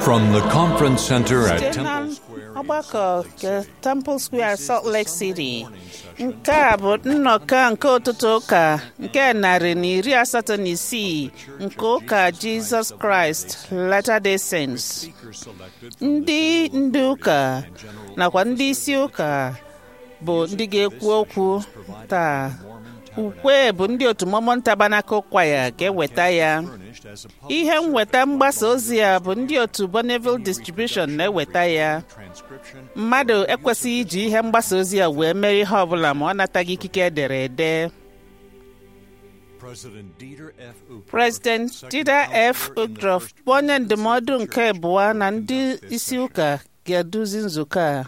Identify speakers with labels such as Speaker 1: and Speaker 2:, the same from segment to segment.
Speaker 1: From the conference center at
Speaker 2: site na
Speaker 1: Temple Square.
Speaker 2: ọgbakọ nke Temple Square Salt Lake City nke a bụ nnọkọ nke ụtụtụ ụka nke narị na iri asatọ na isii nke ụka Jesus Christ Latter-day Saints ndị ndị ụka nakwa ndị isi ụka bụ ndị ga-ekwu okwu taa ukwe bụ ndị otu Mormon Tabernacle Choir ga-eweta ya ihe nweta mgbasa ozi a bụ ndị otu Bonneville Distribution na-eweta ya mmadụ ekwesịghị iji ihe mgbasa ozi a wee mere ihe ọbụla ma ọ nataghị ikike edere ede President Dieter F. Ugrof bụ onye ndụmọdụ nke abụọ na ndị isi ụka ga-eduzi nzukọ a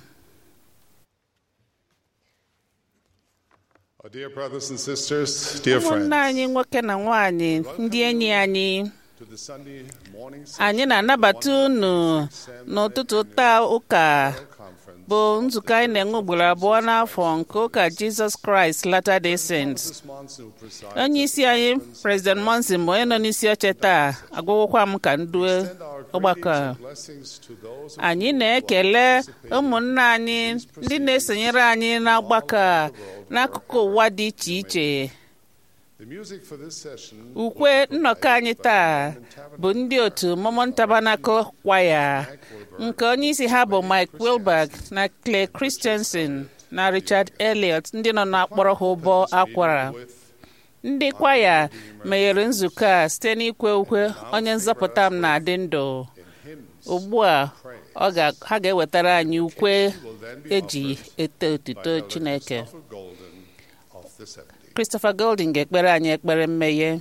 Speaker 3: Our dear brothers and sisters, dear
Speaker 2: ụmụnne
Speaker 3: friends,
Speaker 2: anyị nwoke na nwanyị ndị enyi anyị
Speaker 3: to the Sunday morning
Speaker 2: anyị na-anabata unu n'ụtụtụ taa ụka
Speaker 3: conference.
Speaker 2: bụ nzukọ anyị na-enwe ugboro abụọ n'afọ nke ụka Jesus Christ Latter-day Saints
Speaker 3: This Monson who presides
Speaker 2: onye isi anyị President Monson bụ onye nọ n'isi oche taa agwụgwọkwa m ka ndue
Speaker 3: send our
Speaker 2: ọgbakọ a.
Speaker 3: greetings and blessings to those of
Speaker 2: anyị
Speaker 3: you who
Speaker 2: na-ekele
Speaker 3: are participating
Speaker 2: ụmụnne anyị ndị na-esonyere anyị n'ọgbakọ a n'akụkụ ụwa dị iche iche
Speaker 3: The music for this session
Speaker 2: ukwe nnọkọ anyị taa bụ ndị otu Mormon Tabernacle Choir nke onye isi ha bụ Mike Wilberg na Clay Christensen na Richard Elliot ndị nọ na-akpọrọ ha ụbọ akwara
Speaker 3: with
Speaker 2: ndị kwaya meghere nzukọ a site n'ikwe ukwe onye nzọpụta m na-adị ndụ ugbu a ọ ga- ha ga-ewetara anyị ukwe eji eto otuto Chineke
Speaker 3: Christopher Golden of the 70s.
Speaker 2: Christopher Golden ga-ekpere anyị ekpere mmeghe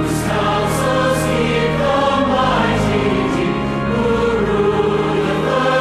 Speaker 4: Counsels keep the mighty deep, who rule the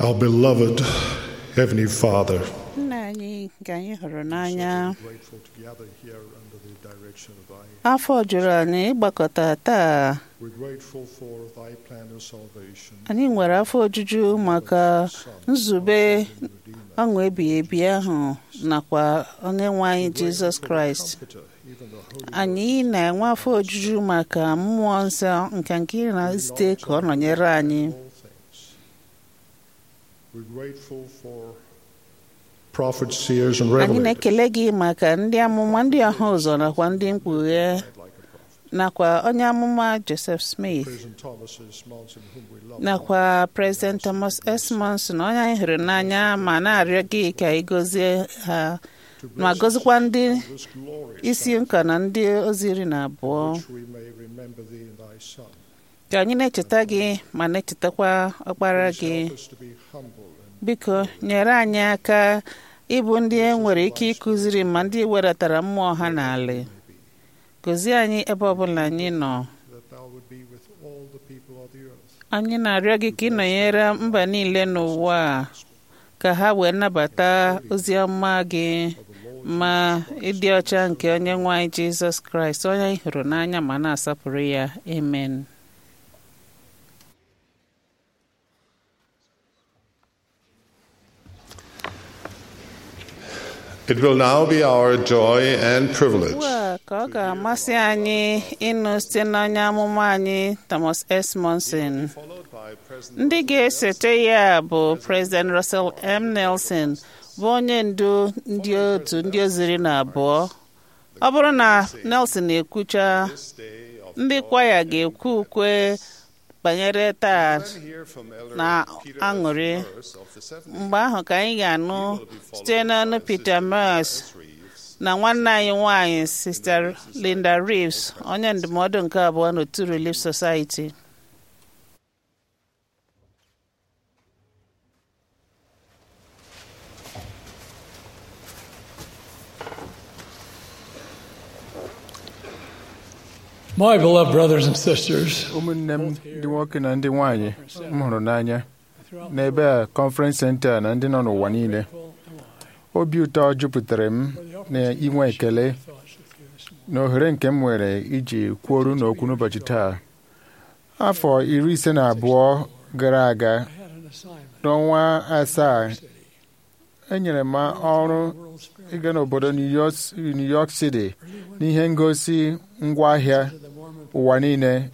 Speaker 4: Our beloved Heavenly Father,
Speaker 2: nna anyị nke anyị hụrụ n'anya
Speaker 4: grateful to gather here under the direction of Thy.
Speaker 2: afọ jụrụ anyị ịgbakọta taa
Speaker 4: We're grateful for Thy plan of salvation.
Speaker 2: anyị nwere afọ ojuju maka nzube ọṅụ ebighị ebi ahụ nakwa onye nwe anyị jizọs kraịst
Speaker 4: Comforter, even the Holy
Speaker 2: anyị na-enwe afọ ojuju maka mmụọ nsọ nke nke ị na-ezite ka ọ nọnyere anyị
Speaker 4: all things. We're grateful for prophets, seers, and
Speaker 2: anyị
Speaker 4: revelators.
Speaker 2: na-ekele gị maka ndị amụma ndị ọha ụzọ nakwa ndị mkpughe
Speaker 4: Like a prophet.
Speaker 2: nakwa onye amụma joseph smith
Speaker 4: President Thomas S. Monson, whom we love.
Speaker 2: nakwa president thomas s monson onye anyị hụrụ n'anya ma na-arịọ gị ka ị gọzie ha
Speaker 4: to
Speaker 2: ma
Speaker 4: bless
Speaker 2: gọzikwa ndị
Speaker 4: us this glorious
Speaker 2: isi
Speaker 4: time,
Speaker 2: nka na ndị ozi iri na abụọ
Speaker 4: which we may remember Thee and Thy Son.
Speaker 2: ka anyị na-echeta gị ma na-echetakwa ọkpara
Speaker 4: Please
Speaker 2: gị
Speaker 4: help us to be humble and
Speaker 2: biko nyere anyị aka ịbụ ndị e nwere ike ịkụziri ma ndị wedatara mmụọ ha n'ala gọzie anyị ebe ọbụla anyị nọ
Speaker 4: that Thou would be with all the people of the earth.
Speaker 2: anyị na-arịọ gị ka ị nọnyere mba niile n'ụwa a, ka ha wee nabata ozi ọma gị ma ịdị ọcha nke onye nwe anyị jizọs kraịst onye anyị hụrụ n'anya ma na-asọpụrụ ya amen
Speaker 3: It will now be our joy and privilege
Speaker 2: ugbu a ka ọ ga-amasị anyị ịnụ site n'onye amụma anyị thomas s monson
Speaker 3: followed by President
Speaker 2: ndị ga-esote ya bụ president russell m nelson bụ onye ndu ndị otu ndị oziri na abụọ ọ bụrụ na nelson ekwucha
Speaker 3: this day of
Speaker 2: ndị kwaya ga-ekwu ukwe banyere taa
Speaker 3: hear from Elder
Speaker 2: na
Speaker 3: Peter
Speaker 2: aṅụrị
Speaker 3: Burris of the Seventh
Speaker 2: mgbe ahụ ka anyị ga-anụ site n'ọnụ peter mers
Speaker 3: Reeves,
Speaker 2: na nwanne anyị nwanyị sister linda reeves onye ndụmọdụ nke abụọ n'otu relief society
Speaker 5: My beloved brothers and sisters,
Speaker 6: ụmụnne m ndị nwoke na ndị nwanyị m hụrụ n'anya
Speaker 5: throughout
Speaker 6: n'ebe a conference center na ndị nọ n'ụwa niile obi ụtọ jupụtara m na inwe ekele
Speaker 5: thoughts with you this morning.
Speaker 6: na ohere nke m nwere iji kwuoru n'okwu n'ụbọchị taa afọ iri ise na abụọ gara aga
Speaker 5: I had an assignment
Speaker 6: n'ọnwa asaa
Speaker 5: in the city.
Speaker 6: enyere m ọrụ
Speaker 5: World Spirit
Speaker 6: ịga n'obodo New York, New York City
Speaker 5: really went
Speaker 6: n'ihe ngosi ngwaahịa
Speaker 5: to the Mormon
Speaker 6: ụwa niile
Speaker 5: fair.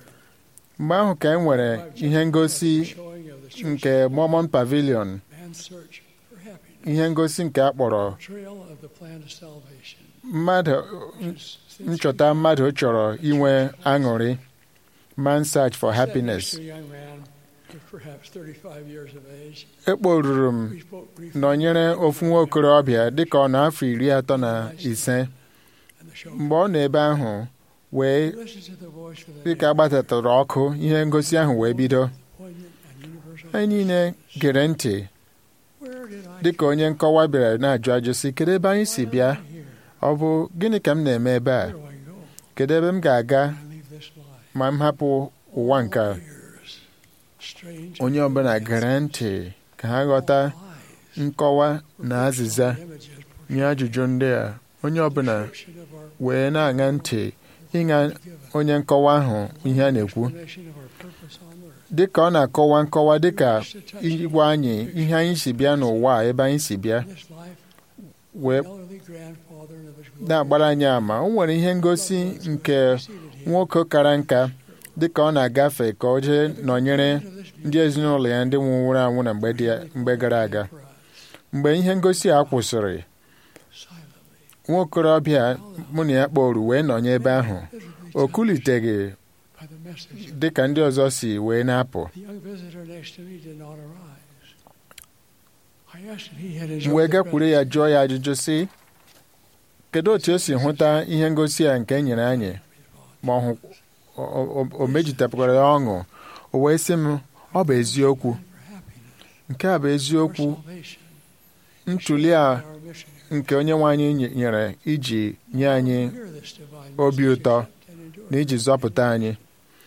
Speaker 6: mgbe ahụ ka e nwere ihe ngosi
Speaker 5: Showing of the church
Speaker 6: nke Mormon Pavilion
Speaker 5: man's search for happiness.
Speaker 6: ihe ngosi nke a kpọrọ
Speaker 5: Trail of the plan of salvation.
Speaker 6: mmadụ
Speaker 5: Which is
Speaker 6: nchọta mmadụ chọrọ inwe aṅụrị man search for happiness
Speaker 5: Said to a young man of perhaps 35 years of age.
Speaker 6: ekporuru m
Speaker 5: We spoke briefly
Speaker 6: nọnyere ofu nwa okorobịa dịka ọ na-afọ iri atọ na ise
Speaker 5: and the show.
Speaker 6: mgbe ọ nọ ebe ahụ wee
Speaker 5: Listen to the voice for the
Speaker 6: dịka agbatatara ọkụ ihe ngosi ahụ wee bido
Speaker 5: poignant and universal.
Speaker 6: anyị niile gere ntị
Speaker 5: Where did I
Speaker 6: dịka onye nkọwa bịara na-ajụ ajụ sị kedu ebe anyị si bịa
Speaker 5: come here?
Speaker 6: ọ bụ gịnị ka m na-eme ebe a
Speaker 5: Where do I go?
Speaker 6: kedu ebe m ga-aga
Speaker 5: I leave this life.
Speaker 6: ma m hapụ ụwa nke a
Speaker 5: Years. Strange
Speaker 6: onye ọbụla gere ntị ka ha ghọta
Speaker 5: lies.
Speaker 6: nkọwa na azịza
Speaker 5: Images
Speaker 6: nye ajụjụ ndị a onye ọbụla
Speaker 5: portion of our
Speaker 6: wee na-aṅa ntị ịṅa onye nkọwa ahụ ihe a na-ekwu
Speaker 5: explanation of our purpose on earth.
Speaker 6: dịka ọ na-akọwa nkọwa dịka ịgwa anyị ihe anyị si bịa n'ụwa a, ebe anyị si bịa
Speaker 5: This life,
Speaker 6: wee
Speaker 5: elderly grandfather of his glory
Speaker 6: na-agbara anyị ama o nwere ihe ngosi nke
Speaker 5: preceded him
Speaker 6: nwoke kara nka dịka ọ na-agafe ka o jee nọnyere
Speaker 5: into this
Speaker 6: ndị ezinụlọ ya ndị nwụrụ anwụ na mgbe dị- mgbe gara aga
Speaker 5: for us
Speaker 6: mgbe ihe ngosi a kwụsịrị
Speaker 5: silently.
Speaker 6: nwa okorobịa mụ na ya kpọrụ wee nọnye ebe ahụ o kuliteghị
Speaker 5: By the message.
Speaker 6: dịka ndị ọzọ si wee na-apụ
Speaker 5: The young visitor next to me did not arise. I asked if he had
Speaker 6: m
Speaker 5: enjoyed
Speaker 6: wee
Speaker 5: the
Speaker 6: gakwuru ya jụọ ya ajụjụ sị kedu otu o si hụta ihe ngosi a nke e nyere anyị ma ọ hụ o- o- o mejutapụkwara ya ọṅụ o wee sị m ọ bụ eziokwu
Speaker 5: for happiness,
Speaker 6: nke a bụ
Speaker 5: for
Speaker 6: eziokwu
Speaker 5: salvation,
Speaker 6: ntuli a
Speaker 5: our mission.
Speaker 6: nke onye nwe anyị nye- nyere iji nye anyị
Speaker 5: Hear this divine
Speaker 6: obi
Speaker 5: message
Speaker 6: ụtọ
Speaker 5: and endure
Speaker 6: na iji zọpụta anyị ọ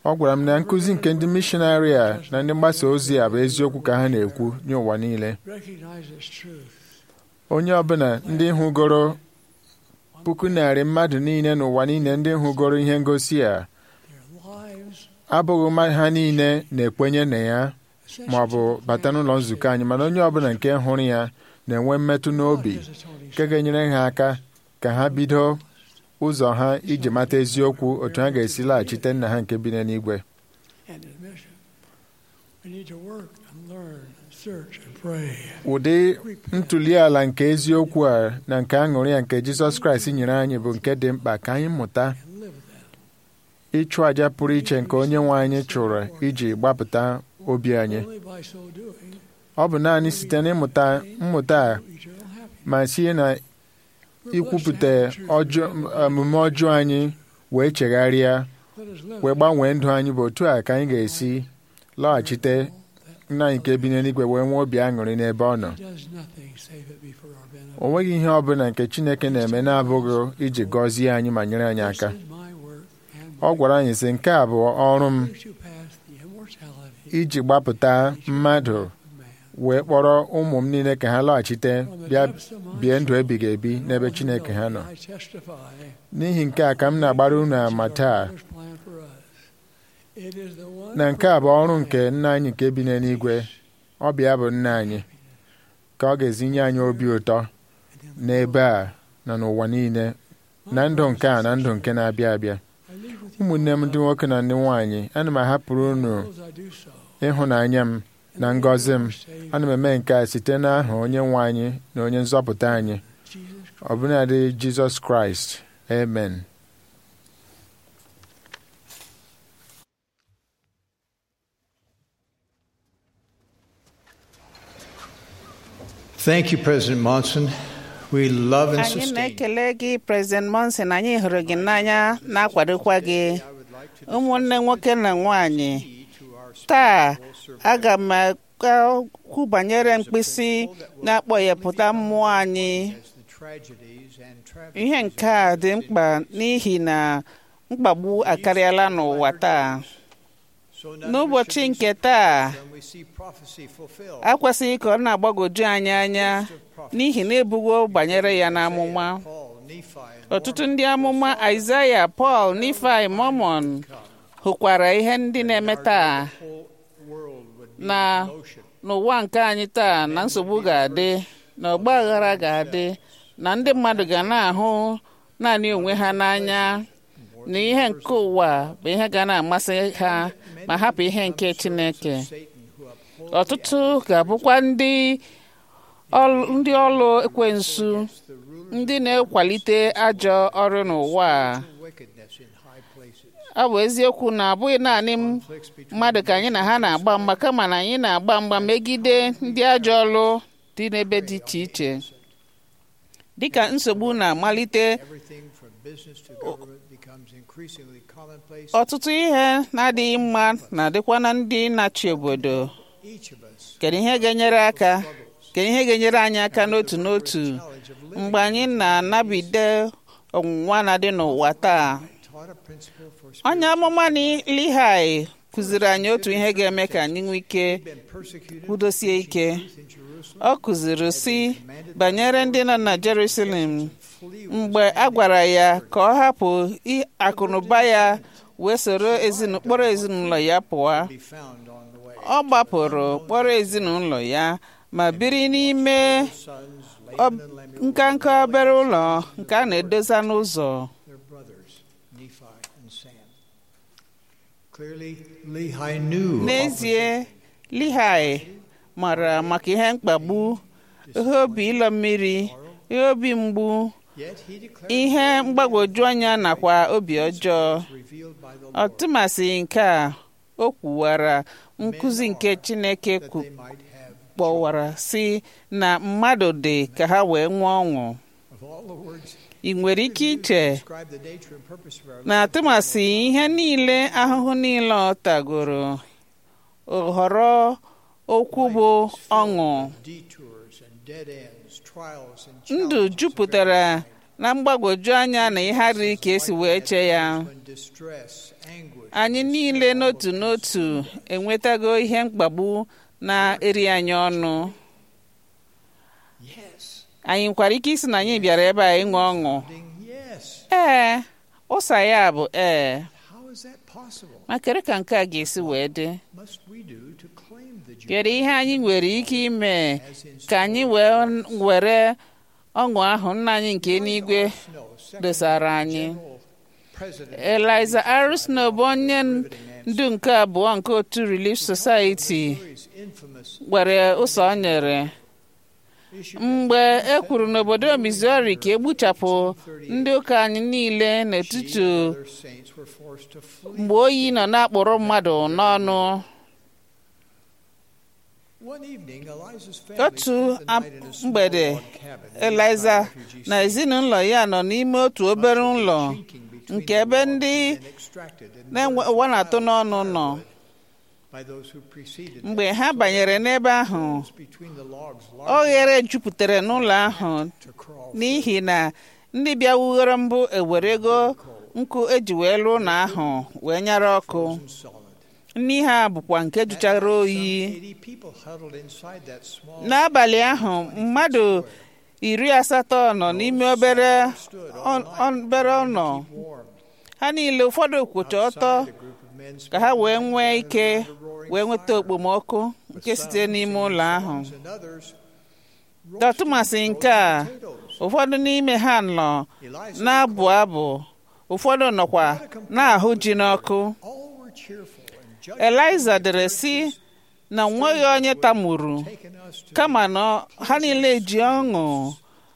Speaker 6: ọ gwara m na nkụzi nke ndị mishonarị a na ndị mgbasa ozi a bụ eziokwu ka ha na-ekwu nye ụwa niile
Speaker 5: recognize its truth.
Speaker 6: onye ọbụla ndị hụgoro puku narị mmadụ niile n'ụwa niile ndị hụgoro ihe ngosi a
Speaker 5: Their lives
Speaker 6: abụghị mmadụ ha niile na-ekwenye na ya ma ọ bụ bata n'ụlọ nzukọ anyị mana onye ọbụla nke hụrụ ya na-enwe mmetụ n'obi
Speaker 5: his atoning
Speaker 6: nke ga-enyere ha aka ka ha bido ụzọ ha iji mata eziokwu otu ha ga-esi laghachite nna ha nke bi n'eluigwe
Speaker 5: and his mission. We need to work and learn and search and pray.
Speaker 6: ụdị ntuli ala nke eziokwu a na nke aṅụrị a nke Jizọs Kraịst nyere anyị bụ nke dị mkpa ka anyị mụta
Speaker 5: and live that.
Speaker 6: ịchụ àjà pụrụ iche nke onye nwe anyị chụrụ iji gbapụta obi anyị
Speaker 5: Only by so doing
Speaker 6: ọ bụ naanị site n'ịmụta mmụta a
Speaker 5: will eternal happiness.
Speaker 6: ma sie na ikwupụta ọjọọ omume ọjọọ anyị wee chegharịa
Speaker 5: Let us live
Speaker 6: wee gbanwee ndụ anyị bụ otu a ka anyị ga-esi lọghachite nna anyị nke bi n'eluigwe wee nwee obi aṅụrị n'ebe ọ nọ
Speaker 5: He does nothing save it be for our benefit.
Speaker 6: o nweghị ihe ọ bụla nke Chineke na-eme na-abụghị iji gọzie anyị ma nyere anyị aka
Speaker 5: This is my work and
Speaker 6: ọ gwara anyị sị nke a bụ ọrụ m
Speaker 5: brings you past the immortality
Speaker 6: iji gbapụta mmadụ
Speaker 5: of man.
Speaker 6: wee kpọrọ ụmụ m niile ka ha lọghachite
Speaker 5: From the
Speaker 6: bịa
Speaker 5: depths of my
Speaker 6: bie ndụ
Speaker 5: soul,
Speaker 6: ebighị ebi n'ebe
Speaker 5: Lord,
Speaker 6: Chineke ha nọ
Speaker 5: I testify
Speaker 6: n'ihi nke a ka m na-agbara unu ama taa
Speaker 5: Father's plan for us. It is the one
Speaker 6: na nke a bụ ọrụ nke nna anyị nke bi n'eluigwe ọ bịa bụ nna anyị ka ọ ga-ezinye anyị obi ụtọ n'ebe a na n'ụwa niile na ndụ nke a na ndụ nke na-abịa abịa
Speaker 5: I leave with you
Speaker 6: ụmụnne m ndị nwoke na ndị nwaanyị ana m ahapụrụ unu
Speaker 5: as I do so.
Speaker 6: ịhụnanya m na ngọzi m
Speaker 5: Savior,
Speaker 6: ana m eme nke a site n'aha onye nwe anyị na onye nzọpụta anyị
Speaker 5: Jesus
Speaker 6: ọbụnadị Jizọs Kraịst amen
Speaker 7: Thank you, President Monson. We love and
Speaker 2: anyị
Speaker 7: sustain.
Speaker 2: na-ekele gị President Monson anyị hụrụ gị n'anya na-akwadokwa gị ụmụnne nwoke na nwanyị taa aga m ekwu banyere mkpịsị na-akpọghepụta mmụọ anyị ihe nke a dị mkpa n'ihi na mkpagbu akarịala n'ụwa taa n'ụbọchị nke taa akwesịghị ka ọ na-agbagwoju anyị anya n'ihi na ebugo banyere ya n'amụma ọtụtụ ndị amụma Aịzaya Pọl Nifai Mọmọn hụkwara ihe ndị na-eme taa na n'ụwa nke anyị taa na nsogbu ga-adị na ọgba aghara ga-adị na ndị mmadụ ga na-ahụ naanị onwe ha n'anya na ihe nke ụwa bụ ihe ga na-amasị ha ma hapụ ihe nke Chineke ọtụtụ ga-abụkwa ndị ọlụ ndị ọlụ ekwensu ndị na-ekwalite ajọ ọrụ n'ụwa a. ọ bụ eziokwu na abụghị naanị m mmadụ ka anyị na ha na-agba mgba kama na anyị na-agba mgba megide ndị ajọ ọlụ dị n'ebe dị iche iche dịka nsogbu na-amalite ọtụtụ ihe na-adịghị mma na-adịkwa na ndị na-achị obodo kedu ihe ga-enyere aka kedu ihe ga-enyere anyị aka n'otu n'otu mgbe anyị na-anabide ọnwụnwa na-adị n'ụwa taa onye amụma Lihai kụziri anyị otu ihe ga-eme ka anyị nwee ike kwudosie ike ọ kụziri si banyere ndị nọ na Jerusalem mgbe a gwara ya ka ọ hapụ akụnụba ya wee soro kpọrọ ezinụlọ ya pụọ ọ gbapụrụ kpọrọ ezinụlọ ya ma biri n'ime nkanka obere ụlọ nke a na-edosa n'ụzọ n'ezie Lihai mara maka ihe mkpagbu ihe obi ịlọ mmiri ihe obi mgbu ihe mgbagwoju anya nakwa obi ọjọọ ọtụmasị nke a o kwuwara nkụzi nke Chineke kpọwara si na mmadụ dị ka ha wee nwee ọṅụ ị nwere ike iche na atụmasị ihe niile ahụhụ niile ọ tagoro họrọ okwu bụ ọṅụ ndụ jupụtara na mgbagwoju anya na ihe adịghị ka esi wee chee ya
Speaker 7: when distress, anguish,
Speaker 2: anyị niile n'otu n'otu enwetago ihe mkpagbu na-eri anyị ọnụ
Speaker 7: yes,
Speaker 2: anyị nwekwara ike isi na anyị bịara ebe a ịṅụ ọṅụ
Speaker 7: ding, yes.
Speaker 2: ee ụsa ya bụ ee
Speaker 7: How is that possible?
Speaker 2: ma kere ka nke a ga-esi wee dị
Speaker 7: Must we do to claim the joy
Speaker 2: kedu ihe anyị nwere ike ime
Speaker 7: as in
Speaker 2: ka anyị wee were ọṅụ ahụ nna anyị nke eluigwe
Speaker 7: Snow, second
Speaker 2: dosara anyị
Speaker 7: general president
Speaker 2: eliza arusno bụ onye ndu nke abụọ nke otu relief society
Speaker 7: Missouri's infamous
Speaker 2: nwere ụzọ o nyere
Speaker 7: issue
Speaker 2: mgbe e kwuru n'obodo missouri ka egbuchapụ ndị ụka anyị niile n'etiti
Speaker 7: other saints were forced to flee.
Speaker 2: mgbe oyi nọ na-akpụrụ mmadụ n'ọnụ
Speaker 7: One evening, Eliza's family
Speaker 2: otu
Speaker 7: spent the
Speaker 2: ab-
Speaker 7: night in a small
Speaker 2: mgbede
Speaker 7: log cabin in
Speaker 2: eliza
Speaker 7: a refugee
Speaker 2: na
Speaker 7: camp.
Speaker 2: ezinụlọ ya nọ n'ime otu obere ụlọ
Speaker 7: Chinking between
Speaker 2: nke
Speaker 7: the
Speaker 2: ebe
Speaker 7: logs
Speaker 2: ndị
Speaker 7: had been extracted and
Speaker 2: na-enwe
Speaker 7: burned
Speaker 2: ụwa na-atụ
Speaker 7: to
Speaker 2: n'ọnụ nọ
Speaker 7: firewood by those who preceded them.
Speaker 2: mgbe ha banyere n'ebe ahụ
Speaker 7: Between the logs,
Speaker 2: oghere jupụtara n'ụlọ ahụ
Speaker 7: to crawl
Speaker 2: n'ihi na ndị bịa wughere mbụ ewerego nkụ eji wee lụọ ụlọ ahụ wee nyara ọkụ
Speaker 7: frozen solid.
Speaker 2: nni ha bụkwa nke jụchara
Speaker 7: Some
Speaker 2: oyi
Speaker 7: 80 people huddled inside that small
Speaker 2: n'abalị ahụ mmadụ iri asatọ nọ n'ime obere
Speaker 7: stood
Speaker 2: ọ-
Speaker 7: all
Speaker 2: ọ-
Speaker 7: night
Speaker 2: obere
Speaker 7: trying to
Speaker 2: ụlọ
Speaker 7: keep warm.
Speaker 2: ha niile ụfọdụ kwụcha ọtọ
Speaker 7: Outside, a group of men
Speaker 2: ka ha wee
Speaker 7: spent
Speaker 2: nwee
Speaker 7: the
Speaker 2: ike
Speaker 7: night around a roaring
Speaker 2: wee nweta
Speaker 7: fire.
Speaker 2: okpomọkụ nke site n'ime ụlọ ahụ
Speaker 7: Songs and others
Speaker 2: dọtụmasị nke a ụfọdụ n'ime ha nọ
Speaker 7: Eliza
Speaker 2: na-abụ abụ ụfọdụ nọkwa na-ahụ ji n'ọkụ
Speaker 7: all were cheerful and judged
Speaker 2: eliza dere sị na nweghị onye tamuru
Speaker 7: taken us to
Speaker 2: kama na ha niile ji ọṅụ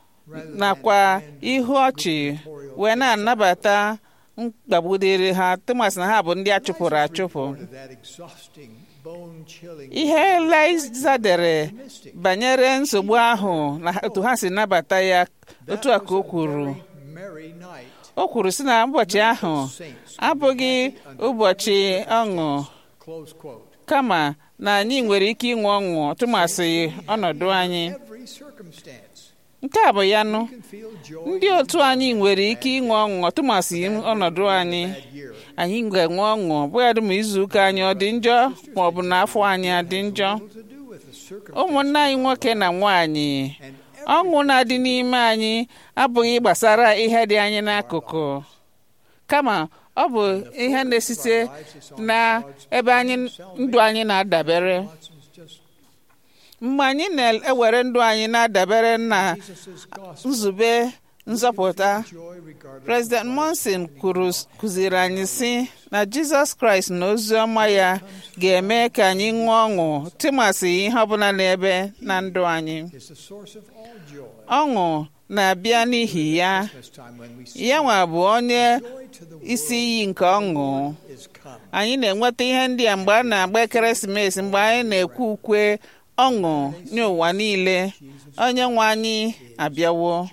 Speaker 2: nakwa ihu ọchị wee na-anabata mkpagbu dịrị ha tụmasị na ha bụ ndị a chụpụrụ achụpụ
Speaker 7: reported that exhausting, bone-chilling
Speaker 2: ihe eliza dere banyere nsogbu ahụ na otu ha si nabata ya otu a ka o kwuru
Speaker 7: very merry night.
Speaker 2: o kwuru sị na ụbọchị ahụ
Speaker 7: Saints
Speaker 2: abụghị ụbọchị ọṅụ
Speaker 7: close quote.
Speaker 2: kama na anyị nwere ike inwe ọṅụ tụmasị ọnọdụ anyị
Speaker 7: Every circumstance
Speaker 2: nke a bụ ya nụ
Speaker 7: can feel joy
Speaker 2: ndị otu anyị nwere ike inwe ọṅụ tụmasị ọnọdụ anyị
Speaker 7: that year.
Speaker 2: anyị ga-enwe ọṅụ bụghadị ma izu ụka anyị ọ dị njọ ma ọ bụ na afọ anyị adị njọ
Speaker 7: To do with the circumstance
Speaker 2: ụmụnne anyị nwoke na nwaanyị
Speaker 7: and
Speaker 2: ọṅụ na-adị n'ime anyị abụghị gbasara ihe dị anyị n'akụkụ kama ọ bụ ihe na-esite na ebe anyị ndụ anyị na-adabere
Speaker 7: Watson's just
Speaker 2: mgbe anyị na-ewere ndụ anyị na-adabere na
Speaker 7: Jesus' gospel
Speaker 2: nzube nzọpụta
Speaker 7: joy regardless
Speaker 2: President Monson kwuru kụziri anyị sị na Jizọs Kraịst na ozi ọma ya ga-eme ka anyị ṅụọ ọṅụ tụmasị ihe ọbụla n'ebe na ndụ anyị
Speaker 7: is the source of all joy.
Speaker 2: ọṅụ na-abịa n'ihi ya
Speaker 7: This time when we see
Speaker 2: ya nwa bụ onye
Speaker 7: joy to the
Speaker 2: isi iyi nke ọṅụ
Speaker 7: is come.
Speaker 2: anyị na-enweta ihe ndị a mgbe a na-agba ekeresimesi mgbe anyị na-ekwe ukwe ọṅụ nye ụwa niile onye nwe anyị abịawo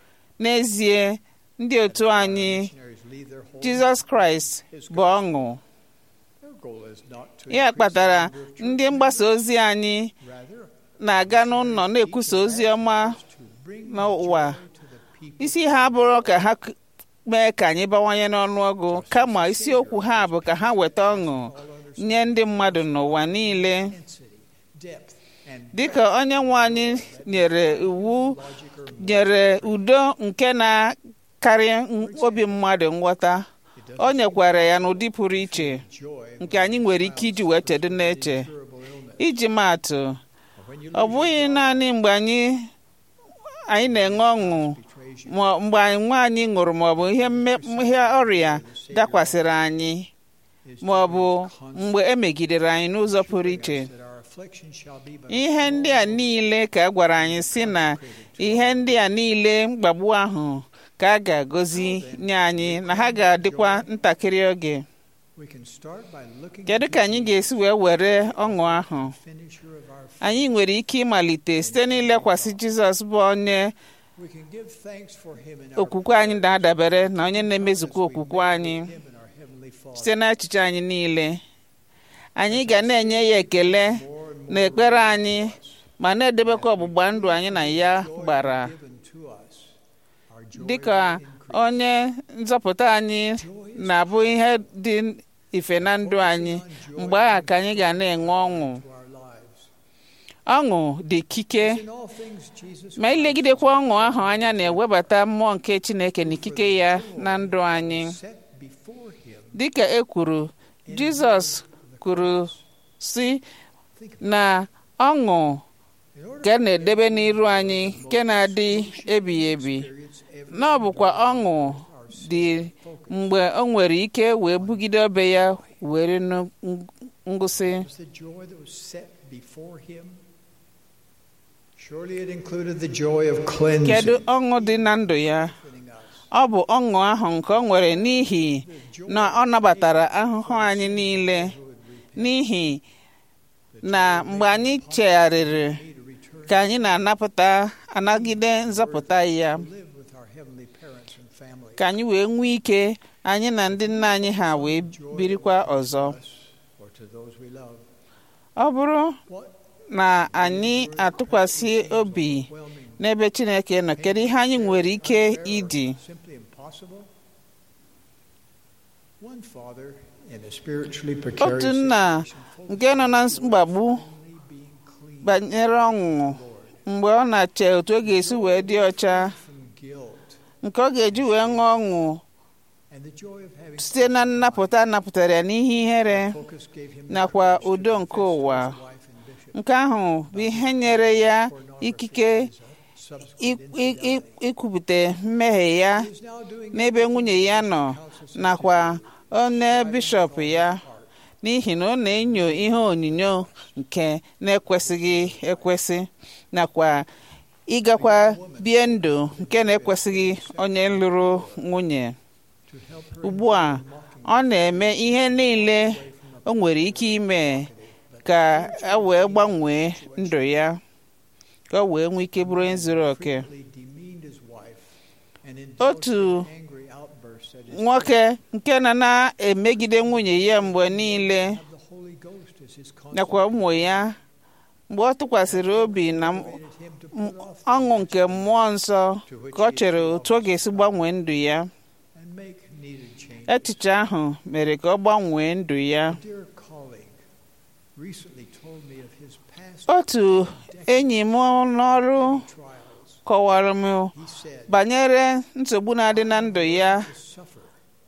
Speaker 2: n'ezie ndị otu anyị
Speaker 7: Missionaries leave their home.
Speaker 2: Jizọs Kraịst bụ ọṅụ
Speaker 7: Their goal is not to
Speaker 2: ya
Speaker 7: increase
Speaker 2: kpatara
Speaker 7: the number of
Speaker 2: ndị
Speaker 7: churches,
Speaker 2: mgbasa ozi anyị
Speaker 7: rather
Speaker 2: na-aga n'ụlọ na-ekwusa ozi ọma
Speaker 7: to bring
Speaker 2: n'ụwa
Speaker 7: joy to the people.
Speaker 2: isi ha bụrụ ka ha k- mee ka anyị bawanye n'ọnụọgụ kama isiokwu ha bụ ka ha weta ọṅụ nye ndị mmadụ n'ụwa niile
Speaker 7: Intensity, depth, and
Speaker 2: dịka onye nwe anyị nyere iwu nyere udo nke na-karị m- obi mmadụ nghọta o nyekwara ya n'ụdị pụrụ iche
Speaker 7: joy
Speaker 2: nke anyị nwere ike iji wee chedo n'eche
Speaker 7: durable illness.
Speaker 2: iji maatụ
Speaker 7: When you
Speaker 2: ọ bụghị naanị mgbe anyị anyị na-enwe ọṅụ
Speaker 7: betrays you,
Speaker 2: ma mgbe anyị nwa anyị ṅụrụ maọbụ ihe mme- ihe ọrịa dakwasịrị anyị
Speaker 7: is
Speaker 2: ma ọ bụ mgbe e megidere anyị n'ụzọ pụrụ iche
Speaker 7: that our affliction shall be but
Speaker 2: ihe ndị a niile ka a gwara anyị si na ihe ndị a niile mkpagbu ahụ ka a ga-agọzi nye anyị na ha ga-adịkwa ntakịrị oge
Speaker 7: we can start by looking
Speaker 2: kedu ka anyị ga-esi wee were ọṅụ ahụ
Speaker 7: finisher of our faith.
Speaker 2: anyị nwere ike ịmalite site n'ilekwasị Jizọs bụ onye
Speaker 7: We can give thanks for him in our
Speaker 2: okwukwe anyị na-adabere na onye na-emezukwa okwukwe anyị
Speaker 7: him and our heavenly Father.
Speaker 2: site n'echiche anyị niile anyị ga na-enye ya ekele
Speaker 7: More and
Speaker 2: na ekpere anyị ma na-edebekwa ọgbụgba ndụ anyị na ya gbara
Speaker 7: given to us. Our
Speaker 2: dịka onye nzọpụta anyị na-abụ ihe dị ife na ndụ anyị mgbe ahụ ka anyị ga na-enwe ọṅụ
Speaker 7: to our lives.
Speaker 2: ọṅụ dị ikike
Speaker 7: In all things, Jesus
Speaker 2: ma ilegidekwa ọṅụ ahụ anya na-ewebata mmụọ nke Chineke na ikike ya na ndụ anyị
Speaker 7: set before him.
Speaker 2: dịka e kwuru Jizọs kwuru si na ọṅụ
Speaker 7: In order
Speaker 2: ka na-edebe n'iru anyị nke na-adị ebighị ebi
Speaker 7: to experience every
Speaker 2: na ọ bụkwa ọṅụ dị mgbe o nwere ike wee bugide obe ya were nụ ngụsị
Speaker 7: was the joy that was set before him. Surely it included the joy of cleansing.
Speaker 2: kedu ọṅụ dị na ndụ ya
Speaker 7: strengthening us.
Speaker 2: ọ bụ ọṅụ ahụ nke ọ nwere n'ihi na ọ nabatara ahụhụ anyị niile n'ihi na mgbe anyị chegharịrị
Speaker 7: Need to return
Speaker 2: ka anyị na-anapụta anagide nzọpụta ya
Speaker 7: to live with our heavenly parents and family.
Speaker 2: ka anyị wee nwee ike anyị na ndị nna anyị ha wee birikwa ọzọ
Speaker 7: Us or to those we love.
Speaker 2: ọ bụrụ
Speaker 7: What
Speaker 2: na anyị atụkwasị obi
Speaker 7: overwhelming,
Speaker 2: n'ebe Chineke nọ kedu ihe anyị nwere ike ịdị
Speaker 7: simply impossible? One father in a spiritually precarious
Speaker 2: otu nna
Speaker 7: situation,
Speaker 2: nke nọ na mgbagbu
Speaker 7: only being clean
Speaker 2: banyere ọṅụ mgbe ọ na-ache otu ọ ga-esi wee dị ọcha
Speaker 7: from guilt
Speaker 2: nke ọ ga-eji wee ṅụọ ọṅụ
Speaker 7: and the joy of having
Speaker 2: site na nnapụta napụtara ya n'ihe ihere
Speaker 7: focus gave him the
Speaker 2: nakwa
Speaker 7: courage to
Speaker 2: udo nke
Speaker 7: confess to
Speaker 2: ụwa
Speaker 7: his wife and bishop
Speaker 2: nke ahụ bụ ihe nyere ya ikike
Speaker 7: subsequent
Speaker 2: i- i- i-
Speaker 7: infidelity.
Speaker 2: ikwupụta mmehie ya
Speaker 7: He is now doing
Speaker 2: n'ebe nwunye ya nọ nakwa onye bishọp ya n'ihi na ọ na-enyo ihe onyinyo nke na-ekwesịghị ekwesị nakwa ịgakwa bie ndụ nke na-ekwesịghị onye lụrụ nwunye
Speaker 7: to help her
Speaker 2: ugbu a ọ na-eme ihe niile o nwere ike ime ka a wee gbanwee ndụ ya ka o wee nwee ike bụrụ onye zuru oke
Speaker 7: frequently demeaned his wife and
Speaker 2: Otu
Speaker 7: indulged in angry outbursts at his
Speaker 2: nwoke nke na na-emegide nwunye ya mgbe niile
Speaker 7: have the Holy Ghost as his
Speaker 2: nakwa ụmụ ya mgbe ọ tụkwasịrị obi na m-
Speaker 7: consecrated him to put off the
Speaker 2: ọṅụ nke mmụọ nsọ ka ọ chere otu ọ ga-esi gbanwee ndụ ya
Speaker 7: and make needed changes.
Speaker 2: echiche ahụ mere ka ọ gbanwee ndụ ya
Speaker 7: A dear colleague recently told me of his past
Speaker 2: otu enyi m n'ọrụ
Speaker 7: trials.
Speaker 2: kọwara m
Speaker 7: He said,
Speaker 2: banyere nsogbu na-adị na ndụ ya
Speaker 7: "To suffer,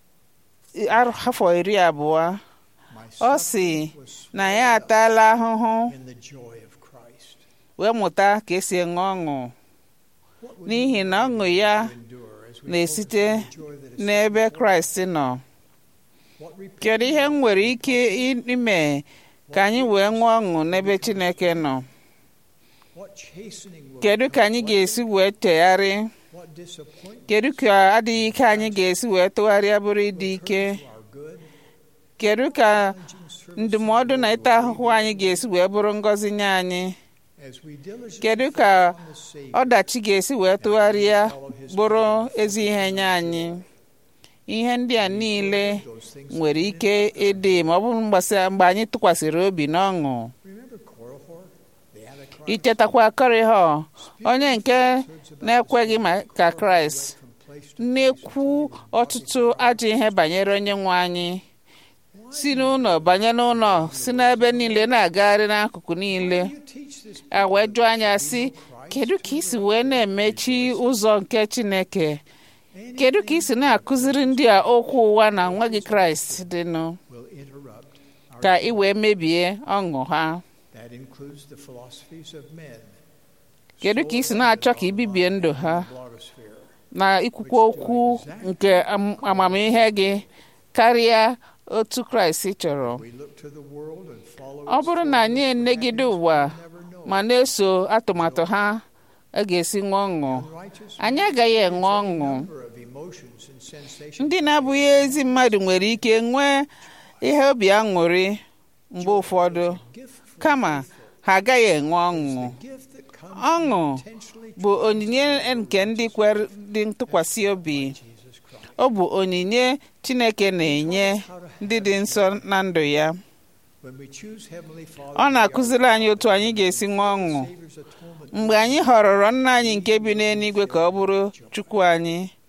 Speaker 2: ar- afọ iri abụọ
Speaker 7: my
Speaker 2: ọ
Speaker 7: suffering
Speaker 2: sị
Speaker 7: was
Speaker 2: na ya ataala ahụhụ
Speaker 7: in the joy of Christ."
Speaker 2: wee mụta ka esi enwe ọṅụ
Speaker 7: What would
Speaker 2: n'ihi
Speaker 7: we
Speaker 2: na ọṅụ ya
Speaker 7: to endure as we
Speaker 2: na-esite
Speaker 7: focus on the joy that is
Speaker 2: n'ebe
Speaker 7: set before
Speaker 2: kraịst nọ
Speaker 7: us? What
Speaker 2: kedu ihe m nwere ike ime ka anyị wee ṅụọ ọṅụ n'ebe chineke nọ
Speaker 7: What chastening will
Speaker 2: kedu ka anyị ga-esi wee tegharị
Speaker 7: what disappointment
Speaker 2: kedu ka adịghị ike anyị ga-esi wee tụgharịa bụrụ ịdị ike
Speaker 7: to our good
Speaker 2: kedu ka
Speaker 7: challenging service
Speaker 2: ndụmọdụ na ịta ahụhụ anyị ga-esi wee bụrụ ngọzi nye anyị
Speaker 7: as we diligently
Speaker 2: kedu ka
Speaker 7: focus on the Savior
Speaker 2: ọdachi ga-esi wee tụgharịa bụrụ ezi ihe nye anyị ihe ndị a niile
Speaker 7: those things
Speaker 2: nwere ike ịdị ma ọ bụrụ mgbasa mgbe anyị tụkwasịrị obi n'ọṅụ
Speaker 7: remember Korihor the Antichrist
Speaker 2: ichetakwa Korihọ onye nke na-ekweghị maka Kraịst
Speaker 7: from place to
Speaker 2: na-ekwu ọtụtụ ajọ ihe banyere onye nwe anyị si n'ụlọ banye n'ụlọ si n'ebe niile na-agagharị n'akụkụ niile
Speaker 7: you teach this
Speaker 2: a wee jụọ anya sị kedu ka isi wee na-emechi ụzọ nke Chineke kedu ka isi na-akụziri ndị a okwu ụwa na nweghị Kraịst dịnụ
Speaker 7: will interrupt our
Speaker 2: ka ị wee mebie ọṅụ ha
Speaker 7: that includes the philosophies of men
Speaker 2: kedu ka isi na-achọ ka ibibie ndụ ha
Speaker 7: blogosphere
Speaker 2: na ikwukwa okwu nke am- amamihe gị karịa otu Kraịst chọrọ
Speaker 7: we look to the world and follow
Speaker 2: ọ bụrụ na anyị enegide ụwa
Speaker 7: never know
Speaker 2: ma na-eso atụmatụ ha a ga-esi ṅụọ ọṅụ
Speaker 7: righteous
Speaker 2: anyị agaghị enwe ọṅụ
Speaker 7: number of emotions and sensations
Speaker 2: ndị na-abụghị ezi mmadụ nwere ike nwee ihe obi aṅụrị mgbe ụfọdụ
Speaker 7: gift from
Speaker 2: kama ha agaghị enwe ọṅụ
Speaker 7: gift that comes
Speaker 2: ọṅụ
Speaker 7: intentionally
Speaker 2: bụ onyinye nke ndị kwere dị ntụkwasị obi
Speaker 7: Jesus Christ
Speaker 2: ọ bụ onyinye Chineke na-enye ndị dị nsọ na ndụ ya
Speaker 7: when we choose heavenly Father
Speaker 2: ọ na-akụziri anyị otu anyị ga-esi ṅụọ ọṅụ
Speaker 7: Savior's atonement
Speaker 2: mgbe anyị họrọrọ nna anyị nke bi n'eluigwe ka ọ bụrụ Chukwu anyị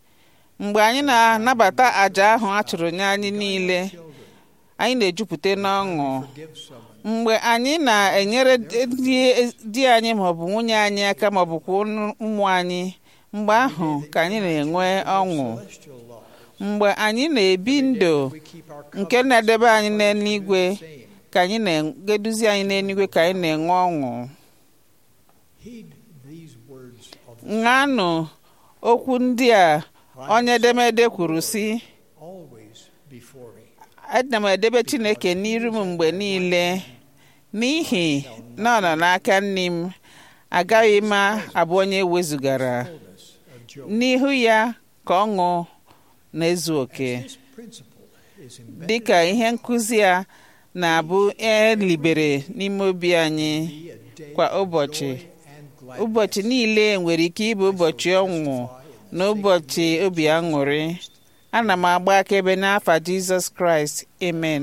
Speaker 2: mgbe anyị na-anabata àjà ahụ a chụrụ nye anyị niile anyị na-ejupụta n'ọṅụ mgbe anyị na-enyere di- di anyị maọbụ nwunye anyị aka maọbụ kwa ụmụ anyị mgbe ahụ ka anyị na-enwe ọṅụ mgbe anyị na-ebi ndụ nke na-edebe anyị n'eluigwe ka anyị na-eduzi anyị n'eluigwe ka anyị na-enwe ọṅụ
Speaker 7: Heed these words of
Speaker 2: ṅanụ okwu ndị a onye edemede kwuru sị
Speaker 7: always before me.
Speaker 2: ana m edebe chineke n'iru m mgbe niile n'ihi na ọ nọ n'aka nne m agaghị m abụ onye wezugara n'ihu ya ka ọṅụ na-ezu oke
Speaker 7: This principle is embedded
Speaker 2: dịka ihe nkụzi a na-abụ elibere n'ime obi anyị
Speaker 7: a day
Speaker 2: kwa ụbọchị
Speaker 7: and gladness.
Speaker 2: ụbọchị niile nwere ike ịbụ ụbọchị ọnwụ na ụbọchị obi aṅụrị ana m agba akaebe n'afa jizọs kraịst amen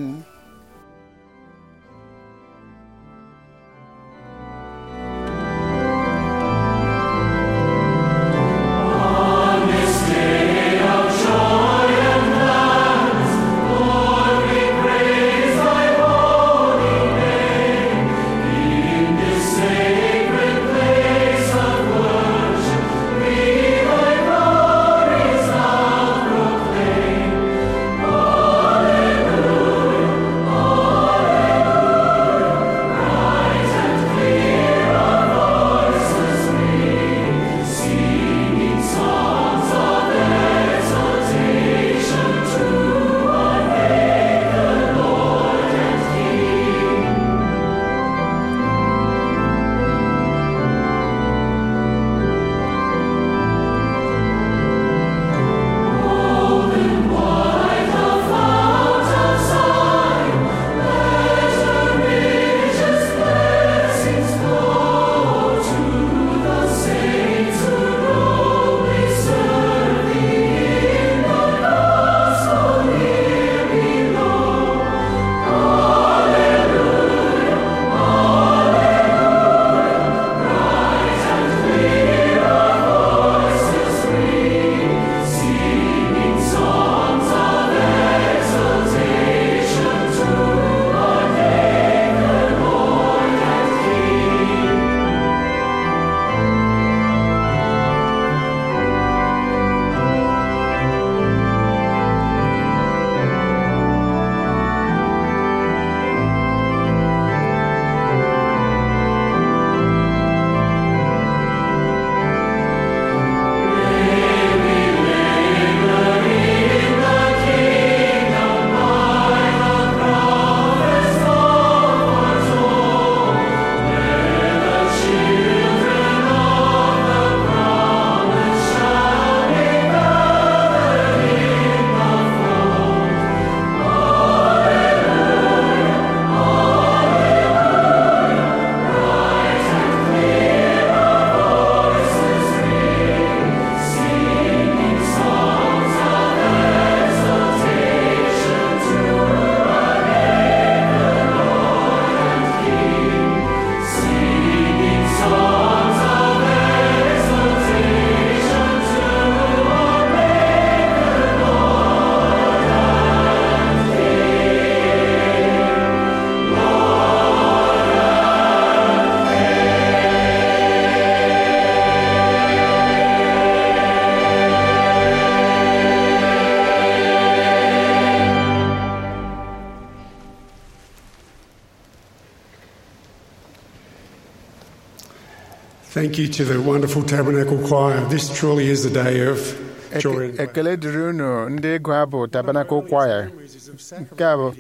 Speaker 8: Thank you to the wonderful Tabernacle Choir. This truly is a day of joy and
Speaker 6: Eke- ekele dịrị unu ndị ịgụ abụ Tabernacle Choir Nke a bụ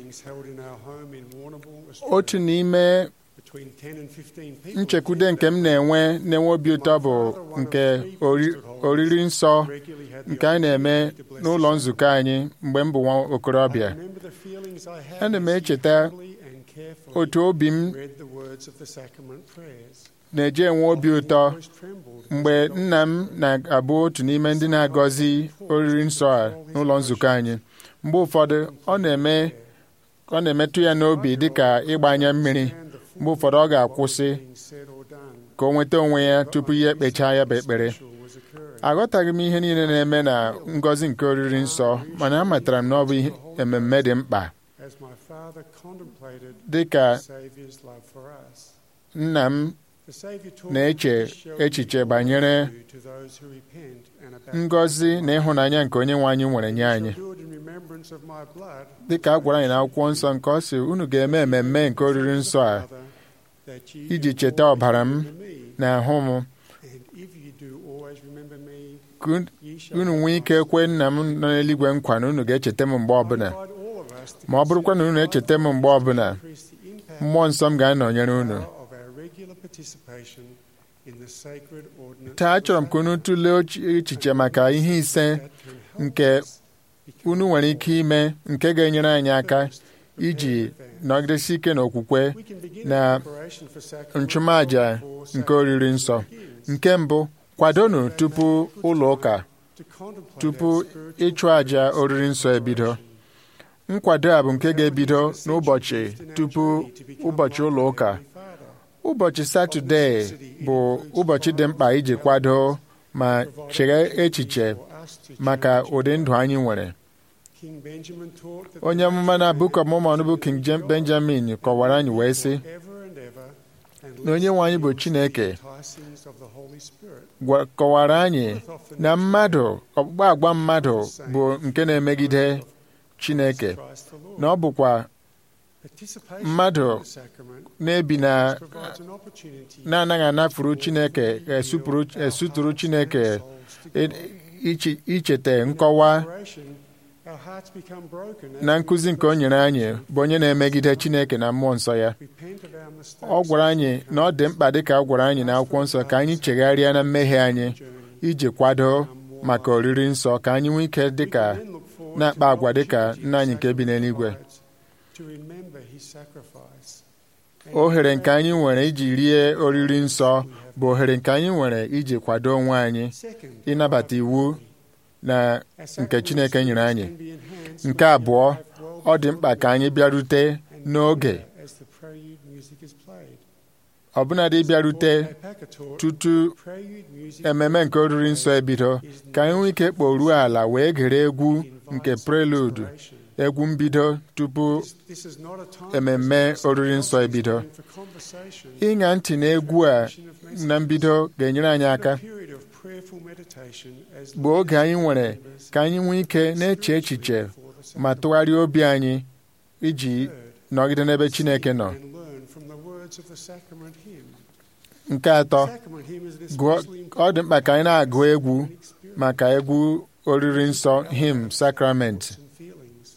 Speaker 6: otu n'ime nchekwude nke m na-enwe na-enwe obi ụtọ bụ nke ori- oriri nsọ nke anyị na-eme n'ụlọ nzukọ anyị mgbe m bụ nwa okorobịa ana m echeta otu obi m na-eji enwe obi ụtọ mgbe nna m na-abụ otu n'ime ndị na-agọzi oriri nsọ a n'ụlọ nzukọ anyị mgbe ụfọdụ ọ na-eme ọ na-emetụ ya n'obi dịka ịgbanye mmiri mgbe ụfọdụ ọ ga-akwụsị ka o nweta onwe ya tupu ya ekpechaa ya bụ ekpere aghọtaghị m ihe niile na-eme na ngọzi nke oriri nsọ mana amatara m na ọ bụ ihe ememme dị mkpa
Speaker 8: as my Father contemplated
Speaker 6: dị ka
Speaker 8: the Saviour's love for us.
Speaker 6: nna m
Speaker 8: The Saviour taught
Speaker 6: na-eche
Speaker 8: us to show
Speaker 6: echiche banyere
Speaker 8: to those who repent and are baptized.
Speaker 6: ngọzi na ịhụnanya nke onye nwe anyị nwere nye
Speaker 8: You
Speaker 6: anyị
Speaker 8: shall do it in remembrance of my blood,
Speaker 6: dị ka a gwara anyị n'akwụkwọ nsọ nke ọ sị unu ga-eme mmemme nke oriri nsọ a
Speaker 8: Father, that ye
Speaker 6: iji
Speaker 8: may
Speaker 6: cheta
Speaker 8: always
Speaker 6: ọbara m
Speaker 8: remember me.
Speaker 6: na ahụ m
Speaker 8: And if you do always remember me,
Speaker 6: ka un-
Speaker 8: ye shall
Speaker 6: unu
Speaker 8: have
Speaker 6: nwee ike
Speaker 8: life.
Speaker 6: kwe nna m nọ n'eluigwe nkwa na unu ga-echeta m mgbe ọbụla
Speaker 8: I invite all of us to
Speaker 6: ma ọ bụrụkwa na unu echeta m mgbe ọbụla
Speaker 8: increase the impact
Speaker 6: mmụọ nsọ m ga-anọnyere unu
Speaker 8: of our regular participation in the sacred ordinance
Speaker 6: taa
Speaker 8: of the
Speaker 6: achọrọ m ka unu tụlee uche- echiche maka ihe ise
Speaker 8: that can help
Speaker 6: nke
Speaker 8: us become
Speaker 6: unu nwere ike ime nke ga-enyere anyị aka
Speaker 8: first
Speaker 6: iji
Speaker 8: prepared advance.
Speaker 6: nọgidesi ike n'okwukwe
Speaker 8: We can begin
Speaker 6: na
Speaker 8: our preparation for sacrament
Speaker 6: nchụmaja
Speaker 8: before
Speaker 6: nke oriri nsọ
Speaker 8: begins.
Speaker 6: nke mbụ kwadonu tupu ụlọ ụka
Speaker 8: To contemplate
Speaker 6: tupu
Speaker 8: our spiritual
Speaker 6: ịchụ àjà oriri nsọ ebido nkwado a bụ nke ga-ebido n'ụbọchị tupu ụbọchị ụlọ ụka ụbọchị satọde bụ ụbọchị dị mkpa iji kwado ma cheghe echiche maka ụdị ndụ anyị nwere
Speaker 8: King Benjamin taught that
Speaker 6: onye amụma na Book of Mormon bụ King Jem- Benjamin kọwara anyị wee sị
Speaker 8: ever and ever and
Speaker 6: na onye nwe anyị bụ Chineke
Speaker 8: enticings of the Holy Spirit
Speaker 6: gwa- kọwara anyị na mmadụ ọkpụkpa agwa mmadụ bụ nke na-emegide Chineke
Speaker 8: Christ the Lord.
Speaker 6: na ọ bụkwa
Speaker 8: Participation
Speaker 6: mmadụ
Speaker 8: in the sacrament
Speaker 6: na-ebi na
Speaker 8: provides an opportunity
Speaker 6: na-anaghị anafuru Chineke esupụrụ- esuturu Chineke i- ichi- icheta nkọwa
Speaker 8: Preparation, our hearts become broken as
Speaker 6: na
Speaker 8: we
Speaker 6: nkụzi nke o nyere anyị bụ onye na-emegide Chineke na mmụọ nsọ ya
Speaker 8: repent of our mistakes
Speaker 6: ọ gwara anyị na ọ dị mkpa dịka ọ gwara anyị n'akwụkwọ nsọ ka anyị chegharịa na mmehie anyị iji kwado maka oriri nsọ ka anyị nwee ike dịka
Speaker 8: then look forward
Speaker 6: na-akpa
Speaker 8: to
Speaker 6: agwa dịka
Speaker 8: opportunities
Speaker 6: nna anyị nke bi n'eluigwe
Speaker 8: to remember his sacrifice.
Speaker 6: ohere nke anyị nwere iji rie oriri nsọ bụ ohere nke anyị nwere iji kwado onwe anyị
Speaker 8: Second,
Speaker 6: ịnabata iwu na
Speaker 8: our
Speaker 6: nke
Speaker 8: sacrament
Speaker 6: Chineke nyere anyị
Speaker 8: can be enhanced
Speaker 6: nke abụọ ọ dị mkpa ka anyị bịarute n'oge
Speaker 8: as the prelude music is played.
Speaker 6: ọbụnadị bịarute
Speaker 8: Paul Packer taught
Speaker 6: tutu
Speaker 8: prelude music
Speaker 6: ememe nke oriri nsọ ebido ka anyị nwee ike kporuo ala wee gere egwu nke prelude egwu mbido tupu
Speaker 8: This is not a time
Speaker 6: ememme oriri nsọ ebido
Speaker 8: for conversation,
Speaker 6: ịṅa ntị na egwu a na mbido ga-enyere anyị aka
Speaker 8: a period of prayerful meditation as
Speaker 6: bụ oge anyị nwere ka anyị nwee ike na-eche echiche ma tụgharịa obi anyị iji nọgide n'ebe Chineke nọ
Speaker 8: and learn from the words of the sacrament hymn.
Speaker 6: nke atọ
Speaker 8: Sacrament hymn is
Speaker 6: gụọ
Speaker 8: especially
Speaker 6: ọ dị mkpa ka anyị na-agụ egwu
Speaker 8: important experience
Speaker 6: maka egwu oriri nsọ him sakrament
Speaker 8: and feelings.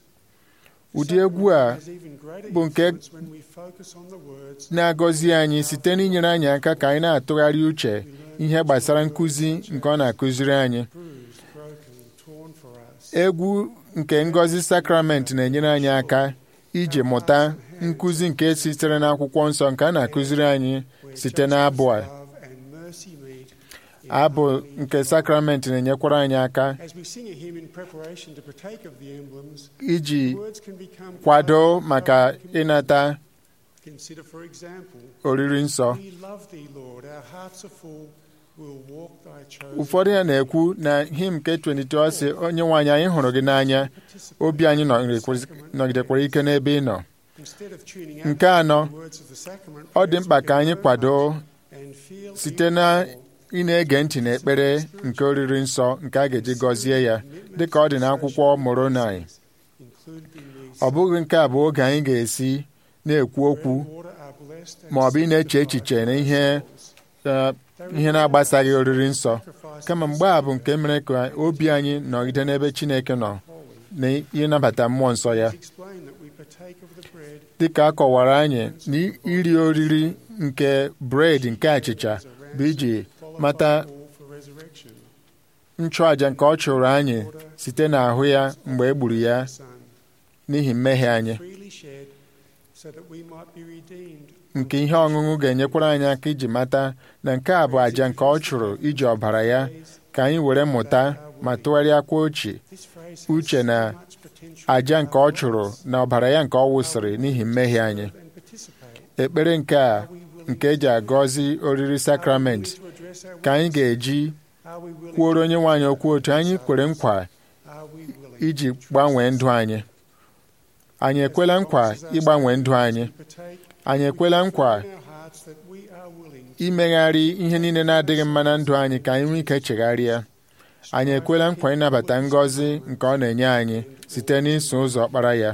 Speaker 6: ụdị egwu a
Speaker 8: Has even greater
Speaker 6: bụ nke
Speaker 8: influence when we focus on the words
Speaker 6: na-agọzi anyị site n'inyere anyị aka ka anyị na-atụgharị uche ihe gbasara nkụzi nke ọ na-akụziri anyị
Speaker 8: bruised, broken, torn for us.
Speaker 6: egwu nke ngọzi sakrament na-enyere anyị aka iji mụta nkụzi nke sitere n'akwụkwọ nsọ nke a na-akụziri anyị site n'abụ a
Speaker 8: Love and mercy meet in
Speaker 6: abụ
Speaker 8: harmony.
Speaker 6: nke sakrament na-enyekwara anyị aka
Speaker 8: As we sing a hymn in preparation to partake of the emblems,
Speaker 6: iji
Speaker 8: words can become
Speaker 6: kwado maka ịnata
Speaker 8: Consider, for example,
Speaker 6: oriri nsọ
Speaker 8: we love thee, Lord. Our hearts are full. We'll walk thy chosen.
Speaker 6: ụfọdụ ya na-ekwu na him nke 22 sị onye nwe anyị anyị hụrụ gị n'anya obi anyị nọgidekwara ike n'ebe ị nọ
Speaker 8: Instead of tuning out
Speaker 6: nke anọ
Speaker 8: the words of the sacrament,
Speaker 6: ọ dị mkpa ka anyị kwado
Speaker 8: and feel
Speaker 6: site na ị na-ege ntị n'ekpere nke oriri nsọ nke a ga-eji gọzie ya dịka ọ dị n'akwụkwọ Moroni
Speaker 8: included in these.
Speaker 6: ọ bụghị nke a bụ oge anyị ga-esi na-ekwu okwu
Speaker 8: Water are blessed and
Speaker 6: ma ọ bụ ị na-eche echiche na ihe eh, ihe na-agbasaghị oriri nsọ kama mgbe a bụ nke mere ka obi anyị nọgide n'ebe Chineke nọ na ịnabata mmụọ nsọ ya
Speaker 8: explain that we partake of the bread
Speaker 6: dịka a kọwara anyị na iri oriri nke bred nke achịcha bụ iji mata
Speaker 8: all for resurrection.
Speaker 6: nchụàja nke ọ chụrụ anyị site n'ahụ ya mgbe e gburu ya
Speaker 8: Son,
Speaker 6: n'ihi mmehie anyị
Speaker 8: freely shed, so that we might be redeemed.
Speaker 6: nke ihe ọṅụṅụ ga-enyekwara anyị aka iji mata na nke a bụ àjà nke ọ chụrụ iji ọbara ya ka anyị were mụta ma tụgharịakwa ochie
Speaker 8: This phrase has
Speaker 6: uche na
Speaker 8: so much potential
Speaker 6: àjà nke ọ chụrụ na ọbara ya nke ọ wụsịrị n'ihi mmehie anyị
Speaker 8: and participate.
Speaker 6: ekpere nke a nke eji agọzi oriri sakrament
Speaker 8: To address our
Speaker 6: ka anyị ga-eji
Speaker 7: Are we willing
Speaker 6: kwuoro
Speaker 7: to
Speaker 6: onye nwe anyị okwu otu anyị kwere nkwa
Speaker 7: Are we willing
Speaker 6: iji gbanwee ndụ anyị anyị ekwela nkwa ịgbanwe ndụ anyị
Speaker 7: to partake
Speaker 6: anyị ekwela nkwa
Speaker 7: in our hearts that we are willing
Speaker 6: imegharị ihe niile na-adịghị mma na ndụ anyị ka anyị nwee ike chegharịa anyị ekwela nkwa ịnabata ngọzi nke ọ na-enye anyị site n'iso ụzọ ọkpara ya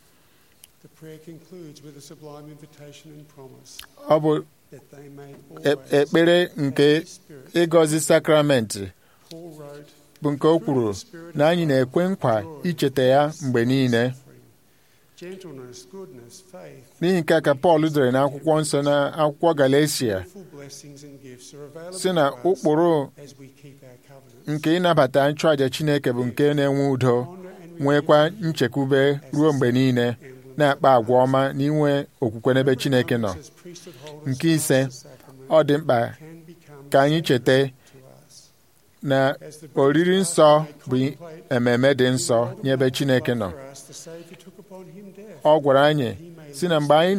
Speaker 7: The prayer concludes with a sublime invitation and promise
Speaker 6: ọ bụ
Speaker 7: that they may
Speaker 6: e-
Speaker 7: always
Speaker 6: ekpere nke
Speaker 7: have the Spirit.
Speaker 6: ịgọzi sakramenti
Speaker 7: Paul wrote,
Speaker 6: bụ nke o kwuru na anyị na-ekwe nkwa icheta ya mgbe niile
Speaker 7: suffering, gentleness, goodness, faith,
Speaker 6: n'ihi nke a ka Pọl dere n'akwụkwọ nsọ na akwụkwọ Galatia
Speaker 7: full blessings and gifts are available
Speaker 6: si na
Speaker 7: to us
Speaker 6: ụkpụrụ
Speaker 7: as we keep our covenant.
Speaker 6: nke ịnabata nchụàja Chineke bụ nke na-enwe udo nwekwa nchekwube ruo mgbe niile na-akpa agwa ọma na inwe okwukwe n'ebe Chineke nọ
Speaker 7: As priesthood holders
Speaker 6: nke ise
Speaker 7: of the sacrament
Speaker 6: ọ dị mkpa
Speaker 7: can become
Speaker 6: ka anyị cheta
Speaker 7: to us.
Speaker 6: na
Speaker 7: As the
Speaker 6: oriri
Speaker 7: British
Speaker 6: nsọ
Speaker 7: pastor
Speaker 6: bụ
Speaker 7: may contemplate
Speaker 6: ememe dị
Speaker 7: the
Speaker 6: nsọ
Speaker 7: world
Speaker 6: nye ebe
Speaker 7: of
Speaker 6: Chineke nọ
Speaker 7: love for us, the Savior took upon him death.
Speaker 6: ọ gwara anyị
Speaker 7: He may
Speaker 6: si na mgbe anyị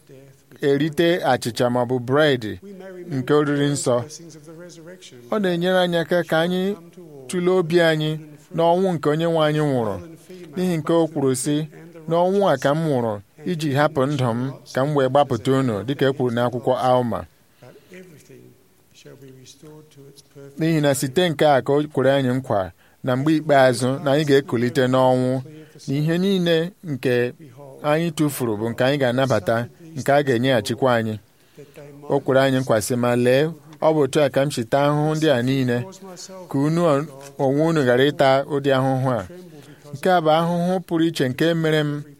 Speaker 6: na-erite achịcha maọbụ bredị
Speaker 7: We may
Speaker 6: nke
Speaker 7: remember
Speaker 6: oriri
Speaker 7: the
Speaker 6: nsọ
Speaker 7: blessings of the resurrection.
Speaker 6: ọ na-enyere anyị aka ka anyị
Speaker 7: Come to all,
Speaker 6: tụlee obi anyị n'ọnwụ nke onye nwe anyị nwụrụ
Speaker 7: male and female,
Speaker 6: n'ihi nke o kwuru sị n'ọnwụ a ka m nwụrụ iji hapụ ndụ m ka m wee gbapụta unu dịka e kwuru n'akwụkwọ Alma
Speaker 7: but everything shall be restored to its perfect
Speaker 6: n'ihi na site nke a ka o kwere anyị nkwa na mgbe ikpeazụ na anyị ga-ekulite n'ọnwụ na ihe niile nke
Speaker 7: behold,
Speaker 6: anyị tụfuru bụ nke anyị ga-anabata nke a ga-enyeghachikwa anyị
Speaker 7: that they
Speaker 6: o kwere anyị nkwa sị ma lee ọ bụ otu a ka m chita ahụhụ ndị a niile
Speaker 7: cause myself
Speaker 6: ka unu onwe unu ghara ịta ụdị ahụhụ a
Speaker 7: tremble because
Speaker 6: nke a bụ ahụhụ pụrụ iche nke mere m
Speaker 7: every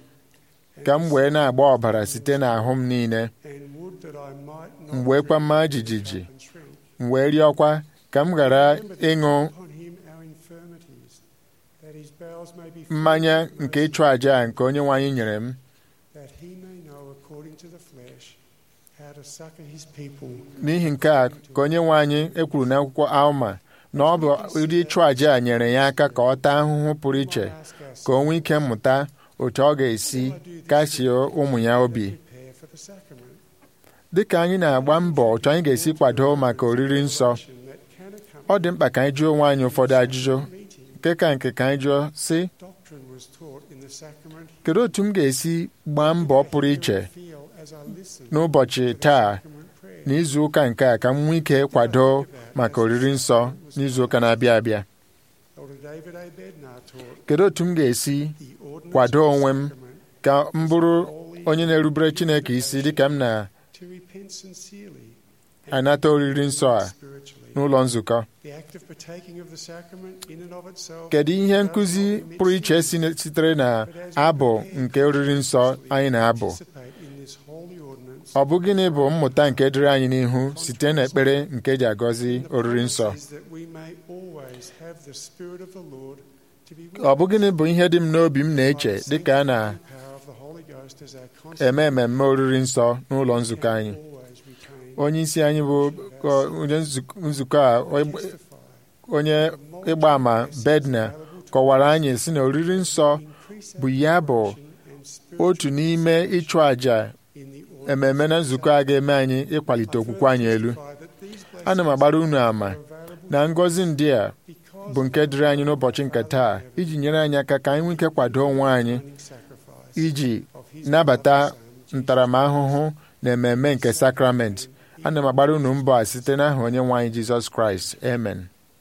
Speaker 7: poor,
Speaker 6: ka m wee na-agba ọbara site n'ahụ m niile
Speaker 7: and would that I might not
Speaker 6: m wee kwa mma jijiji
Speaker 7: and shrink.
Speaker 6: m wee rịọkwa ka m ghara ịṅụ
Speaker 7: Upon him our infirmities, that his bowels may be filled
Speaker 6: mmanya
Speaker 7: with
Speaker 6: nke
Speaker 7: mercy,
Speaker 6: ịchụ àjà a nke onye nwe anyị nyere m
Speaker 7: that he may know according to the flesh how to succor his people.
Speaker 6: n'ihi nke a ka onye nwe anyị ekwuru n'akwụkwọ Alma na ọ bụ ụdị ịchụ àjà a nyere ya aka ka ọ taa ahụhụ pụrụ iche
Speaker 7: Ask ourselves,
Speaker 6: ka o nwee ike mmụta otu ọ ga-esi kasie ụmụ ya obi
Speaker 7: prepare for the sacrament.
Speaker 6: dịka anyị na-agba mbọ otu anyị ga-esi kwado maka oriri nsọ
Speaker 7: That can accompany
Speaker 6: ọ dị mkpa ka anyị jụọ onwe anyị ụfọdụ ajụjụ
Speaker 7: meeting.
Speaker 6: nke ka nke ka anyị jụọ sị
Speaker 7: Doctrine was taught in the sacrament.
Speaker 6: kedu otu m ga-esi gbaa mbọ pụrụ iche
Speaker 7: Feel as I listen
Speaker 6: n'ụbọchị taa
Speaker 7: sacrament prayer.
Speaker 6: n'izu ụka nke a ka m nwee ike kwado maka oriri nsọ n'izu ụka na-abịa abịa
Speaker 7: Elder David A. Bednar taught
Speaker 6: kedu otu m ga-esi
Speaker 7: the ordinance
Speaker 6: kwado
Speaker 7: of the
Speaker 6: onwe m
Speaker 7: sacrament
Speaker 6: ka m bụrụ onye na-erubere Chineke isi dịka m
Speaker 7: to repent sincerely and
Speaker 6: na-anata oriri nsọ a
Speaker 7: spiritually.
Speaker 6: n'ụlọ nzukọ
Speaker 7: The act of partaking of the sacrament in and of itself
Speaker 6: kedu ihe nkụzi pụrụ iche si- sitere na abụ nke oriri nsọ anyị na-abụ
Speaker 7: participate in this holy ordinance
Speaker 6: ọ bụ gịnị bụ mmụta nke dịrị anyị n'ihu site n'ekpere nke eji agọzi oriri nsọ
Speaker 7: is that we may always have the spirit of the Lord to be with
Speaker 6: ọ bụ gịnị bụ ihe dị m n'obi m na-eche dịka a
Speaker 7: the power of the Holy Ghost as our constant
Speaker 6: na-eme mmemme oriri nsọ n'ụlọ nzukọ anyị
Speaker 7: always retain
Speaker 6: onye isi anyị bụ ọ, onye nzuk- nzukọ a ọ-
Speaker 7: testify
Speaker 6: onye ịgba ama bedna kọwara anyị sị na oriri nsọ
Speaker 7: increase
Speaker 6: bụ ya bụ
Speaker 7: and spiritual
Speaker 6: otu n'ime ịchụ àjà
Speaker 7: in the
Speaker 6: ememe na nzukọ a ga-eme anyị ịkwalite okwukwe anyị elu
Speaker 7: testify that these
Speaker 6: ana m agbara unu ama
Speaker 7: are available
Speaker 6: na ngọzi ndị a
Speaker 7: because
Speaker 6: bụ nke dịrị anyị n'ụbọchị nke taa iji nyere anyị aka ka anyị nwee ike kwado onwe anyị
Speaker 7: of sacrifice
Speaker 6: iji
Speaker 7: of his
Speaker 6: nabata
Speaker 7: beloved Son,
Speaker 6: ntaramahụhụ na ememe nke sakramenti ana m agbara unu mbọ a site n'aha onye nwe anyị jizọs kraịst amen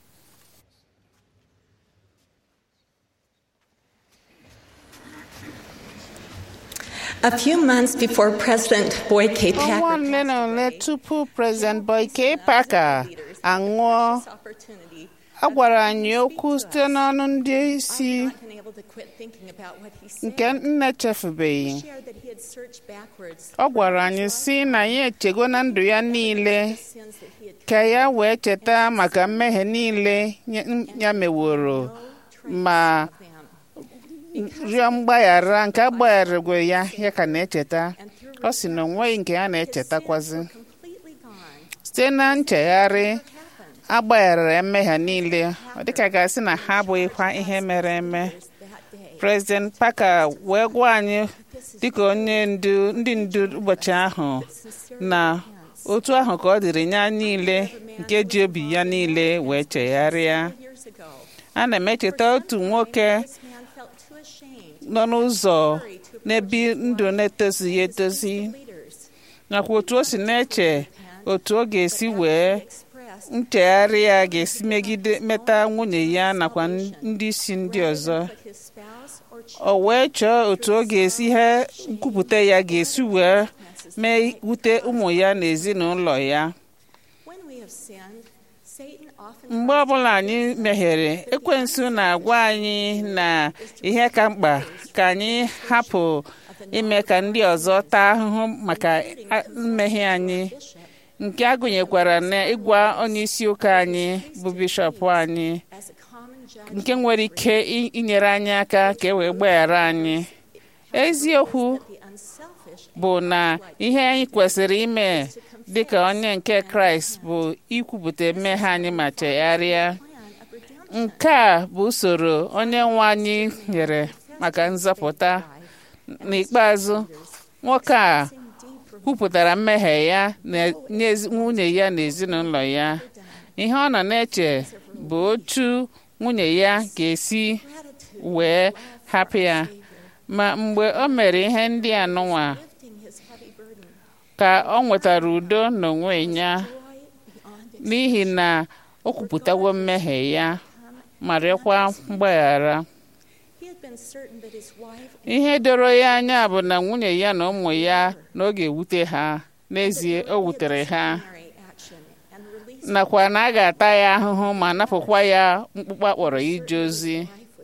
Speaker 9: A few months before President Boyke
Speaker 2: ọnwa
Speaker 9: Packer
Speaker 2: ole na ole tupu President Boyke Packer anwụọ a gwara anyị okwu site n'ọnụ ndị isi nke nne chefubeghị ọ gwara anyị si na ya echego na ndụ ya niile ka ya wee cheta maka mmehie niile ya- ya meworo ma rịọ mgbaghara nke agbagharịgwe ya ya ka na-echeta ọ sị na onweghị nke ya na-echetakwazi site na nchegharị agbagharịra mmehie niile ọ dịka ga-asị na ha abụghịkwa ihe mere eme President Parker wee gwa anyị dịka onye ndu ndị ndu ụbọchị ahụ na otu ahụ ka ọ dịrị ya niile nke ji obi ya niile wee chegharịa ana m echeta otu nwoke nọ n'ụzọ n'ebi ndụ na-etozighị etozi nakwa otu o si na-eche otu ọ ga-esi wee nchegharị ya ga-esi megide meta nwunye ya nakwa ndị isi ndị ọzọ o wee chọọ otu ọ ga-esi ihe nkwupụta ya ga-esi wee mee wute ụmụ ya na ezinụlọ ya mgbe ọbụla anyị meghere ekwensu na-agwa anyị na ihe ka mkpa ka anyị hapụ ime ka ndị ọzọ taa ahụhụ maka mmehie anyị nke a gụnyekwara na ịgwa onye isi ụka anyị bụ bishọp anyị nke nwere ike inyere anyị aka ka e wee gbaghara anyị eziokwu bụ na ihe anyị kwesịrị ime dịka onye nke kraịst bụ ikwupụta mmehie anyị ma chegharịa nke a bụ usoro onye nwe anyị nyere maka nzọpụta n'ikpeazụ nwoke a kwupụtara mmehie ya nye nwunye ya na ezinụlọ ya ihe ọ nọ na-eche bụ otu nwunye ya ga-esi wee hapụ ya ma mgbe o mere ihe ndị a nụnwa ka ọ nwetara udo n'onwe ya n'ihi na o kwupụtawo mmehie ya ma rịọkwa mgbaghara ihe doro ya anya bụ na nwunye ya na ụmụ ya n'oge ewute ha n'ezie o wutere ha nakwa na a ga-ata ya ahụhụ ma napụkwa ya mkpụkpọ akpọrọ ije ozi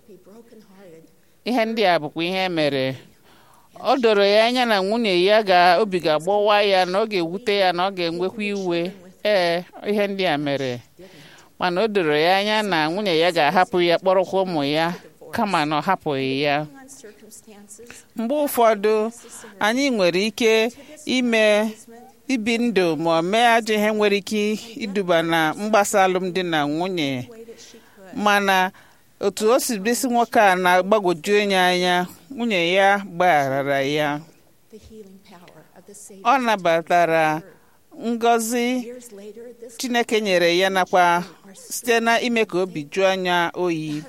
Speaker 2: ihe ndị a bụkwa ihe mere o doro ya anya na nwunye ya ga obi ga-agbawa ya na ọ ga-ewute ya na ọ ga-enwekwa iwe ee ihe ndị a mere mana o doro ya anya na nwunye ya ga-ahapụ ya kpọrọkwa ụmụ ya kama na ọ hapụghị ya mgbe ụfọdụ anyị nwere ike ime ibi ndụ ma ọ mee ajọ ihe nwere ike iduba na mgbasa alụmdi na nwunye mana otu o si bisi nwoke a na-agbagwoju onye anya nwunye ya gbagharara ya ọ nabatara ngọzi chineke nyere ya nakwa site na ime ka obi juo anya oyi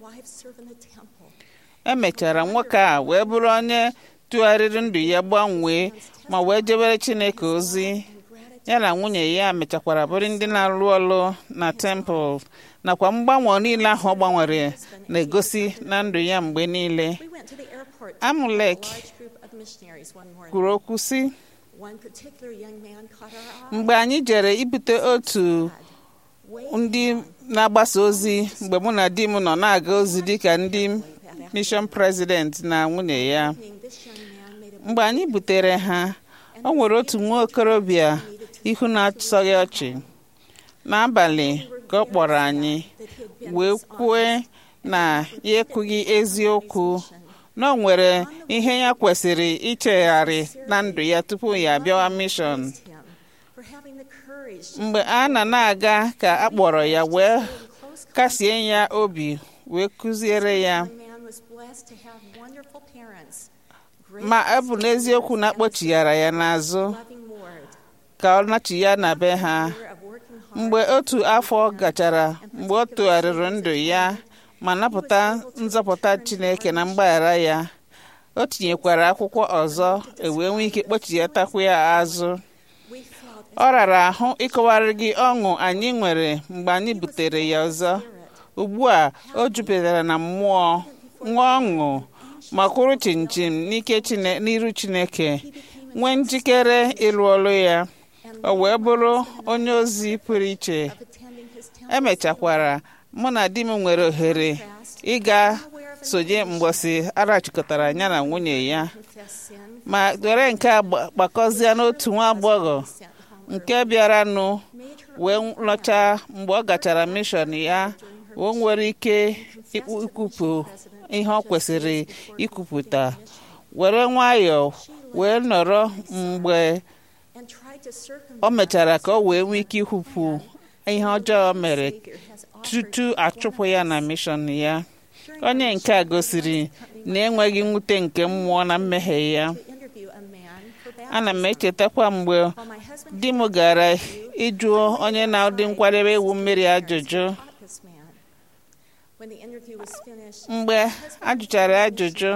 Speaker 2: emechara nwoke a wee bụrụ onye tụgharịrị ndụ ya gbanwee ma wee jebere chineke ozi ya na nwunye ya mechakwara bụrụ ndị na-alụ ọlụ na tempụl nakwa mgbanwe niile ahụ ọ gbanwere na-egosi na ndụ ya mgbe niile amulek kwuru okwu sị mgbe anyị jere ibute otu ndị na-agbasa ozi mgbe mụ na di m nọ na-aga ozi dịka ndị mission president na nwunye ya mgbe anyị butere ha o nwere otu nwa okorobịa ihu na-asọghị ọchị n'abalị ka ọ kpọrọ anyị wee kwue na ya ekwughị eziokwu na o nwere ihe ya kwesịrị ichegharị na ndụ ya tupu ya abịawa mishọn mgbe a na na-aga ka a kpọrọ ya wee kasie ya obi wee kụziere ya ma ọ bụ n'eziokwu na akpọchighara ya n'azụ ka ọ nachi ya na be ha mgbe otu afọ gachara mgbe ọ tụgharịrị ndụ ya ma napụta nzọpụta Chineke na mgbaghara ya o tinyekwara akwụkwọ ọzọ ewee nwee ike kpọchighatakwu ya azụ ọ rara ahụ ịkọwara gị ọṅụ anyị nwere mgbe anyị butere ya ọzọ ugbu a o jupụtara na mmụọ nwa ọṅụ ma kwụrụ chinchin n'ike n'iru Chineke nwee njikere ịrụ ọrụ ya o wee bụrụ onye ozi pụrụ iche emechakwara mụ na di m nwere ohere ịga sonye mgbọsị arachịkọtara ya na nwunye ya ma were nke a gbakọzie n'otu nwa agbọghọ nke bịaranụ wee lọchaa mgbe ọ gachara mishọn ya o nwere ike ikwupụ ihe ọ kwesịrị ikwupụta were nwayọọ wee nọrọ mgbe o mechara ka o wee nwee ike ikwupụ ihe ọjọọ mere tutu achụpụ ya na mishọn ya onye nke a gosiri na enweghị mwute nke mmụọ na mmehie ya ana m echetakwa mgbe di m gara ịjụ onye na-adị nkwadebe iwu mmiri ajụjụ mgbe ajụchara ajụjụ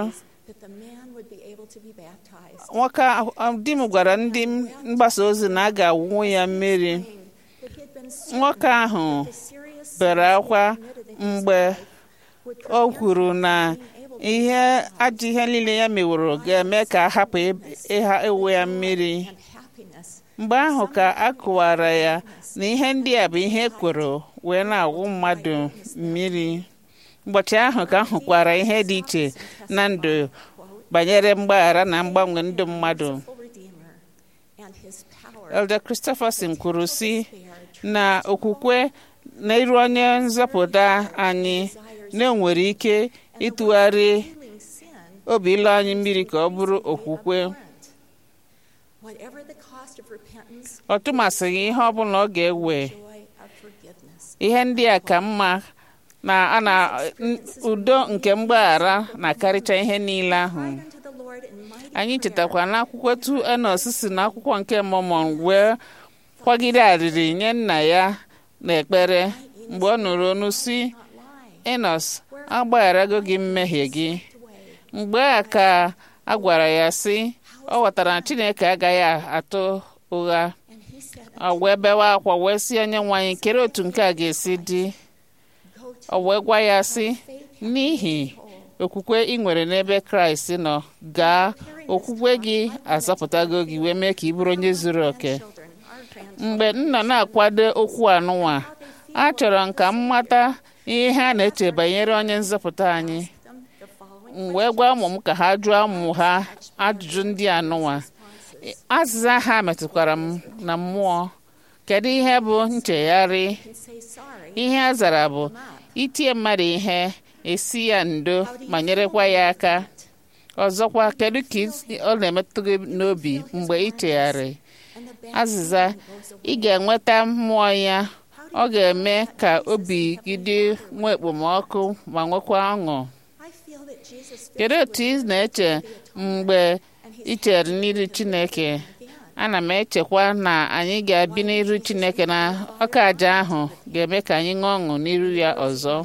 Speaker 2: nwoke di m gwara ndị mgbasa ozi na a ga-awụ ya mmiri nwoke ahụ bere akwa mgbe o kwuru na ihe ajọ ihe niile ya meworo ga-eme ka a hapụ ịha ewu ya mmiri mgbe ahụ ka a kụwara ya na ihe ndị a bụ ihe ekworo wee na-awụ mmadụ mmiri ụbọchị ahụ ka a hụkwara ihe dị iche na ndụ banyere mgbaghara na mgbanwe ndụ mmadụ Elder Christopherson kwuru sị na okwukwe na iru onye nzọpụta anyị na-enwere ike ịtụgharị obi ilu anyị mmiri ka ọ bụrụ okwukwe ọ tụmasịghị ihe ọ bụla ọ ga-ewe ihe ndị a ka mma na a na udo nke mgbaghara na-akarịcha ihe niile ahụ anyị chetakwa n'akwụkwọ tu enos si n'akwụkwọ nke mọmọn wee kwagide arịrị nye nna ya n'ekpere mgbe ọ nụrụ onu si enos agbagharago gị mmehie gị mgbe a ka a gwara ya sị ọ ghọtara na chineke agaghị atụ ụgha ọ wee bewa akwa wee si onye nwe anyị kere otu nke a ga-esi dị ọ wee gwa ya sị n'ihi okwukwe ị nwere n'ebe kraịst nọ gaa okwukwe gị azọpụtago gị wee mee ka ị bụrụ onye zuru oke mgbe m nọ na-akwado okwu anụnwa achọrọ m ka m mata ihe ha na-eche banyere onye nzọpụta anyị m wee gwa ụmụ m ka ha jụọ ụmụ ha ajụjụ ndị anụnwa azịza ha metụkwara m na mmụọ kedu ihe bụ nchegharị ihe a zara bụ itie mmadụ ihe esi ya ndo ma nyerekwa ya aka ọzọkwa kedu ka ọ na-emetụ gị n'obi mgbe ị chegharị azịza ị ga-enweta mmụọ ya ọ ga-eme ka obi gị dị nwa ekpomọkụ ma nwekwa ọṅụ kedu otu ị na-eche mgbe ị chere n'iru Chineke ana m echekwa na anyị ga-abi n'iru Chineke na ọka aja ahụ ga-eme ka anyị ṅụọ ọṅụ n'iru ya ọzọ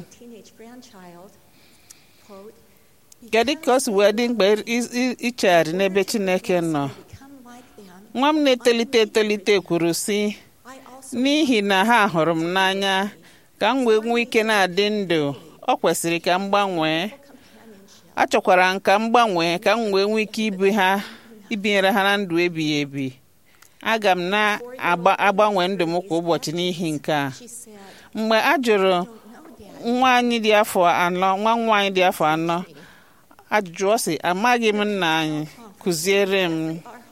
Speaker 2: kedu ka o si wee dị mkpa ichegharị n'ebe Chineke nọ nwa m na-etolite etolite kwuru sị n'ihi na ha hụrụ m n'anya ka m wee nwee ike na-adị ndụ ọ kwesịrị ka m gbanwee achọkwara m ka m gbanwee ka m wee nwee ike ibi ha ibinyere ha na ndụ ebighị ebi aga m na-agbanwe ndụ m kwa ụbọchị n'ihi nke a mgbe a jụrụ nwa anyị dị afọ anọ nwa nwa anyị dị afọ anọ ajụjụ ọ sị amaghị m nna anyị kụziere m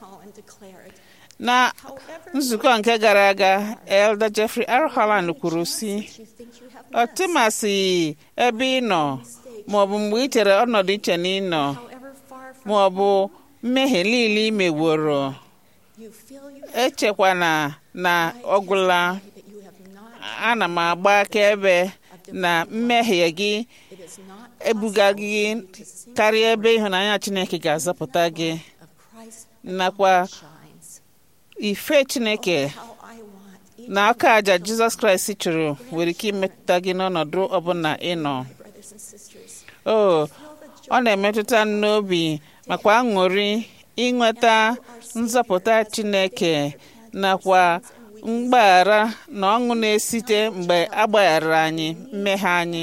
Speaker 2: na nzukọ nke gara aga Elder Jeffrey R. Holland kwuru sị ọtụmasị ebe ị nọ maọbụ mgbe ị chere ọnọdụ iche na ị nọ maọbụ mmehie niile ị meworo echekwana na ọgwụla ana m agba akaebe na mmehie gị ebuga gị karịa ebe ịhụnanya Chineke ga-azọpụta gị nakwa ife Chineke na aka aja Jizọs Kraịst chụrụ nwere ike imetụta gị n'ọnọdụ ọbụla ị nọ o ọ na-emetụta n'obi makwa aṅụrị ịnweta nzọpụta Chineke nakwa mgbaghara na ọṅụ na-esite mgbe a gbaghara anyị mmehie anyị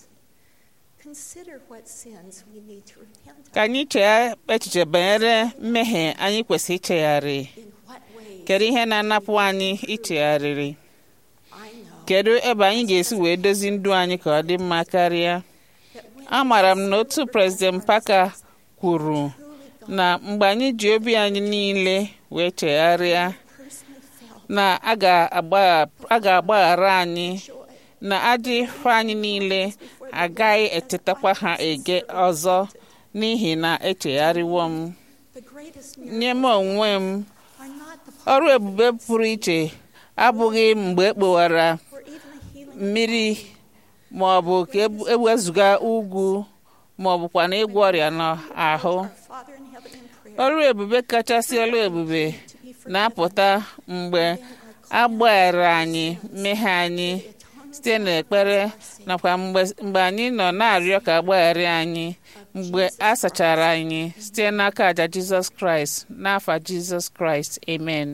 Speaker 2: ka anyị chee echiche banyere mmehie anyị kwesịrị ichegharị kedu ihe na-anapụ anyị ichegharịrị kedu ebe anyị ga-esi wee dozi ndụ anyị ka ọ dị mma karịa amaara m na otu prezident Parker kwuru na mgbe anyị ji obi anyị niile wee chegharịa na a ga-agbaghara anyị na ajọ ife anyị niile agaghị etetakwa ha ege ọzọ n'ihi na echegharịwo m nye m onwe m ọrụ ebube pụrụ iche abụghị mgbe ekpowara mmiri ma ọ bụ ka ewezụga ugwu ma ọ bụkwa na ịgwọ ọrịa n'ahụ ọrụ ebube kachasị ọrụ ebube na-apụta mgbe agbaghara anyị mmehie anyị site n'ekpere nakwa mgbe mgbe anyị nọ na-arịọ ka agbaghara anyị mgbe a sachara anyị site n'aka àjà Jizọs Kraịst n'afa Jizọs Kraịst amen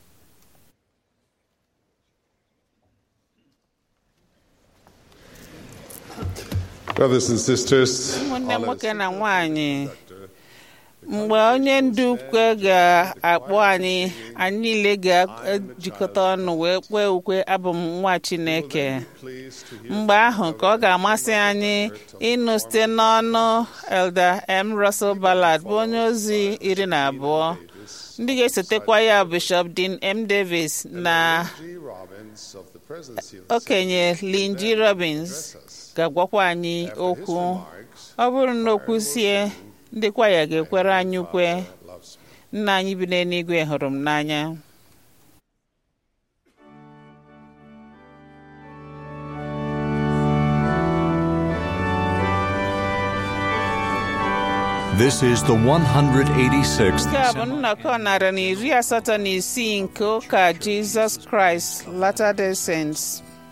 Speaker 3: Brothers and sisters,
Speaker 2: ụmụnne nwoke na nwanyị mgbe onye ndu ukwe ga-akpọ anyị anyị niile ga-ejikọta ọnụ wee kwee ukwe abụ m nwa Chineke mgbe ahụ ka ọ ga-amasị anyị ịnụ site n'ọnụ Elder M. Russell Ballard bụ onye ozi iri na abụọ ndị ga-esotekwa ya Bishop Dean M. Davis na okenye Lynn G. Robbins ga-agwakwa anyị okwu ọ bụrụ na okwu sie ndị kwaya ga-ekwere anyị ukwe nna anyị bi n'eluigwe hụrụ m n'anya
Speaker 1: This is the 186th
Speaker 2: nke a bụ nnọkọ narị na iri asatọ na isii nke ụka Jizọs Kraịst Latter-day Saints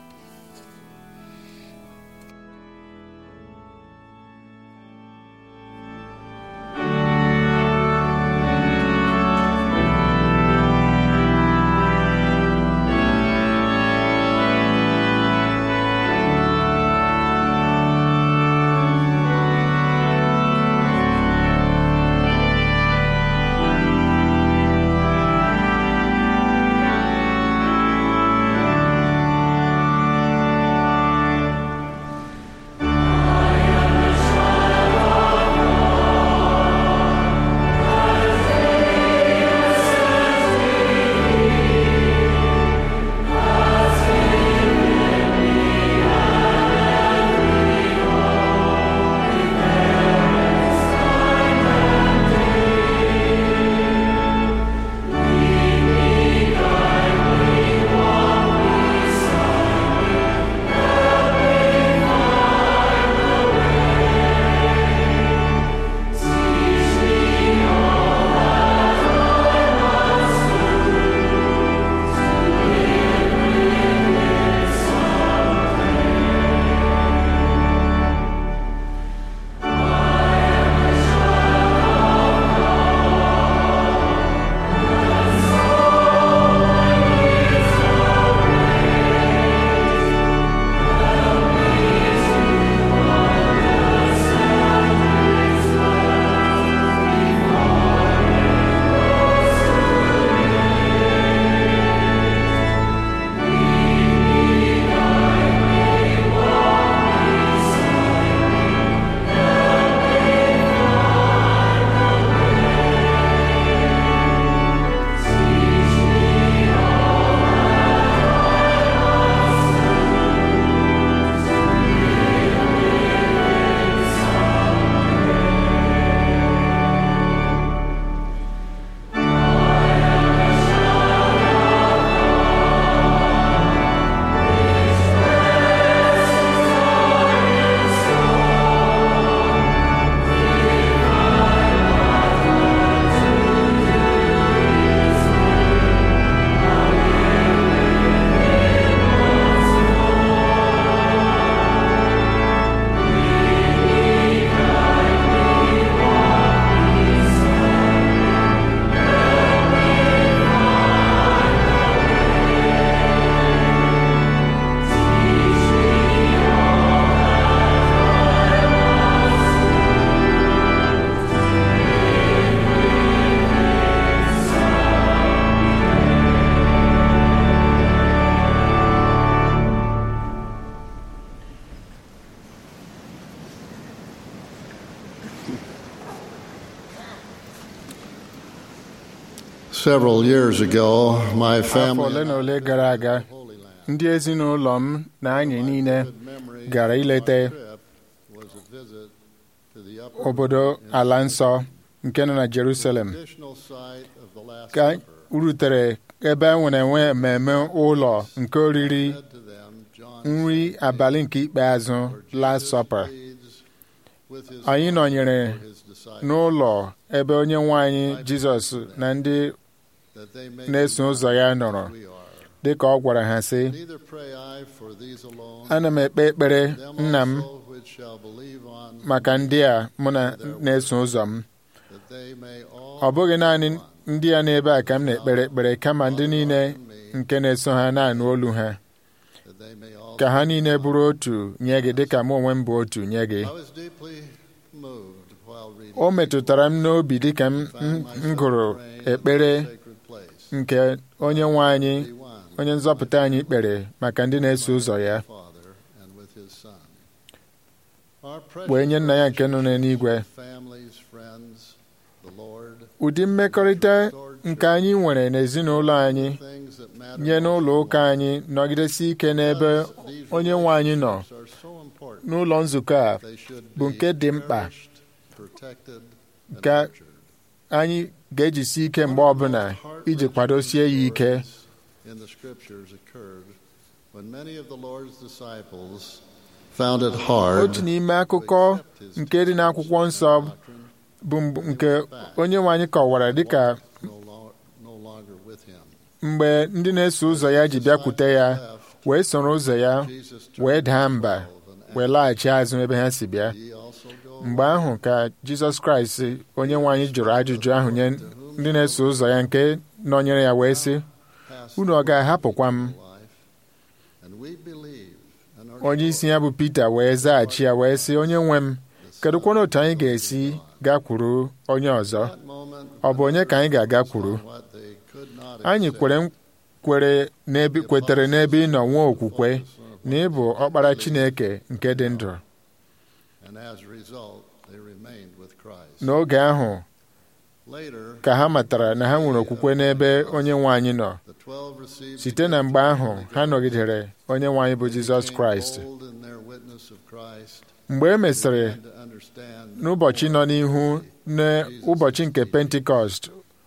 Speaker 10: Several years ago, my
Speaker 6: afọ
Speaker 10: family
Speaker 6: ole na ole gara aga ndị ezinụlọ m na anyị niile gara ileta
Speaker 10: was a visit to the upper
Speaker 6: obodo ala nsọ nke nọ na Jerusalem
Speaker 10: traditional site of the Last
Speaker 6: ka
Speaker 10: Supper.
Speaker 6: rutere ebe e nwere enwe mmemme ụlọ nke oriri
Speaker 10: Said to them, John
Speaker 6: nri abalị nke ikpeazụ Last Supper
Speaker 10: pleads with his
Speaker 6: anyị nọnyere
Speaker 10: for his disciples.
Speaker 6: n'ụlọ ebe onye nwe anyị Jizọs na ndị
Speaker 10: that they may
Speaker 6: na-eso
Speaker 10: be
Speaker 6: ụzọ ya
Speaker 10: as
Speaker 6: nọrọ
Speaker 10: we are.
Speaker 6: dịka ọ gwara ha sị
Speaker 10: Neither pray I for these alone,
Speaker 6: ana m ekpe ekpere
Speaker 10: them
Speaker 6: nna m
Speaker 10: also which shall believe on
Speaker 6: maka ndị a mụ na na-eso ụzọ m
Speaker 10: that they may all
Speaker 6: ọ bụghị naanị ndị a n'ebe a ka m na-ekpere ekpere kama ndị niile nke na-eso ha na-anụ olu ha
Speaker 10: that they may all
Speaker 6: ka ha niile bụrụ otu nye gị dịka mụ onwe m bụ otu nye gị
Speaker 10: I was deeply moved while reading
Speaker 6: o metụtara m n'obi dịka m m- m gụrụ ekpere
Speaker 10: sacred place.
Speaker 6: nke onye nwe anyị
Speaker 10: Be one
Speaker 6: onye nzọpụta anyị kpere maka ndị na-eso ụzọ ya
Speaker 10: Father and with his Son. Our
Speaker 6: wee nye
Speaker 10: precious
Speaker 6: nna ya nke nọ n'eluigwe
Speaker 10: families, friends, the Lord,
Speaker 6: ụdị mmekọrịta nke anyị nwere n'ezinụlọ anyị
Speaker 10: things that matter
Speaker 6: nye n'ụlọ ụka anyị nọgidesi ike n'ebe onye nwe anyị nọ
Speaker 10: are so important.
Speaker 6: n'ụlọ nzukọ a
Speaker 10: They should
Speaker 6: bụ
Speaker 10: be
Speaker 6: nke dị mkpa
Speaker 10: cherished, protected, and
Speaker 6: Ka
Speaker 10: nurtured.
Speaker 6: anyị ga-ejisi ike mgbe ọbụla iji kwadosie ya ike
Speaker 10: in the scriptures occurred when many of the Lord's disciples found it hard
Speaker 6: otu n'ime akụkọ nke dị n'akwụkwọ nsọ bụ mgbe- nke onye nwe anyị kọwara dịka
Speaker 10: no, lo- no longer with him.
Speaker 6: mgbe ndị na-eso ụzọ ya ji bịakwute ya wee soro ụzọ ya
Speaker 10: Jesus
Speaker 6: wee
Speaker 10: turned
Speaker 6: daa
Speaker 10: to
Speaker 6: mba
Speaker 10: the twelve and
Speaker 6: wee laghachi azụ ebe ha si bịa
Speaker 10: asked, "Ye also go
Speaker 6: mgbe ahụ ka jizọs kraịst onye nwe anyị jụrụ ajụjụ ahụ nye ndị na-eso ụzọ ya nke nọnyere ya wee sị
Speaker 10: past
Speaker 6: unu ọ ga-ahapụkwa m
Speaker 10: life?" And we believe and are
Speaker 6: onye isi
Speaker 10: sure
Speaker 6: ya bụ pita wee zaghachi ya wee sị onye nwe m kedụkwana otu anyị ga-esi gakwuru onye ọzọ
Speaker 10: that moment
Speaker 6: ọ bụ onye ka anyị ga-agakwuru
Speaker 10: what they could not
Speaker 6: anyị
Speaker 10: accept.
Speaker 6: kwere kwere n'ebe kwetere n'ebe ị nọ nwee okwukwe na ị bụ ọkpara chineke nke dị ndụ
Speaker 10: And as a result, they remained with Christ.
Speaker 6: n'oge ahụ
Speaker 10: Later,
Speaker 6: ka ha matara na ha nwere okwukwe n'ebe onye nwe anyị nọ
Speaker 10: the twelve received
Speaker 6: site na mgbe ahụ ha nọgidere onye nwe anyị bụ jizọs
Speaker 10: became
Speaker 6: kraịst
Speaker 10: bold in their witness of Christ,
Speaker 6: mgbe e mesịrị
Speaker 10: and to understand
Speaker 6: n'ụbọchị nọ n'ihu n'ụbọchị nke pentikọst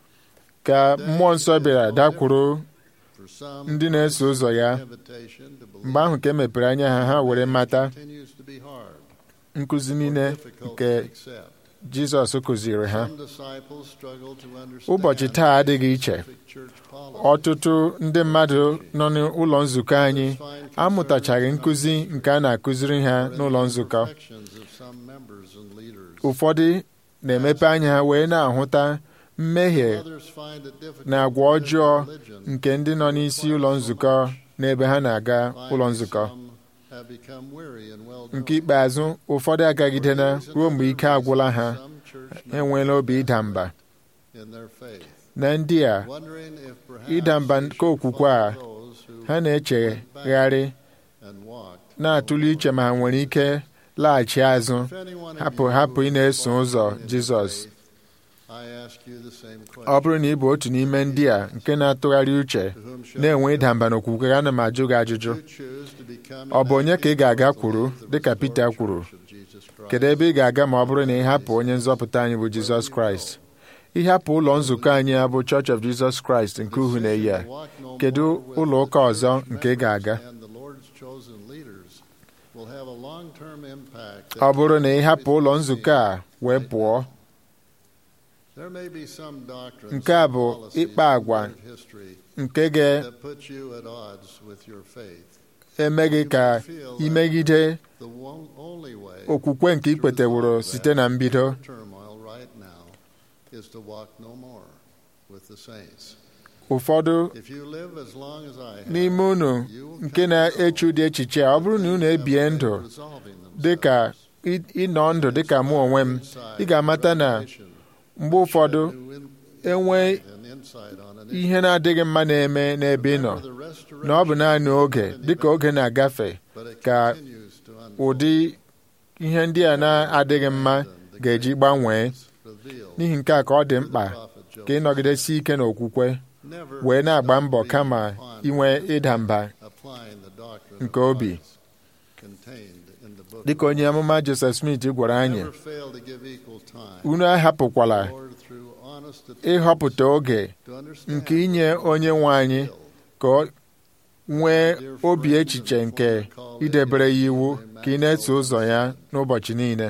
Speaker 6: ka mmụọ nsọ bịara dakwuru
Speaker 10: for some
Speaker 6: ndị na-eso ụzọ ya
Speaker 10: invitation to believe
Speaker 6: mgbe ahụ ka e mepere anya ha ha were mata
Speaker 10: continues to be hard,
Speaker 6: nkụzi niile
Speaker 10: difficult
Speaker 6: nke
Speaker 10: to accept.
Speaker 6: jizọs kụziri ha
Speaker 10: Some disciples struggle to understand
Speaker 6: ụbọchị taa adịghị iche
Speaker 10: specific church policy.
Speaker 6: ọtụtụ ndị mmadụ nọ n'ụlọ nzukọ anyị amụtachaghị nkụzi nke a na-akụziri ha n'ụlọ nzukọ
Speaker 10: Imperfections of some members and leaders.
Speaker 6: ụfọdụ na-emepe anya ha wee na-ahụta mmehie
Speaker 10: Others find it difficult
Speaker 6: na agwa
Speaker 10: to live
Speaker 6: ọjọọ
Speaker 10: religion
Speaker 6: nke ndị nọ n'isi ụlọ nzukọ n'ebe ha na-aga ụlọ
Speaker 10: Finally,
Speaker 6: nzukọ
Speaker 10: some have become weary and well-doing.
Speaker 6: nke ikpeazụ ụfọdụ agagidena ruo mgbe ike agwụla ha
Speaker 10: Some church
Speaker 6: ha enweela obi ịda mba
Speaker 10: in their faith,
Speaker 6: na ndị a
Speaker 10: wondering if perhaps
Speaker 6: ịda mba
Speaker 10: they
Speaker 6: nke
Speaker 10: should
Speaker 6: okwukwe a
Speaker 10: follow those who
Speaker 6: ha na-echegharị
Speaker 10: and walked.
Speaker 6: na-atụle iche ma ha nwere ike laghachi azụ
Speaker 10: If anyone of
Speaker 6: hapụ
Speaker 10: you
Speaker 6: hapụ ị
Speaker 10: is
Speaker 6: na-eso ụzọ
Speaker 10: walking in
Speaker 6: jizọs
Speaker 10: faith, I ask you the same
Speaker 6: ọ
Speaker 10: question.
Speaker 6: bụrụ na ị bụ otu n'ime ndị a nke na-atụgharị uche
Speaker 10: To whom shall
Speaker 6: na-enwe
Speaker 10: we
Speaker 6: ịda
Speaker 10: go?
Speaker 6: mba n'okwukwe ana m ajụ gị ajụjụ
Speaker 10: You choose to become
Speaker 6: ọ bụ onye ka ị ga-aga
Speaker 10: ambassadors
Speaker 6: kwuru
Speaker 10: of the
Speaker 6: dịka
Speaker 10: restored
Speaker 6: Pita kwuru
Speaker 10: church of Jesus Christ.
Speaker 6: kedu ebe ị ga-aga ma ọ bụrụ na ị hapụ onye nzọpụta anyị bụ jizọs kraịst ịhapụ ụlọ nzukọ anyị a bụ Church of Jesus Christ nke uhu na-eyi a kedu ụlọ ụka ọzọ nke ị ga-aga ọ bụrụ na ị hapụ ụlọ nzukọ a wee pụọ nke a bụ ịkpa agwa nke ga-eme gị ka imegide okwukwe nke ikpeteworo site na mbido ụfọdụ n'ime unu nke na-eche ụdị echiche a ọ bụrụ na unu ebie ndụ dịka ịnọ ndụ dịka mụ onwe m ị ga-amata na mgbe ụfọdụ enwe ihe na-adịghị mma na-eme n'ebe ị nọ na ọ bụ naanị oge dịka oge na-agafe ka ụdị ihe ndị a na-adịghị mma ga-eji gbanwee n'ihi nke a ka ọ dị mkpa ka ịnọgidesi ike n'okwukwe wee na-agba mbọ kama inwe ịda mba nke obi dịka onye amụma Joseph Smith gwara anyị unu ahapụkwala ịhọpụta oge nke inye onye nwe anyị ka ọ nwee obi echiche nke idebere ya iwu ka ị na-eso ụzọ ya n'ụbọchị niile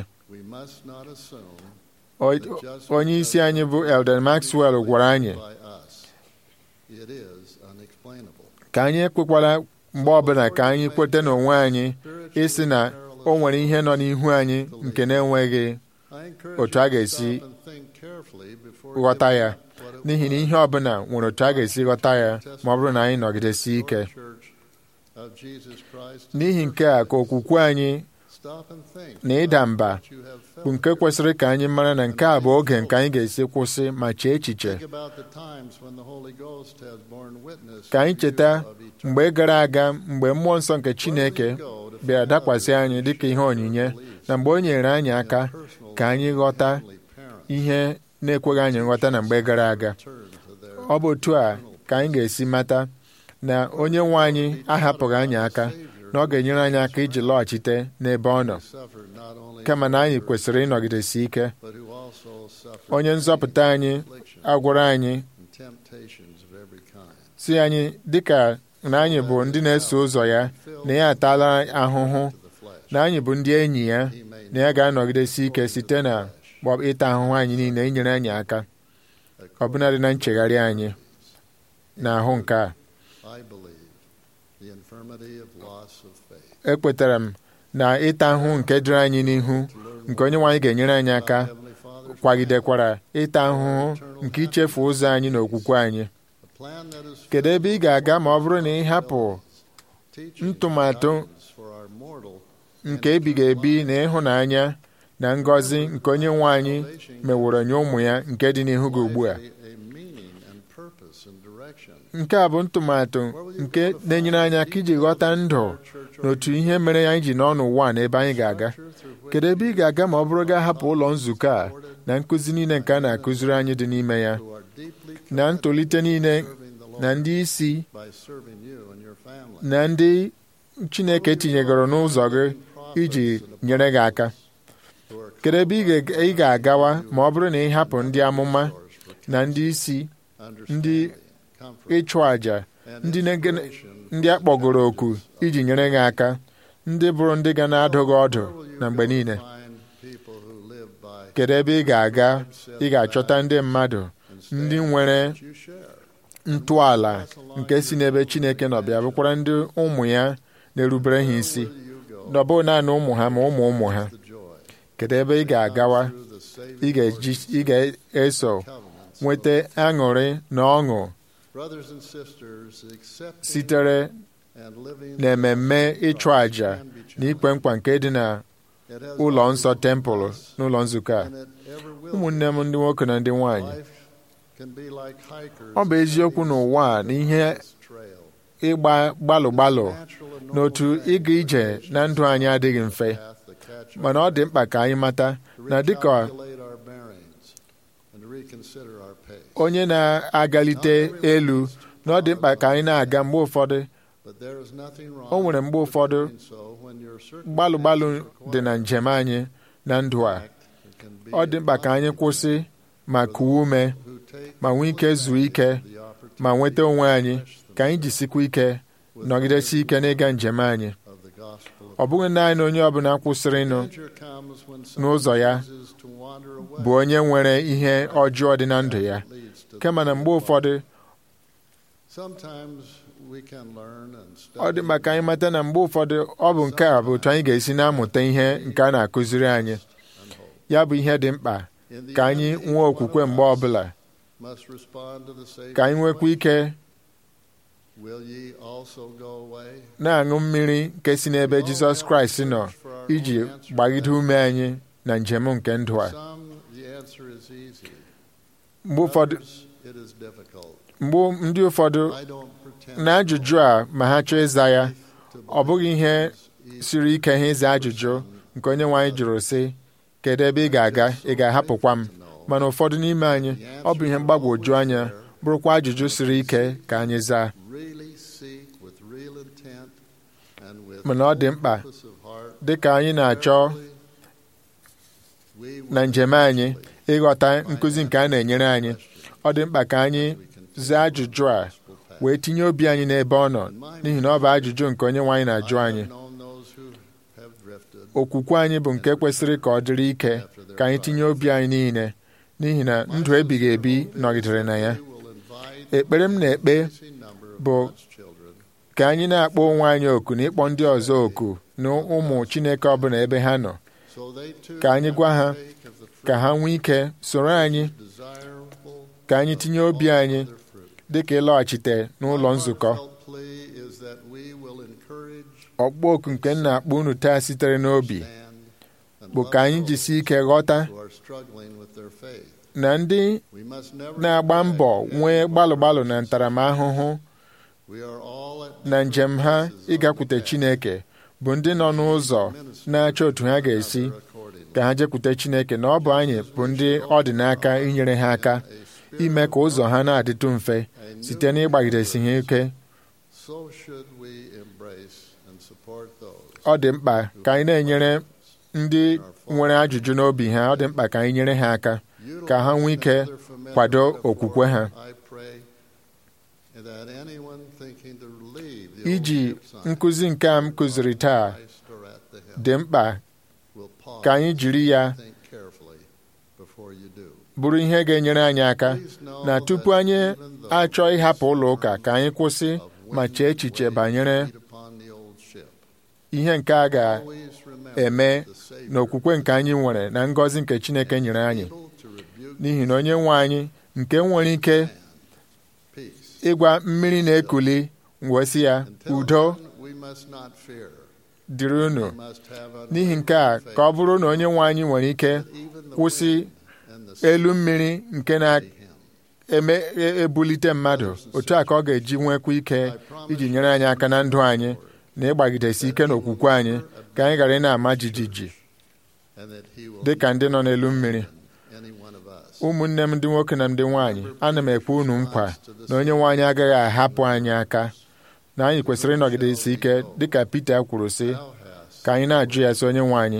Speaker 6: onye isi anyị bụ Elden Maxwell gwara anyị
Speaker 10: it is unexplainable.
Speaker 6: ka anyị ekwekwala mgbe ọbụla ka anyị kweta n'onwe anyị ịsị na o nwere ihe nọ n'ihu anyị nke na-enweghị
Speaker 10: I encourage
Speaker 6: otu
Speaker 10: you
Speaker 6: a
Speaker 10: to
Speaker 6: ga-esi
Speaker 10: stop and think carefully before
Speaker 6: ghọta
Speaker 10: giving
Speaker 6: ya
Speaker 10: up what it
Speaker 6: n'ihi na
Speaker 10: was.
Speaker 6: ihe ọbụla nwere otu a ga-esi ghọta ya ma ọ bụrụ na anyị nọgidesi ike
Speaker 10: Church of Jesus Christ
Speaker 6: n'ihi nke a ka okwukwe anyị
Speaker 10: Stop and think
Speaker 6: na ịda
Speaker 10: about
Speaker 6: mba
Speaker 10: what you have felt.
Speaker 6: bụ nke kwesịrị ka anyị mara na nke a bụ oge nke anyị ga-esi kwụsị ma chee echiche
Speaker 10: Think about the times when the Holy Ghost has borne witness
Speaker 6: ka anyị
Speaker 10: to
Speaker 6: cheta
Speaker 10: you of eternal
Speaker 6: mgbe gara aga mgbe mmụọ nsọ nke Chineke bịara dakwasị anyị dịka ihe onyinye na mgbe o nyere anyị aka ka anyị ghọta ihe na-ekweghị anyị nghọta na mgbe gara aga ọ bụ otu a ka anyị ga-esi mata na onye nwe anyị ahapụghị anyị aka na ọ ga-enyere anyị aka iji lọghachite n'ebe ọ nọ
Speaker 10: suffered not only
Speaker 6: kama na anyị kwesịrị ịnọgidesi ike
Speaker 10: but who also suffered
Speaker 6: onye nzọpụta anyị agwara anyị
Speaker 10: and temptations of every kind.
Speaker 6: si anyị dịka na anyị bụ ndị na-eso ụzọ ya na ya ataala ahụhụ na anyị bụ ndị enyi ya na ya ga-anọgidesi ike site na gbọ- ịta ahụhụ anyị niile inyere anyị aka ọbụnadị na nchegharị anyị na ahụ nke a
Speaker 10: I believe the infirmity of loss of faith.
Speaker 6: ekwetara m na ịta ahụhụ nke dịrị anyị n'ihu nke onye nwe anyị ga-enyere anyị aka
Speaker 10: Heavenly Father,
Speaker 6: kwagidekwara ịta ahụhụ nke ichefu ụzọ anyị na okwukwe anyị
Speaker 10: a plan that is
Speaker 6: kedu ebe ị ga-aga ma ọ bụrụ na ị hapụ
Speaker 10: teaching
Speaker 6: ntụmatụ
Speaker 10: guidance for our mortal
Speaker 6: nke ebighị ebi na ịhụnanya na ngọzi nke onye nwe anyị meworo nye ụmụ ya nke dị n'ihu gị ugbu a
Speaker 10: a, a meaning and purpose and direction.
Speaker 6: nke a bụ ntụmatụ nke na-enyere anyị aka iji ghọta ndụ na otu ihe mere anyị ji nọ n'ụwa a na ebe anyị ga-aga kedu ebe ị ga-aga ma ọ bụrụ gaa hapụ ụlọ nzukọ a na nkụzi niile nke a na-akụziri anyị dị n'ime ya
Speaker 10: Who are deeply
Speaker 6: na ntolite niile
Speaker 10: serving the
Speaker 6: na
Speaker 10: Lord
Speaker 6: ndị isi
Speaker 10: by serving you and your family.
Speaker 6: na ndị Chineke tinyegoro n'ụzọ gị iji nyere gị aka
Speaker 10: Who are
Speaker 6: kedu ebe ị ga- ị ga-agawa ma ọ bụrụ na ị hapụ ndị amụma na ndị isi ndị
Speaker 10: understanding, comfort,
Speaker 6: ịchụ àjà
Speaker 10: and
Speaker 6: ndị na-
Speaker 10: inspiration
Speaker 6: ndị a kpọgoro oku iji nyere gị aka ndị bụrụ ndị ga na-adụ gị ọdụ
Speaker 10: Where will you
Speaker 6: na mgbe
Speaker 10: go
Speaker 6: niile
Speaker 10: find people who live by
Speaker 6: kedu ebe ị ga-aga ị ga-achọta ndị mmadụ ndị nwere
Speaker 10: what you share?
Speaker 6: ntọala nke si n'ebe Chineke nọ bịa bụkwara ndị ụmụ ya na-erubere ha isi
Speaker 10: Where you go
Speaker 6: na ọ bụghị naanị ụmụ ha ma ụmụ ụmụ ha
Speaker 10: the joy
Speaker 6: kedu ebe ị ga-agawa
Speaker 10: through the saving
Speaker 6: ị ga-eji ị ga-eso
Speaker 10: covenants.
Speaker 6: nweta aṅụrị na ọṅụ
Speaker 10: Brothers and sisters, accepting
Speaker 6: sitere
Speaker 10: and living
Speaker 6: na mmemme ịchụ àjà na ikpe nkwa nke dị na
Speaker 10: It has
Speaker 6: ụlọ
Speaker 10: always
Speaker 6: nsọ
Speaker 10: been
Speaker 6: tempụl
Speaker 10: us,
Speaker 6: n'ụlọ nzukọ a
Speaker 10: and it ever will
Speaker 6: ụmụnne m ndị nwoke na ndị nwanyị
Speaker 10: Life can be like hikers
Speaker 6: ọ bụ eziokwu n'ụwa a na ihe
Speaker 10: trail.
Speaker 6: ịgba gbalụ gbalụ
Speaker 10: Natural and normal
Speaker 6: n'otu
Speaker 10: thing
Speaker 6: ịga ije na ndụ anyị adịghị mfe
Speaker 10: path that catch
Speaker 6: mana ọ dị mkpa ka anyị mata
Speaker 10: to
Speaker 6: na dịka
Speaker 10: recalculate our bearings and to reconsider our pace.
Speaker 6: onye na-agalite elu na ọ dị mkpa ka anyị na-aga mgbe ụfọdụ
Speaker 10: But there is nothing wrong
Speaker 6: o nwere mgbe
Speaker 10: with
Speaker 6: ụfọdụ
Speaker 10: doing so when your
Speaker 6: gbalụ gbalụ
Speaker 10: circumstances
Speaker 6: dị na
Speaker 10: require
Speaker 6: njem anyị na ndụ a
Speaker 10: it. It can be
Speaker 6: ọ dị mkpa ka anyị kwụsị ma kuwe ume
Speaker 10: who take
Speaker 6: ma nwee ike zuo ike
Speaker 10: the opportunity
Speaker 6: ma nweta onwe anyị ka anyị jisikwa ike nọgidesi ike n'ịga njem anyị
Speaker 10: of the gospel of
Speaker 6: ọ bụghị naanị onye ọbụla kwụsịrịnụ
Speaker 10: Danger comes when
Speaker 6: n'ụzọ ya
Speaker 10: someone chooses to wander away.
Speaker 6: bụ onye nwere ihe ọjọọ dị na ndụ ya
Speaker 10: It leads to
Speaker 6: kama na mgbe ụfọdụ
Speaker 10: Sometimes we can learn and
Speaker 6: ọ dị
Speaker 10: study
Speaker 6: mkpa ka anyị mata na mgbe ụfọdụ ọ bụ nke a bụ otu anyị ga-esi na-amụta ihe nke a na-akụziri anyị
Speaker 10: and hope.
Speaker 6: ya bụ ihe dị mkpa
Speaker 10: In the
Speaker 6: ka anyị
Speaker 10: end, each
Speaker 6: nwee
Speaker 10: one
Speaker 6: okwukwe
Speaker 10: of
Speaker 6: mgbe
Speaker 10: us
Speaker 6: ọbụla
Speaker 10: must respond to the Savior's
Speaker 6: ka anyị nwekwa ike
Speaker 10: question, Will ye also go away?
Speaker 6: na-aṅụ mmiri nke si n'ebe Jizọs Kraịst nọ iji gbagide ume anyị na njem nke ndụ a
Speaker 10: Some, the answer is easy.
Speaker 6: mgbe ụfọdụ
Speaker 10: Others, it is difficult.
Speaker 6: mgbe ndị ụfọdụ
Speaker 10: I don't pretend
Speaker 6: na ajụjụ a ma ha chọọ ịza ya
Speaker 10: to
Speaker 6: ọ bụghị ihe
Speaker 10: believe it's
Speaker 6: siri ike ha ịza ajụjụ nke onye nwe anyị jụrụ sị kedu ebe ị ga-aga ị ga-ahapụkwa m mana ụfọdụ n'ime anyị ọ bụ ihe mgbagwoju anya bụrụkwa ajụjụ siri ike ka anyị zaa
Speaker 10: really seek with real intent and with
Speaker 6: Mana ọ dị
Speaker 10: full
Speaker 6: mkpa
Speaker 10: purpose of heart,
Speaker 6: dị ka anyị na-achọ
Speaker 10: we will
Speaker 6: na njem anyị ịghọta nkụzi nke a na-enyere anyị ọ dị mkpa ka anyị zaa ajụjụ a wee tinye obi anyị n'ebe ọ nọ n'ihi na ọ bụ ajụjụ nke onye nwe anyị na-ajụ anyị
Speaker 10: known those who have drifted
Speaker 6: okwukwe anyị bụ nke kwesịrị ka ọ dịrị ike ka anyị tinye obi anyị niile n'ihi na ndụ ebighị ebi nọgidere na ya
Speaker 10: we will invite
Speaker 6: ekpere m na-ekpe
Speaker 10: increasing number of
Speaker 6: bụ
Speaker 10: God's children
Speaker 6: ka anyị na-akpọ onwe anyị oku na ịkpọ ndị ọzọ oku na ụmụ Chineke ọbụla ebe ha nọ
Speaker 10: so they too
Speaker 6: ka anyị gwa ha
Speaker 10: partake of the fruit
Speaker 6: ka ha nwee ike soro anyị
Speaker 10: desirable
Speaker 6: ka anyị tinye obi anyị
Speaker 10: their fruit.
Speaker 6: dịka ịlọghachite n'ụlọ nzukọ
Speaker 10: Heartfelt plea is that we will encourage,
Speaker 6: ọkpọ oku nke m na-akpọ unu taa sitere n'obi
Speaker 10: stand, and
Speaker 6: bụ
Speaker 10: love
Speaker 6: ka anyị
Speaker 10: those
Speaker 6: jisie ike ghọta
Speaker 10: who are struggling with their faith.
Speaker 6: na ndị
Speaker 10: We must never
Speaker 6: na-agba
Speaker 10: neglect
Speaker 6: mbọ
Speaker 10: any
Speaker 6: nwee
Speaker 10: of our
Speaker 6: gbalụ gbalụ na
Speaker 10: brothers and
Speaker 6: ntaramahụhụ
Speaker 10: We are all at
Speaker 6: na njem ha
Speaker 10: different places on
Speaker 6: ịgakwute
Speaker 10: the path.
Speaker 6: Chineke bụ ndị nọ n'ụzọ na-achọ otu ha ga-esi
Speaker 10: Accordingly.
Speaker 6: ka ha jekwute Chineke na ọ bụ anyị bụ ndị ọ dị n'aka inyere ha aka ime ka ụzọ ha na-adịtụ mfe site n'ịgbagidesi ha ike
Speaker 10: So should we embrace and support those
Speaker 6: ọ dị mkpa ka anyị na-enyere ndị nwere ajụjụ n'obi ha ọ dị mkpa ka anyị nyere ha aka ka ha nwee ike
Speaker 10: Utilize another
Speaker 6: kwado
Speaker 10: familiar
Speaker 6: okwukwe ha
Speaker 10: metaphor, I pray that anyone thinking to leave the
Speaker 6: iji
Speaker 10: old ship sign
Speaker 6: nkụzi nke a m kụziri taa
Speaker 10: Christ or at the helm
Speaker 6: dị mkpa
Speaker 10: will pause
Speaker 6: ka anyị jiri ya
Speaker 10: and think carefully before you do.
Speaker 6: bụrụ ihe ga-enyere anyị aka
Speaker 10: Please know
Speaker 6: na tupu
Speaker 10: that
Speaker 6: anyị
Speaker 10: even those
Speaker 6: achọ ịhapụ ụlọ ụka ka anyị kwụsị
Speaker 10: of
Speaker 6: ma chee echiche banyere
Speaker 10: feet upon the old ship.
Speaker 6: ihe nke a ga-eme
Speaker 10: Always remember the Savior
Speaker 6: n'okwukwe nke anyị nwere na ngọzi nke Chineke nyere anyị
Speaker 10: able to rebuke
Speaker 6: n'ihi na onye nwe anyị nke nwere ike
Speaker 10: peace.
Speaker 6: ịgwa mmiri na-ekuli wee sị ya
Speaker 10: Until
Speaker 6: udo
Speaker 10: then, we must not fear.
Speaker 6: dịrị unu
Speaker 10: We must have
Speaker 6: n'ihi nke a
Speaker 10: unwavering
Speaker 6: ka ọ bụrụ na onye nwe anyị nwere ike
Speaker 10: faith. Even the
Speaker 6: kwụsị
Speaker 10: wind and the
Speaker 6: elu mmiri nke
Speaker 10: sea
Speaker 6: na
Speaker 10: him.
Speaker 6: eme e- ebulite mmadụ otu a ka ọ ga-eji nwekwa ike iji nyere anyị aka na ndụ anyị na ịgbagidesi ike n'okwukwe anyị ka anyị ghara ị na-ama jijiji
Speaker 10: and that he will
Speaker 6: dị ka ndị nọ n'elu mmiri
Speaker 10: any one of us.
Speaker 6: ụmụnne m ndị nwoke na ndị nwaanyị ana m ekwe unu nkwa na onye nwe anyị agaghị ahapụ anyị aka na anyị kwesịrị ịnọgidesi ike dịka Pita kwuru sị
Speaker 10: Thou hast
Speaker 6: ka anyị na-ajụ ya sị onye nwe anyị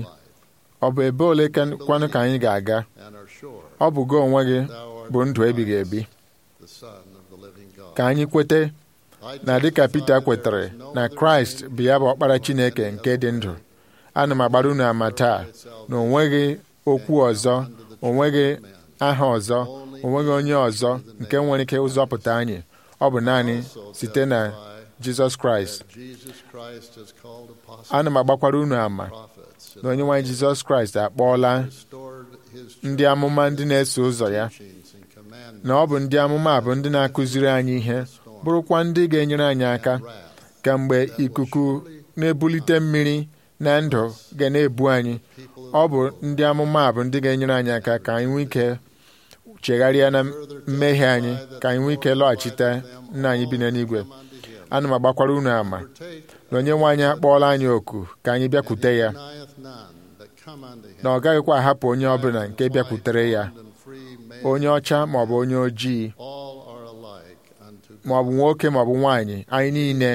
Speaker 6: ọ bụ ebe ole ka- kwanụ ka anyị ga-aga
Speaker 10: and are sure
Speaker 6: ọ bụ gị onwe gị
Speaker 10: thou art
Speaker 6: bụ ndụ ebighị ebi
Speaker 10: the Son of the living God.
Speaker 6: ka anyị kwete
Speaker 10: I
Speaker 6: na dịka
Speaker 10: testify
Speaker 6: Pita
Speaker 10: there
Speaker 6: kwetere
Speaker 10: is no
Speaker 6: na
Speaker 10: other
Speaker 6: Kraịst
Speaker 10: name
Speaker 6: bụ ya bụ ọkpara Chineke nke dị ndụ ana m agbara unu ama taa na o nweghị okwu ọzọ o nweghị aha ọzọ o nweghị onye ọzọ nke nwere ike ụzọpụta anyị ọ bụ naanị site na Jizọs Kraịst
Speaker 10: that Jesus Christ has called apostles
Speaker 6: ana m agbakwara unu ama
Speaker 10: prophets
Speaker 6: na onye nwaanyị Jizọs Kraịst akpọọla
Speaker 10: restored his
Speaker 6: ndị amụma ndị na-eso ụzọ ya
Speaker 10: teachings and commandments
Speaker 6: na ọ bụ ndị amụma a bụ ndị na-akụziri anyị ihe bụrụkwa ndị ga-enyere anyị aka ka mgbe ikuku na-ebulite mmiri na ndụ ga na-ebu anyị ọ bụ ndị amụma a bụ ndị ga-enyere anyị aka ka anyị nwee ike chegharịa na mmehie anyị ka anyị nwee ike lọghachite nna anyị bi n'eluigwe ana m agbakwara unu ama na onye nwe anyị akpọọla anyị oku ka anyị bịakwute ya
Speaker 10: denieth none that come unto him.
Speaker 6: na ọ gaghịkwa ahapụ onye ọbụla nke bịakwutere ya
Speaker 10: Bond and free male,
Speaker 6: onye ọcha maọbụ onye ojii
Speaker 10: all are alike unto God.
Speaker 6: maọbụ nwoke maọbụ nwaanyị anyị niile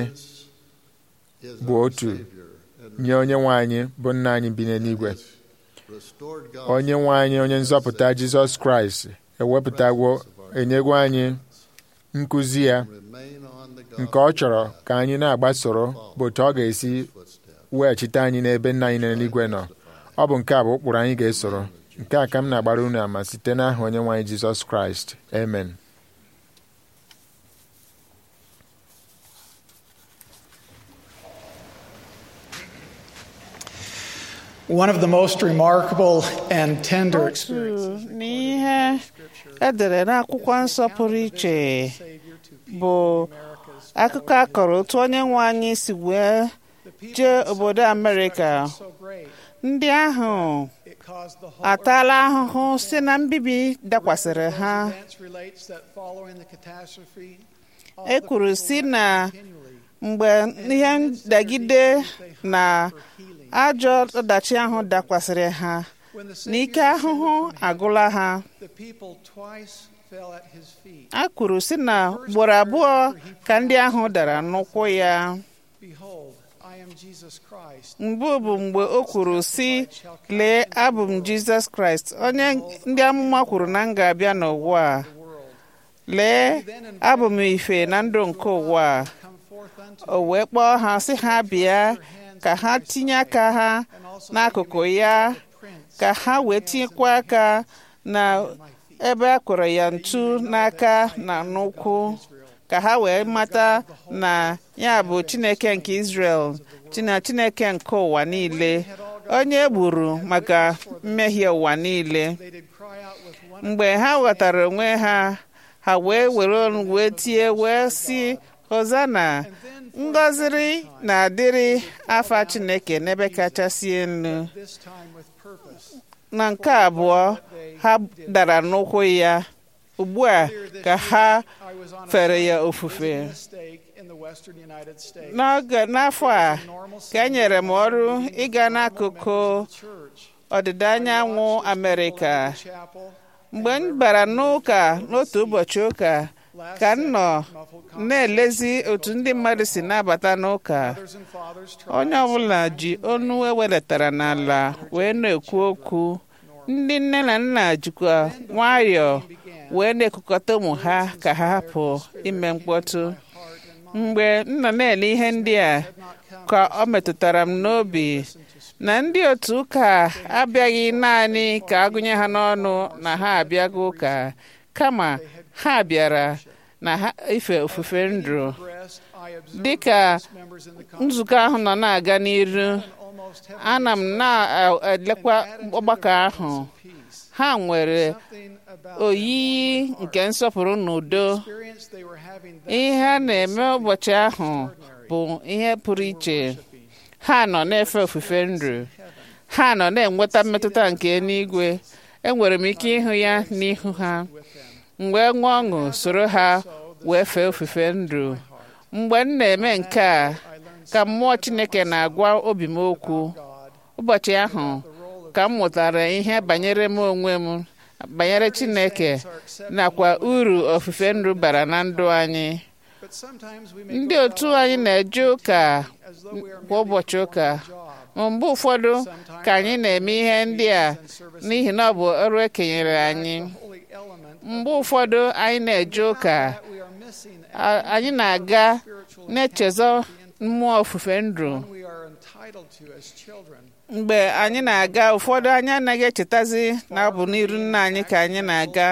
Speaker 10: Is
Speaker 6: bụ
Speaker 10: our
Speaker 6: otu
Speaker 10: Savior and
Speaker 6: nye onye nwe anyị bụ nna anyị bi n'eluigwe
Speaker 10: restored God
Speaker 6: onye nwe anyị onye nzọpụta Jizọs Kraịst ewepụtagwo enyegwo anyị nkụzi ya
Speaker 10: remain on the
Speaker 6: nke ọ chọrọ ka anyị na-agbasoro bụ otu ọ ga-esi weghachite anyị n'ebe nna anyị n'eluigwe nọ ọ bụ nke a bụ ụkpụrụ anyị ga-esoro nke a ka m na-agbara unu ama site n'aha onye nwe anyị Jizọs Kraịst amen
Speaker 11: One of the most remarkable and tender
Speaker 2: otu
Speaker 11: experiences
Speaker 2: n'ihe edere n'akwụkwọ nsọ pụrụ iche bụ akụkọ akọrọ otu onye nwe anyị si wee jee obodo Amerịka ndị ahụ ataala ahụhụ si na mbibi dakwasịrị ha e kwuru si na mgbe ihe ndagide na ajọ ọdachi ahụ dakwasịrị ha n'ike ahụhụ agụla ha a kwuru si na ugboro abụọ ka ndị ahụ dara n'ụkwụ ya mbụ bụ mgbe o kwuru si lee abụ m jizọs kraịst onye ndị amụma kwuru na m ga-abịa n'ụwa a lee abụ m ife na ndụ nke ụwa a o wee kpọọ ha sị ha bịa ka ha tinye aka ha n'akụkụ ya ka ha wee tinyekwa aka na ebe a kwere ya ntu n'aka na n'ụkwụ ka ha wee mata na ya bụ chineke nke Israel china chineke nke ụwa niile onye e gburu maka mmehie ụwa niile mgbe ha ghọtara onwe ha ha wee were olu wee tie wee si hozana ngọziri na-adịrị afa chineke n'ebe kachasị elu na nke abụọ ha dara n'ụkwụ ya ugbu a ka ha fere ya ofufe n'oge n'afọ a ka e nyere m ọrụ ịga n'akụkụ ọdịda anyanwụ Amerịka mgbe m bara n'ụka n'otu ụbọchị ụka ka m nọ na-elezi otu ndị mmadụ si na-abata n'ụka onye ọbụla ji onu ewelatara n'ala wee na-ekwu okwu ndị nne na nna jikwa nwayọọ wee na-ekukọta ụmụ ha ka ha hapụ ime mkpọtụ mgbe m nọ na-ele ihe ndị a ka ọ metụtara m n'obi na ndị otu ụka abịaghị naanị ka agụnye ha n'ọnụ na ha abịago ụka kama ha bịara na ha ife ofufe ndụ dịka nzukọ ahụ nọ na-aga n'iru ana m na-elekwa ọgbakọ ahụ ha nwere oyiyi nke nsọpụrụ na udo ihe a na-eme ụbọchị ahụ bụ ihe pụrụ iche ha nọ na-efe ofufe ndụ ha nọ na-enweta mmetụta nke eluigwe enwere m ike ịhụ ya n'ihu ha mgbe nwa ọṅụ soro ha wee fee ofufe ndụ mgbe m na-eme nke a ka mmụọ Chineke na-agwa obi m okwu ụbọchị ahụ ka m mụtara ihe banyere m onwe m banyere Chineke nakwa uru ofufe ndụ bara na ndụ anyị ndị otu anyị na-eje ụka kwa ụbọchị ụka ma mgbe ụfọdụ ka anyị na-eme ihe ndị a n'ihi na ọ bụ ọrụ ekenyere anyị mgbe ụfọdụ anyị na-eje ụka anyị na-aga na-echezọ mmụọ ofufe ndụ mgbe anyị na-aga ụfọdụ anyị anaghị echetazi na ọ bụ n'iru nna anyị ka anyị na-aga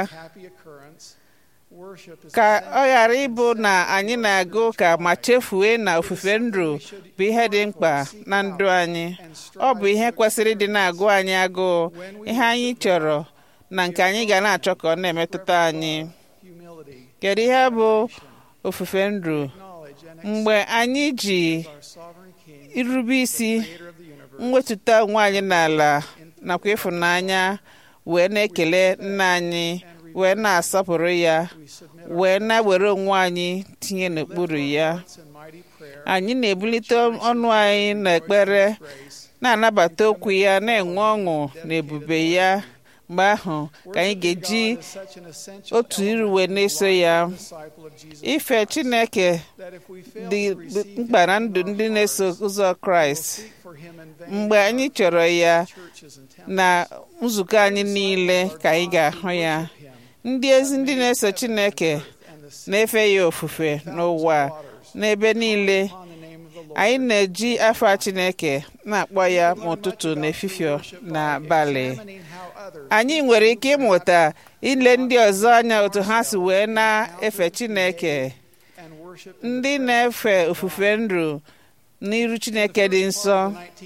Speaker 2: ka ọ ghara ịbụ na anyị na-aga ụka ma chefue na ofufe ndụ bụ ihe dị mkpa na ndụ anyị ọ bụ ihe kwesịrị ịdị na-agụ anyị agụụ ihe anyị chọrọ na nke anyị ga na-achọ ka ọ na-emetụta anyị kedu ihe bụ ofufe ndụ mgbe anyị ji irube isi mwetụta onwe anyị n'ala nakwa ịfụnanya wee na-ekele nna anyị wee na-asọpụrụ ya wee na-were onwe anyị tinye n'okpuru ya anyị na-ebulite ọnụ anyị n'ekpere na-anabata okwu ya na-enwe ọṅụ na ebube ya mgbe ahụ ka anyị ga-eji otu iruwe na-eso ya ife Chineke dị mkpa na ndụ ndị na-eso ụzọ Kraịst mgbe anyị chọrọ ya na nzukọ anyị niile ka anyị ga-ahụ ya ndị ezi ndị na-eso Chineke na-efe ya ofufe n'ụwa n'ebe niile anyị na-eji afa Chineke na-akpọ ya ma ụtụtụ na efifie na abalị anyị nwere ike ịmụta ile ndị ọzọ anya otu ha si wee na-efe Chineke ndị na-efe ofufe ndụ n'iru Chineke dị nsọ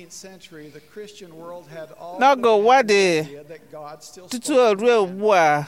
Speaker 2: n'oge ụwa dị tutu o ruo ugbu a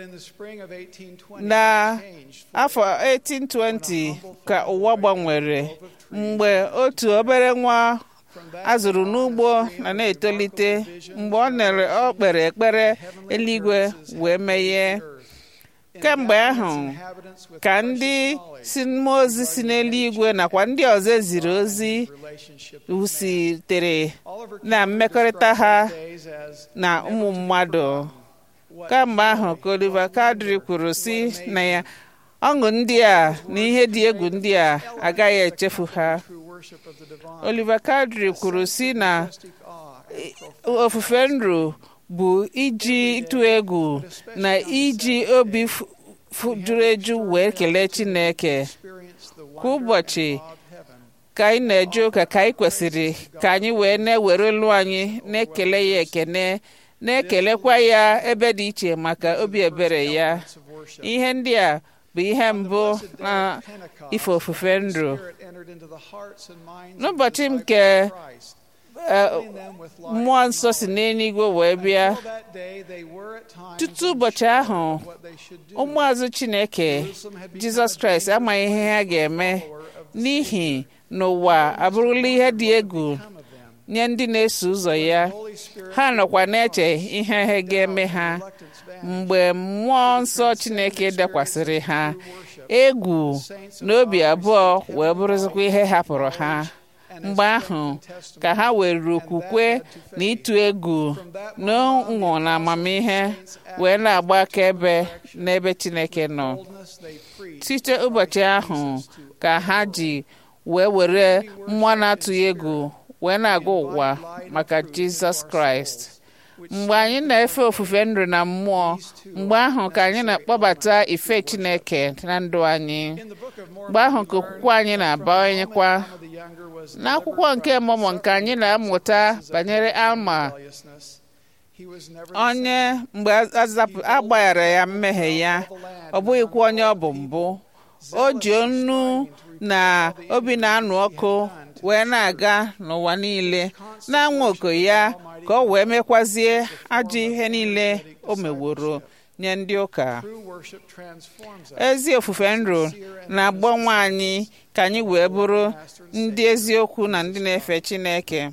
Speaker 2: na afọ 1820 ka ụwa gbanwere mgbe otu obere nwa a zụrụ n'ugbo na na-etolite mgbe ọ nere ọ kpere ekpere eluigwe wee meghee kemgbe ahụ ka ndị si mmụọ ozi si n'eluigwe nakwa ndị ọzọ eziri ozi sitere na mmekọrịta ha na ụmụ mmadụ kamgbe ahụ ka Oliver Cowdery kwuru si na ya ọṅụ ndị a na ihe dị egwu ndị a agaghị echefu ha Oliver Cowdery kwuru si na ofufe ndụ bụ iji ịtụ egwu na iji obi juru eju wee kelee Chineke kwa ụbọchị ka anyị na-eje ụka ka anyị kwesịrị ka anyị wee na-ewere olu anyị na-ekele ya ekene na-ekelekwa ya ebe dị iche maka obi ebere ya ihe ndị a bụ ihe mbụ na ife ofufe ndụ n'ụbọchị nke mmụọ nsọ si n'eluigwe wee bịa tutu ụbọchị ahụ ụmụazụ chineke jizọs kraịst amaghị ihe ha ga-eme n'ihi n'ụwa abụrụla ihe dị egwu nye ndị na-eso ụzọ ya ha nọkwa na-eche ihe ha ga-eme ha mgbe mmụọ nsọ chineke dakwasịrị ha egwu na obi abụọ wee bụrụzikwa ihe hapụrụ ha mgbe ahụ ka ha were okwukwe na ịtụ egwu na ụṅụ na amamihe wee na-agba akaebe n'ebe chineke nọ site ụbọchị ahụ ka ha ji wee were mmụọ na-atụghị egwu wee na-aga ụwa maka jizọs kraịst mgbe anyị na-efe ofufe ndụ na mmụọ mgbe ahụ ka anyị na-akpọbata ife chineke na ndụ anyị mgbe ahụ ka okwukwe anyị na-abawanyekwa n'akwụkwọ nke mmụọ nke anyị na-amụta banyere alma onye mgbe a gbaghara ya mmehie ya ọ bụghịkwa onye ọ bụ mbụ o ji onu na obi na-anụ ọkụ wee na-aga n'ụwa niile na-anwa oku ya ka ọ wee mekwazie ajọ ihe niile o meworo nye ndị ụka ezi ofufe ndụ na-agbanwe anyị ka anyị wee bụrụ ndị eziokwu na ndị na-efe Chineke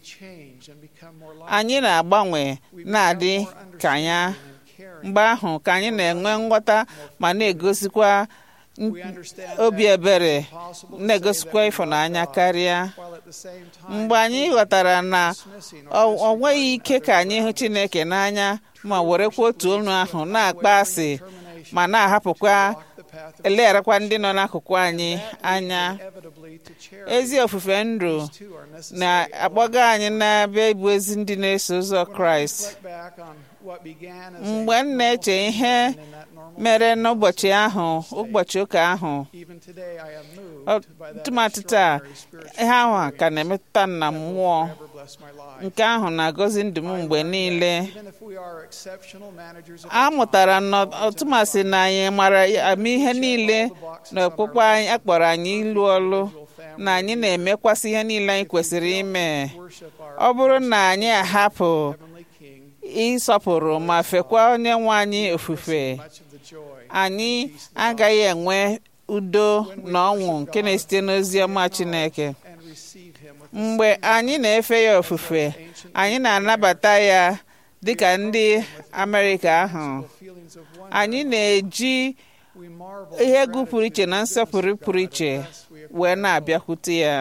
Speaker 2: anyị na-agbanwe na-adị ka ya mgbe ahụ ka anyị na-enwe nghọta ma na-egosikwa obi ebere na-egosikwa ịfụnanya karịa mgbe anyị ghọtara na ọ nweghị ike ka anyị hụ Chineke n'anya ma werekwa otu olu ahụ na-akpa asị ma na-ahapụkwa elegharakwa ndị nọ n'akụkụ anyị anya ezi ofufe ndụ na-akpọga anyị n'ebe ịbụ ezi ndị na-eso ụzọ Kraịst mgbe m na-eche ihe mere n'ụbọchị ahụ ụbọchị ụka ahụ tụmatụ taa ihe ahụ ka na-emetụta na mmụọ nke ahụ na-agọzi ndụ m mgbe niile a mụtara n'ọtụmasị na anyị mara ama ihe niile na okpukpe anyị akpọrọ anyị ịlụ ọlụ na anyị na-emekwasị ihe niile anyị kwesịrị ime ọ bụrụ na anyị ahapụ ịsọpụrụ ma fekwa onye nwe anyị ofufe anyị agaghị enwe udo na ọṅụ nke na-esite n'ozi ọma Chineke mgbe anyị na-efe ya ofufe anyị na-anabata ya dịka ndị Amerịka ahụ anyị na-eji ihe egwu pụrụ iche na nsọpụrụ pụrụ iche wee na-abịakwute ya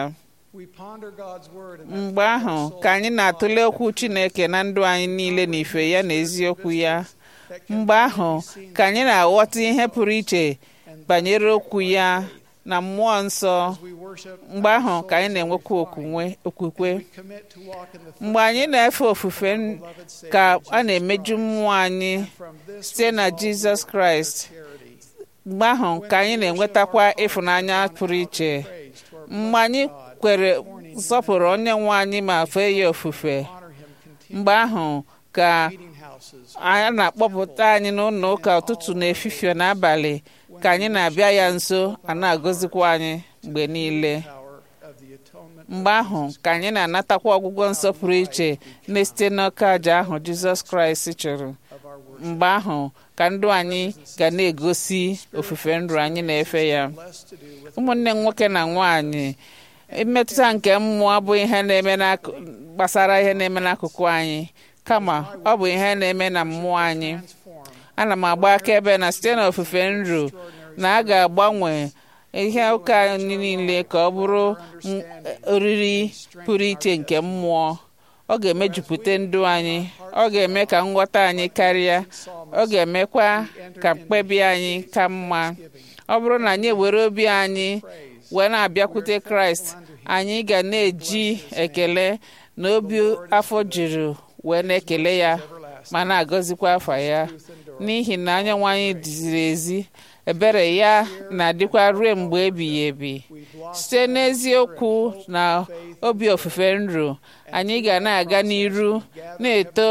Speaker 2: mgbe ahụ ka anyị na-atụle okwu Chineke na ndụ anyị niile na ife ya na eziokwu ya mgbe ahụ ka anyị na-aghọta ihe pụrụ iche banyere okwu ya na mmụọ nsọ mgbe ahụ ka anyị na-enwekwa okwukwe mgbe anyị na-efe ofufe ka a na-emeju mmụọ anyị site na Jizọs Kraịst mgbe ahụ ka anyị na-enwetakwa ịfụnanya pụrụ iche mgbe anyị kwere nsọpụrụ onye nwe anyị ma fee ya ofufe mgbe ahụ ka a na-akpọpụta anyị n'ụlọ ụka ụtụtụ na efifie n'abalị ka anyị na-abịa ya nso a na-agọzikwa anyị mgbe niile mgbe ahụ ka anyị na-anatakwa ọgwụgwọ nsọ pụrụ iche na-esite n'ọka aja ahụ Jizọs Kraịst chụrụ mgbe ahụ ka ndụ anyị ga na-egosi ofufe ndụ anyị na-efe ya ụmụnne m nwoke na nwanyị mmetụta nke mmụọ bụ ihe na-eme gbasara ihe na-eme n'akụkụ anyị kama ọ bụ ihe na-eme na mmụọ anyị ana m agba akaebe na site n'ofufe ndụ na a ga-agbanwe ihe ụka anyị niile ka ọ bụrụ oriri pụrụ iche nke mmụọ ọ ga-emejupụta ndụ anyị ọ ga-eme ka nghọta anyị karịa ọ ga-emekwa ka mkpebi anyị ka mma ọ bụrụ na anyị ewere obi anyị wee na-abịakwute kraịst anyị ga na-eji ekele na obi afọ juru wee na-ekele ya ma na-agọzikwa afa ya n'ihi na anyanwụ anyị dịziri ezi ebere ya na-adịkwa ruo mgbe ebighị ebi site n'eziokwu na obi ofufe nru anyị ga na-aga n'iru na-eto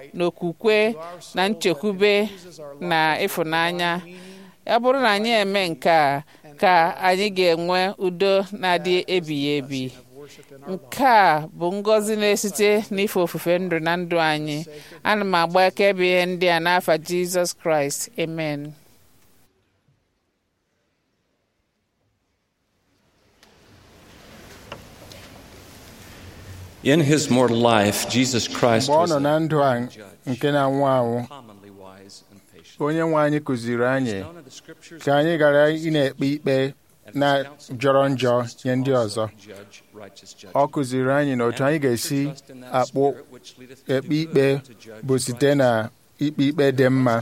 Speaker 2: na okwukwe na nchekwube na ịfụnanya ọ bụrụ na anyị eme nke a ka anyị ga-enwe udo na-adị ebighị ebi nke a bụ ngọzi na-esite n'ife ofufe ndụ na ndụ anyị ana m agba akaebe ihe ndị a n'afa jizọs kraịst amen
Speaker 12: In his mortal life, Jesus Christ
Speaker 6: mgbe ọ
Speaker 12: was
Speaker 6: nọ na ndụ a nke na-anwụ anwụ
Speaker 12: commonly wise and patient.
Speaker 6: onye nwe anyị kụziri anyị ka anyị ghara ị na-ekpe ikpe na jọrọ njọ nye ndị ọzọ ọ kụziri anyị na otu anyị ga-esi akpụ ekpe ikpe bụ site na ikpe ikpe dị mma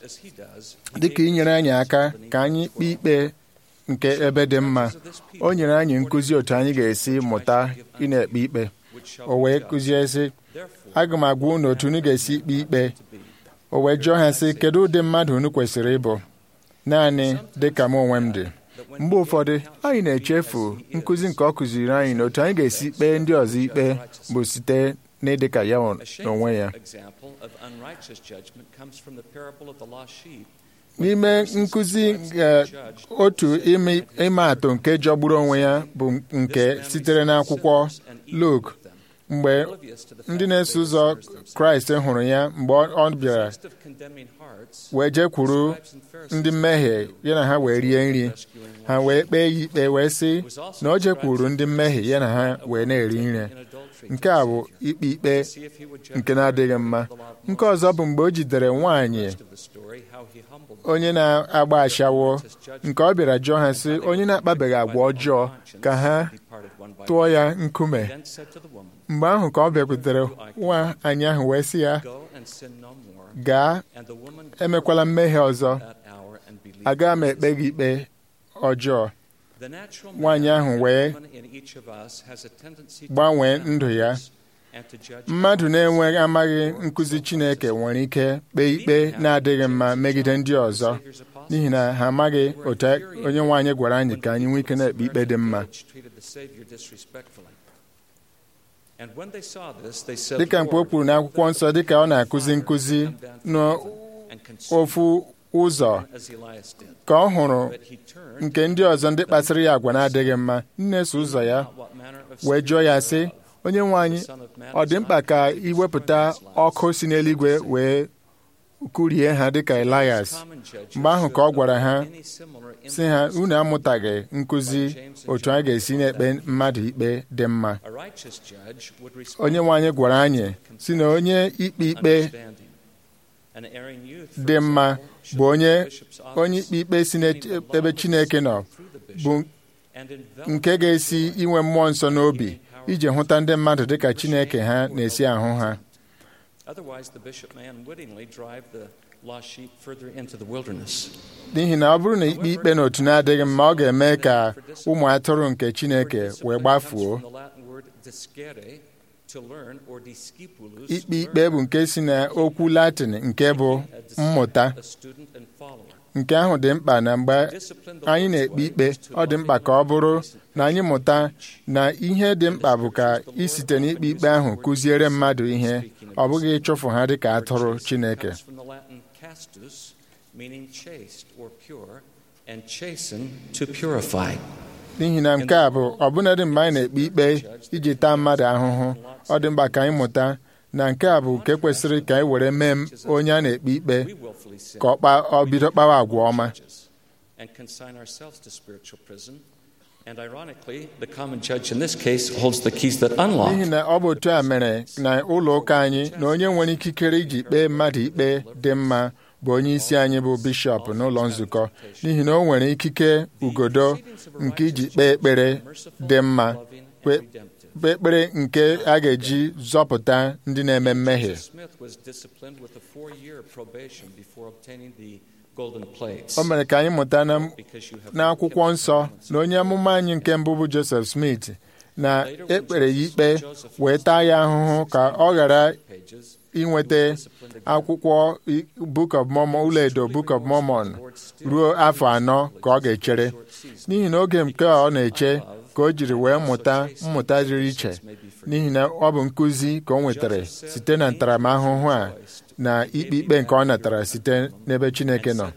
Speaker 6: dịka inyere anyị aka ka anyị kpee ikpe nke ebe dị mma o nyere anyị nkụzi otu anyị ga-esi mụta ị na-ekpe ikpe o wee kụzie sị aga m agwa unu otu unu ga-esi ikpe ikpe o wee jụọ ha sị kedu ụdị mmadụ unu kwesịrị ịbụ naanị dị ka m onwe m dị mgbe ụfọdụ anyị na-echefu nkụzi nke ọ kụziri anyị na otu anyị ga-esi kpee ndị ọzọ ikpe bụ site n'ịdị ka ya n'onwe ya
Speaker 12: example of unrighteous judgment comes from the parable of the lost sheep.
Speaker 6: n'ime nkụzi eh, otu ime ime atụ nke jọgburu onwe ya bụ nke sitere n'akwụkwọ Luk mgbe ndị na-eso ụzọ Kraịst hụrụ ya mgbe ọ bịara
Speaker 12: Of condemning hearts,
Speaker 6: wee jekwuru ndị mmehie ya na ha wee rie nri ha wee kpee ya ikpe wee sị na o jekwuru ndị mmehie ya na ha wee na-eri nri nke a bụ ikpe ikpe nke na-adịghị mma nke ọzọ bụ mgbe o jidere nwaanyị
Speaker 12: of the story, how he humbled
Speaker 6: onye na-agba ashawo nke ọ bịara jụọ ha sị onye na-akpabeghị agwa ọjọọ ka ha tụọ ya nkume
Speaker 12: then said to the woman,
Speaker 6: mgbe ahụ ka ọ bịakwutere nwa anyị ahụ wee sị ya
Speaker 12: Go and sin no more.
Speaker 6: gaa
Speaker 12: And the woman
Speaker 6: emekwala mmehie ọzọ
Speaker 12: that hour and believed.
Speaker 6: agaghị m ekpe gị ikpe ọjọọ
Speaker 12: The natural
Speaker 6: nwaanyị
Speaker 12: man
Speaker 6: ahụ
Speaker 12: and
Speaker 6: wee
Speaker 12: woman in each of us has a tendency to
Speaker 6: gbanwee
Speaker 12: condemn
Speaker 6: ndụ ya
Speaker 12: others and to judge
Speaker 6: mmadụ
Speaker 12: others.
Speaker 6: na-enweghị amaghị nkụzi Chineke nwere ike kpee ikpe na-adịghị mma megide ndị ọzọ n'ihi na ha amaghị otu onye nwe anyị gwara anyị ka anyị nwee ike na-ekpe ikpe dị mma
Speaker 12: treated the Savior disrespectfully. And when they saw this, they said,
Speaker 6: dịka mkpe o kwuru n'akwụkwọ nsọ dịka ọ na-akụzi nkụzi n'ofu ụzọ
Speaker 12: as Elias did.
Speaker 6: ka ọ hụrụ nke ndị ọzọ ndị kpasịrị ya agwa na-adịghị mma nna-eso ụzọ ya wee jụọ ya sị onye nwe anyị ọ dị mkpa ka iwepụta ọkụ si n'eluigwe wee kụrie ha dịka Elias mgbe ahụ ka ọ gwara ha sị ha unu amụtaghị nkụzi otu a ga-esi na-ekpe mmadụ ikpe dị mma
Speaker 12: A righteous judge would respond
Speaker 6: onye nwe anyị gwara anyị si na onye ikpe ikpe
Speaker 12: understanding. An erring youth, for
Speaker 6: dị mma
Speaker 12: example, should
Speaker 6: bụ onye
Speaker 12: the bishop's office
Speaker 6: onye ikpe ikpe si n'ebe Chineke nọ bụ
Speaker 12: and envelop
Speaker 6: nke ga-esi inwe mmụọ nsọ n'obi iji hụta ndị mmadụ dịka Chineke ha na-esi ahụ ha
Speaker 12: Otherwise, the bishop may unwittingly drive the lost sheep further into the wilderness.
Speaker 6: n'ihi na ọ bụrụ na ikpe ikpe n'otu na-adịghị mma ọ ga-eme ka ụmụ atụrụ nke Chineke wee gbafuo
Speaker 12: From the Latin word discere, to learn, or discipulus,
Speaker 6: ikpe ikpe bụ nke si na okwu Latin nke bụ mmụta
Speaker 12: a student and follower.
Speaker 6: nke ahụ dị mkpa na mgbe anyị na-ekpe ikpe ọ dị mkpa ka ọ bụrụ na anyị mụta na ihe dị mkpa bụ ka isite n'ikpe ikpe ahụ kụziere mmadụ ihe ọ bụghị ịchụfụ ha dịka atụrụ Chineke
Speaker 12: Comes from the Latin castus, meaning chaste or pure, and chasten to purify.
Speaker 6: n'ihi na nke a bụ ọbụnadị mgbe anyị na-ekpe ikpe iji taa mmadụ ahụhụ ọ dị mkpa ka anyị mụta na nke a bụ nke kwesịrị ka anyị were mee onye a na-ekpe ikpe
Speaker 12: We willfully sin
Speaker 6: ka ọ kpa- ọ bido kpawa agwa ọma
Speaker 12: and consign ourselves to spiritual prison. And ironically, the common judge in this case holds the keys that unlock.
Speaker 6: n'ihi na ọ bụ otu a mere na ụlọ ụka anyị na onye nwere ikikere iji kpee mmadụ ikpe dị mma bụ onye isi anyị bụ bishọp n'ụlọ nzukọ n'ihi na o nwere ikike ugodo nke iji kpee ekpere dị mma kpe kpee ekpere nke a ga-eji zọpụta ndị na-eme mmehie
Speaker 12: Smith was disciplined with a four-year probation before obtaining the golden plates.
Speaker 6: o mere ka anyị mụta na n'akwụkwọ nsọ na onye amụma anyị nke mbụ bụ Joseph Smith na ekpere ya ikpe wee taa ya ahụhụ ka ọ ghara inweta akwụkwọ i- Book of Mormon ụlọ edo Book of Mormon ruo afọ anọ ka ọ ga-echere n'ihi na oge nke ọ na-eche ka o jiri wee mụta mmụta dịrị iche n'ihi na ọ bụ nkụzi ka o nwetara site na ntaramahụhụ a na ikpe ikpe nke ọ natara site n'ebe Chineke nọ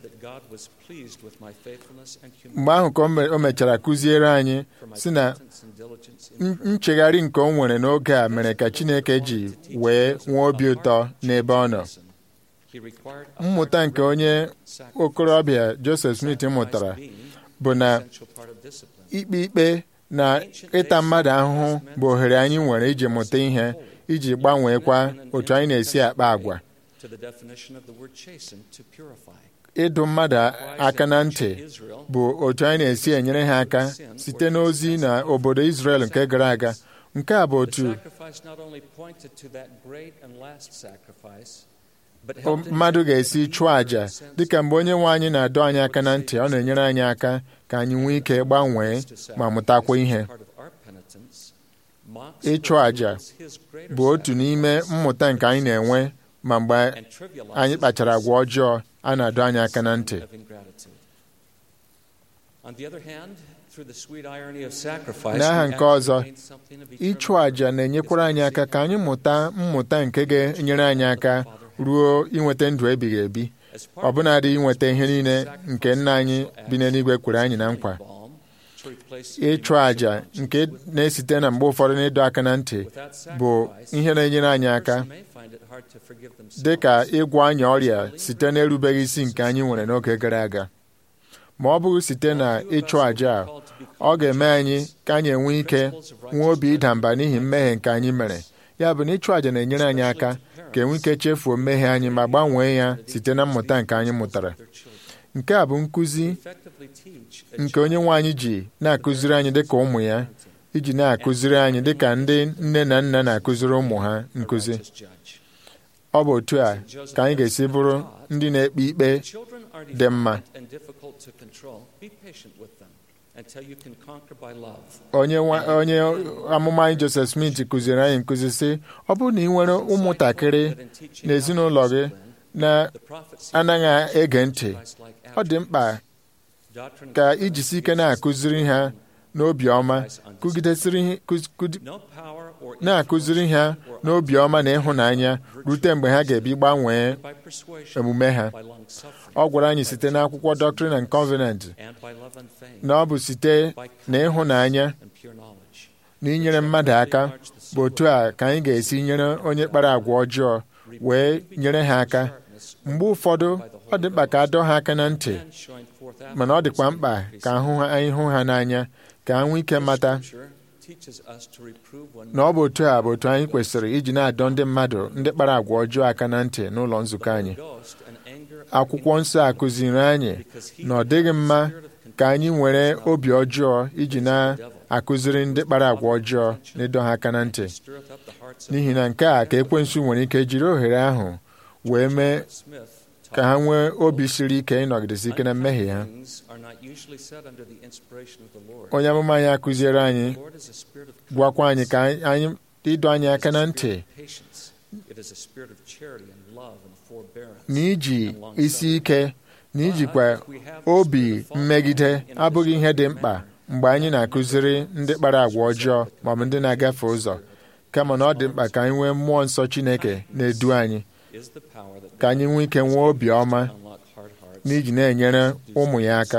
Speaker 6: mgbe ahụ ka o mechara kụziere anyị si na nchegharị nke o nwere n'oge a mere ka Chineke ji wee nwee obi ụtọ n'ebe ọ nọ mmụta nke onye okorobịa Joseph Smith mụtara bụ na ikpe ikpe na ịta mmadụ ahụhụ bụ ohere anyị nwere iji mụta ihe iji gbanweekwa otu anyị na-esi akpa agwa ịdụ mmadụ aka na ntị bụ otu anyị na-esi enyere ha aka site n'ozi na obodo Israel nke gara aga nke a bụ otu mmadụ ga-esi chụọ àjà dịka mgbe onye nwe anyị na-adọ anyị aka na ntị ọ na-enyere anyị aka ka anyị nwee ike gbanwee ma mụtakwa ihe ịchụ àjà bụ otu n'ime mmụta nke anyị na-enwe ma mgbe anyị kpachara agwa ọjọọ a na-adọ anyị aka na ntị n'aha nke ọzọ ịchụ àjà na-enyekwara anyị aka ka anyị mụta mmụta nke ga-enyere anyị aka ruo inweta ndụ ebighị ebi ọbụnadị inweta ihe niile nke nna anyị bi n'eluigwe kwere anyị na nkwa ịchụ àjà nke na-esite na mgbe ụfọdụ n'ịdọ aka na ntị bụ ihe na-enyere anyị aka dị ka ịgwọ anyị ọrịa site n'erubeghị isi nke anyị nwere n'oge gara aga ma ọ bụghị site na ịchụ àjà a ọ ga-eme anyị ka anyị enwe ike nwee obi ịda mba n'ihi mmehie nke anyị mere ya bụ na ịchụ àjà na-enyere anyị aka ka enwe ike chefuo mmehie anyị ma gbanwee ya site na mmụta nke anyị mụtara nke a bụ nkụzi nke onye nwe anyị ji na-akụziri anyị dịka ụmụ ya iji na-akụziri anyị dịka ndị nne na nna na-akụziri ụmụ ha nkụzi ọ bụ otu a ka anyị ga-esi bụrụ ndị na-ekpe ikpe dị mma onye onye amụma anyị Joseph Smith kụziri anyị nkụzi sị ọ bụrụ na ị nwere ụmụntakịrị n'ezinụlọ gị na-anaghị ege ntị ọ dị mkpa ka ijisi ike na-akụziri ha n'obi ọma na-akụziri ha n'obi ọma na ịhụnanya rute mgbe ha ga-ebi gbanwee omume ha ọ gwara anyị site n'akwụkwọ Doctrine and Covenant na ọ bụ site na ịhụnanya na inyere mmadụ aka bụ otu a ka anyị ga-esi nyere onye kpara agwa ọjọọ wee nyere ha aka mgbe ụfọdụ ọ dị mkpa ka a dọọ ha aka na ntị mana ọ dịkwa mkpa ka anyị hụ ha n'anya ka ha nwee ike mata na ọ bụ otu a bụ otu anyị kwesịrị iji na-adọ ndị mmadụ ndị kpara agwa ọjọọ aka na ntị n'ụlọ nzukọ anyị akwụkwọ nsọ akụziri anyị na ọ dịghị mma ka anyị nwere obi ọjọọ iji na-akụziri ndị kpara agwa ọjọọ na ịdọ ha aka na ntị n'ihi na nke a ka ekwensu nwere ike jiri ohere ahụ wee mee ka ha nwee obi siri ike ịnọgidesi ike na mmehie ha onye amụma anyị akụziere anyị gwakwa anyị ka anyị ịdọ anyị aka na ntị na iji isi ike na ijikwa obi mmegide abụghị ihe dị mkpa mgbe anyị na-akụziri ndị kpara agwa ọjọọ maọbụ ndị na-agafe ụzọ kama na ọ dị mkpa ka anyị nwee mmụọ nsọ Chineke na-edu anyị ka anyị nwee ike nwee obi ọma n'iji na-enyere ụmụ ya aka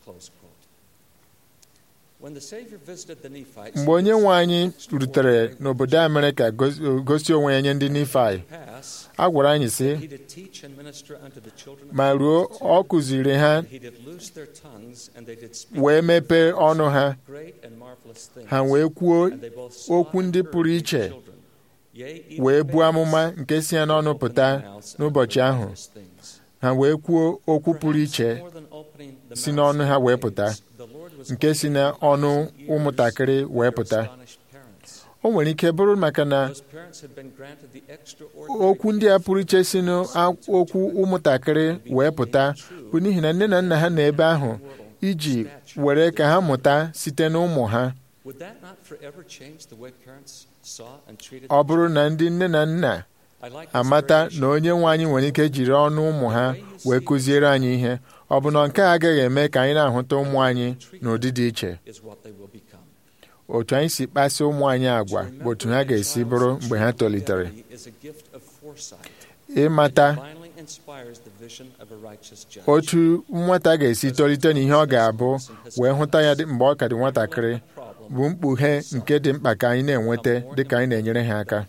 Speaker 6: mgbe onye nwe anyị rutere n'obodo Amerịka gosi onwe ya nye ndị Nifai a gwara anyị sị ma ruo ọ kụziri ha wee mepee ọnụ ha ha wee kwuo okwu ndị pụrụ iche wee buo amụma nke si ya n'ọnụ pụta n'ụbọchị ahụ ha wee kwuo okwu pụrụ iche si n'ọnụ ha wee pụta nke si n'ọnụ ụmụntakịrị wee pụta o nwere ike bụrụ maka na okwu ndị a pụrụ iche si n'okwu ụmụntakịrị wee pụta bụ n'ihi na nne na nna ha nọ ebe ahụ iji were ka ha mụta site n'ụmụ ha ọ bụrụ na ndị nne na nna amata na onye nwe anyị nwere ike jiri ọnụ ụmụ ha wee kụziere anyị ihe ọ bụ na nke a agaghị eme ka anyị na-ahụta ụmụ anyị n'ụdị dị iche otu anyị si kpasị ụmụ anyị agwa bụ otu ha ga-esi bụrụ mgbe ha tolitere ịmata otu nwata ga-esi tolite n'ihe ọ ga-abụ wee hụta ya mgbe ọ ka dị nwatakịrị bụ mkpughe nke dị mkpa ka anyị na-enweta dị ka anyị na-enyere ha aka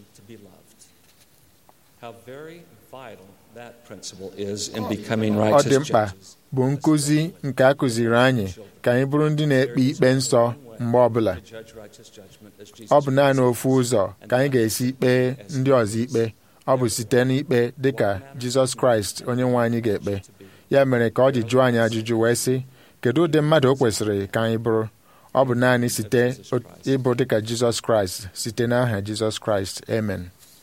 Speaker 6: ọ dị mkpa bụ nkụzi nke a kụziri anyị ka anyị bụrụ ndị na-ekpe ikpe nsọ mgbe ọbụla ọ bụ naanị ofu ụzọ ka anyị ga-esi kpee ndị ọzọ ikpe ọ bụ site n'ikpe dịka Jizọs Kraịst onye nwe anyị ga-ekpe ya mere ka ọ ji jụọ anyị ajụjụ wee sị kedu ụdị mmadụ o kwesịrị ka anyị bụrụ ọ bụ naanị site ịbụ dịka Jizọs Kraịst site n'aha Jizọs Kraịst amen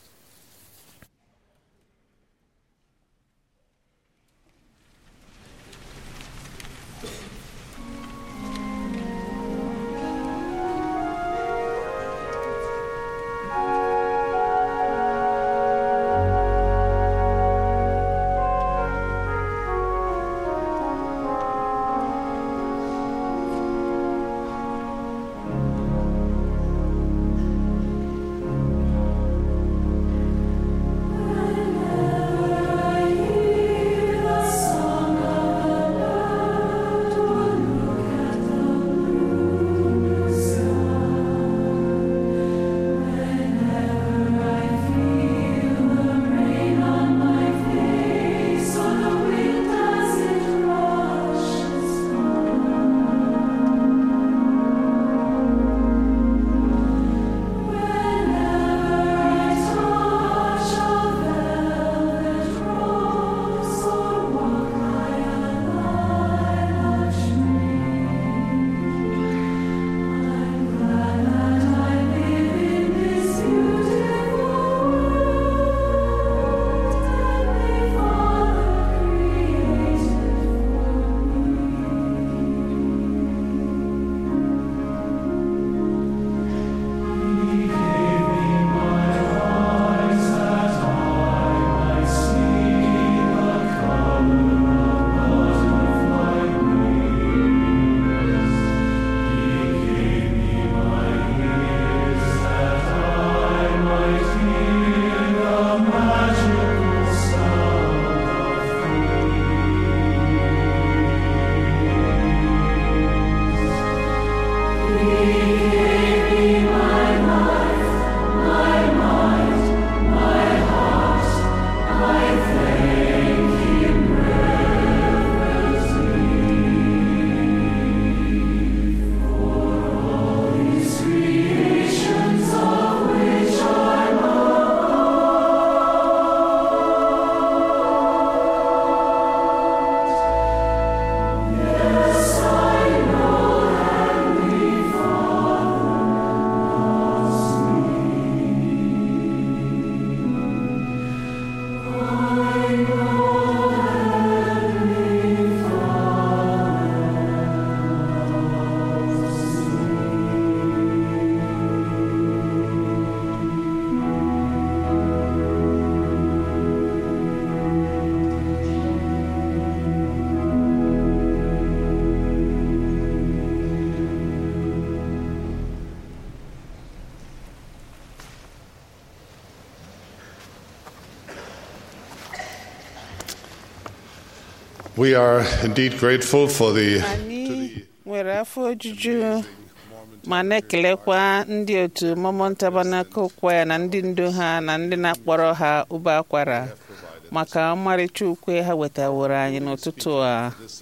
Speaker 3: We are indeed grateful for the
Speaker 2: anyị nwere afọ ojuju ma na-ekelekwa ndị otu Mormon Tabernacle Choir na ndị ndu ha na ndị na-akpọrọ ha ube akwara maka ọmarịcha ukwe ha wetaworo anyị n'ụtụtụ a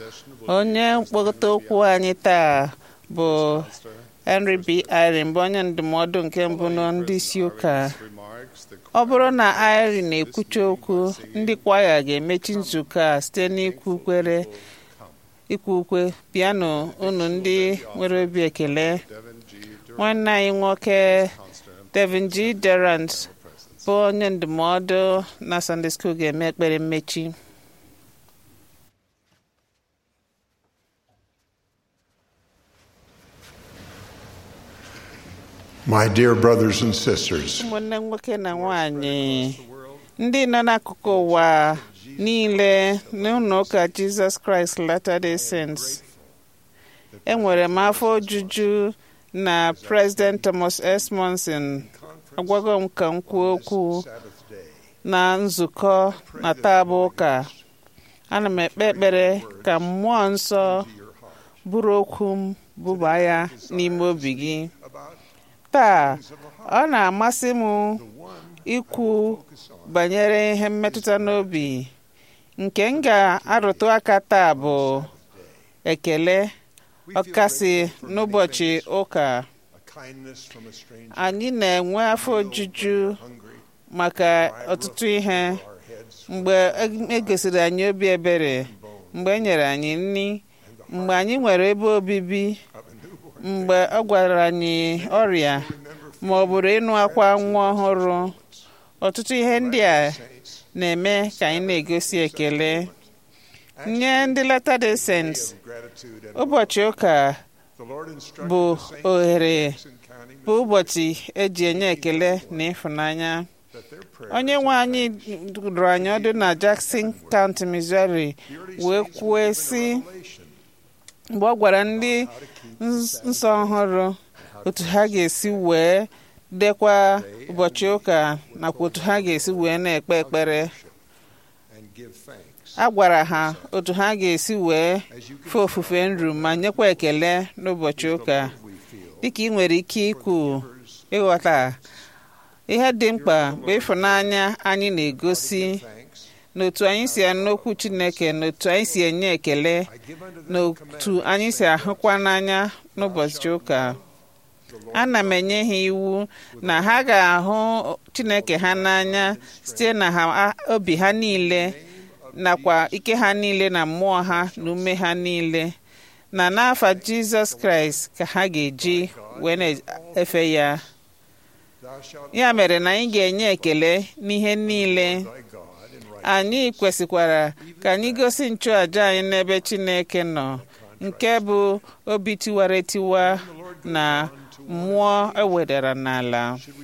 Speaker 2: onye mkpokọta okwu anyị taa bụ Henry B. Irene bụ onye ndụmọdụ nke mbụ na ndị isi ụka ọ bụrụ na Irene na-ekwucha okwu ndị kwaya ga-emechi nzukọ a site n'ikwu kwere ikwu ukwe piano unu ndị nwere obi ekele nwanne anyị nwoke Devin G. Durant bụ onye ndụmọdụ na Sunday School ga-eme ekpere mmechi
Speaker 3: My dear brothers and sisters,
Speaker 2: ụmụnne nwoke na nwanyị ndị nọ n'akụkụ ụwa niile n'ụlọ ụka Jizọs Kraịst Latter-day Saints enwere m afọ ojuju na President Thomas S. Monson agwago m ka m kwuo okwu na nzukọ na taa bụ ụka ana m ekpe ekpere ka mmụọ nsọ bụrụ okwu m bụba ya n'ime obi gị taa ọ na-amasị m ikwu banyere ihe mmetụta n'obi nke m ga-arụtụ aka taa bụ ekele ọkasị n'ụbọchị ụka anyị na-enwe afọ ojuju maka ọtụtụ ihe mgbe egosiri anyị obi ebere mgbe e nyere anyị nri mgbe anyị nwere ebe obibi mgbe ọ gwara anyị ọrịa ma ọ bụrụ ịnụ akwa nwa ọhụrụ ọtụtụ ihe ndị a na-eme ka anyị na-egosi ekele nye ndị Latter-day Saints ụbọchị ụka bụ ohere bụ ụbọchị eji enye ekele na ịfụnanya onye nwe anyị dụrụ anyị ọdụ na Jackson County, Missouri wee kwue sị mgbe ọ gwara ndị nsọ ọhụrụ otu ha ga-esi wee dekwa ụbọchị ụka nakwa otu ha ga-esi wee na-ekpe ekpere a gwara ha otu ha ga-esi wee fee ofufe nru ma nyekwa ekele n'ụbọchị ụka dịka ị nwere ike ikwu ịghọta ihe dị mkpa bụ ịfụnanya anyị na-egosi n'otu anyị si anụ okwu Chineke n'otu anyị si enye ekele n'otu anyị si ahụkwa n'anya n'ụbọchị ụka ana m enye ha iwu na ha ga-ahụ Chineke ha n'anya site na ha obi ha niile nakwa ike ha niile na mmụọ ha na ume ha niile na n'afa Jizọs Kraịst ka ha ga-eji wee na-efe ya ya mere na anyị ga-enye ekele n'ihe niile anyị kwesịkwara ka anyị gosi nchụàja anyị n'ebe Chineke nọ nke bụ obi tiwara etiwa na mmụọ ewedara n'ala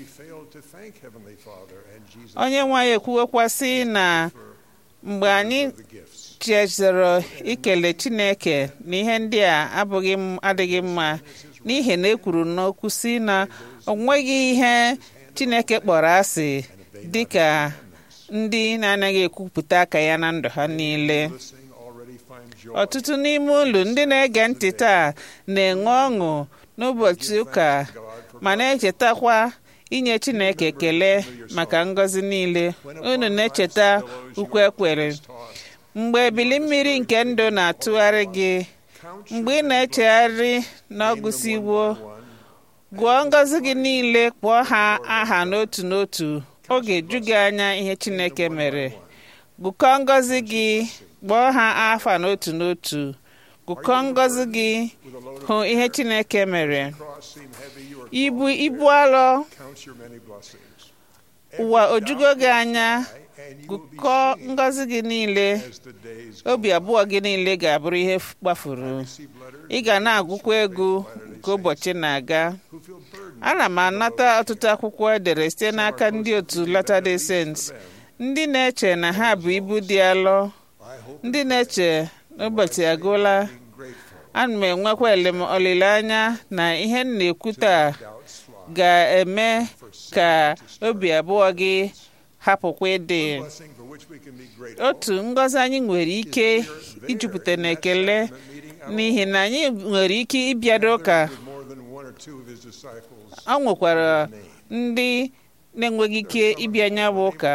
Speaker 2: onye nwaanyị ekwuwekwa sị na mgbe anyị chezoro ikele Chineke na ihe ndị a abụghị adịghị mma n'ihi na ekwuru n'okwu si na o nweghị ihe Chineke kpọrọ asị dịka ndị na-anaghị ekwupụta aka ya na ndụ ha niile ọtụtụ n'ime ụlọ ndị na-ege ntị taa na-enwe ọṅụ n'ụbọchị ụka ma na-echetakwa inye Chineke ekele maka ngọzi niile unu na-echeta ukwe ekwere mgbe ebili mmiri nke ndụ na-atụgharị gị mgbe ị na-echegharị n'ọgụsiwo gụọ ngọzi gị niile kpọọ ha aha n'otu n'otu ọ ga-eju gị anya ihe Chineke mere gụkọọ ngọzi gị kpọọ ha afa n'otu n'otu gụkọọ ngọzi gị hụ ihe Chineke mere ibu ibu alọ ụwa ojugo gị anya gụkọọ ngọzi gị niile obi abụọ gị niile ga-abụrụ ihe gbafuru ị ga na-agụkwa egwu ka ụbọchị na-aga ana m anata ọtụtụ akwụkwọ edere site n'aka ndị otu Latter-day Saints ndị na-eche na ha bụ ibu dị alọ ndị na-eche n'ụbọchị agụla ana m enwekwa olileanya na ihe m na-ekwu taa ga-eme ka obi abụọ gị hapụkwa ịdị otu ngọzi anyị nwere ike ijupụta n'ekele n'ihi na anyị nwere ike ịbịado ụka ọ nwekwara ndị na-enweghị ike ịbịa nya bụ ụka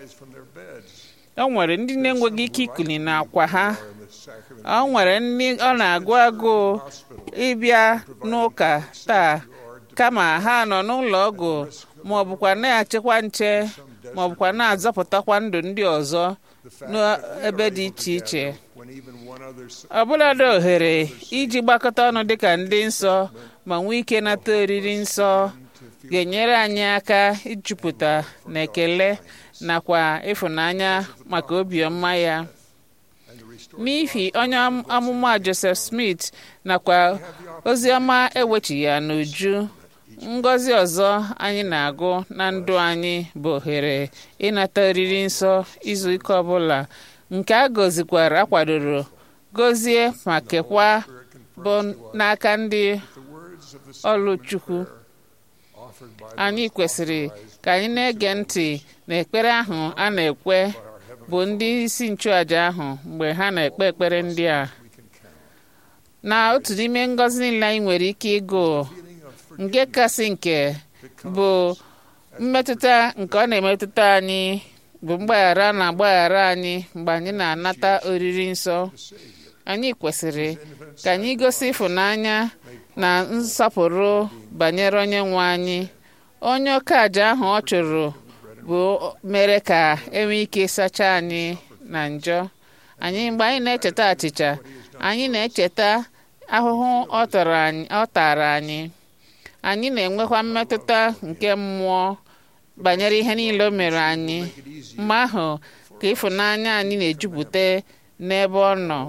Speaker 2: ọ nwere ndị na-enweghị ike ikuli n'akwa ha ọ nwere ndị ọ na-agụ agụụ ịbịa n'ụka taa kama ha nọ n'ụlọ ọgwụ ma ọ bụkwa na-achịkwa nche ma ọ bụkwa na-azọpụtakwa ndụ ndị ọzọ n'ebe dị iche iche ọbụladị ohere iji gbakọta ọnụ dịka ndị nsọ ma nwee ike nata oriri nsọ ga-enyere anyị aka ijupụta na ekele nakwa ịfụnanya maka obiọma ya n'ihi onye amụma Joseph Smith nakwa oziọma ewechighị ya n'uju ngọzi ọzọ anyị na-agụ na ndụ anyị bụ ohere ịnata oriri nsọ izu ike ọbụla nke a gọzikwara akwadoro gọzie ma kekwa bụ n'aka ndị ọlụ Chukwu anyị kwesịrị ka anyị na-ege ntị n'ekpere ahụ a na-ekwe bụ ndị isi nchụàjà ahụ mgbe ha na-ekpe ekpere ndị a na otu n'ime ngọzi niile anyị nwere ike ịgụ nke kasị nke bụ mmetụta nke ọ na-emetụta anyị bụ mgbaghara na agbaghara anyị mgbe anyị na-anata oriri nsọ anyị kwesịrị ka anyị gosi ịfụnanya na nsọpụrụ banyere onye nwe anyị onye oke aja ahụ ọ chụrụ bụ mere ka enwee ike sachaa anyị na njọ anyị mgbe anyị na-echeta achịcha anyị na-echeta ahụhụ ọ tara anyị anyị na-enwekwa mmetụta nke mmụọ banyere ihe niile o mere anyị mgbe ahụ ka ịfụnanya anyị na-ejupụta n'ebe ọ nọ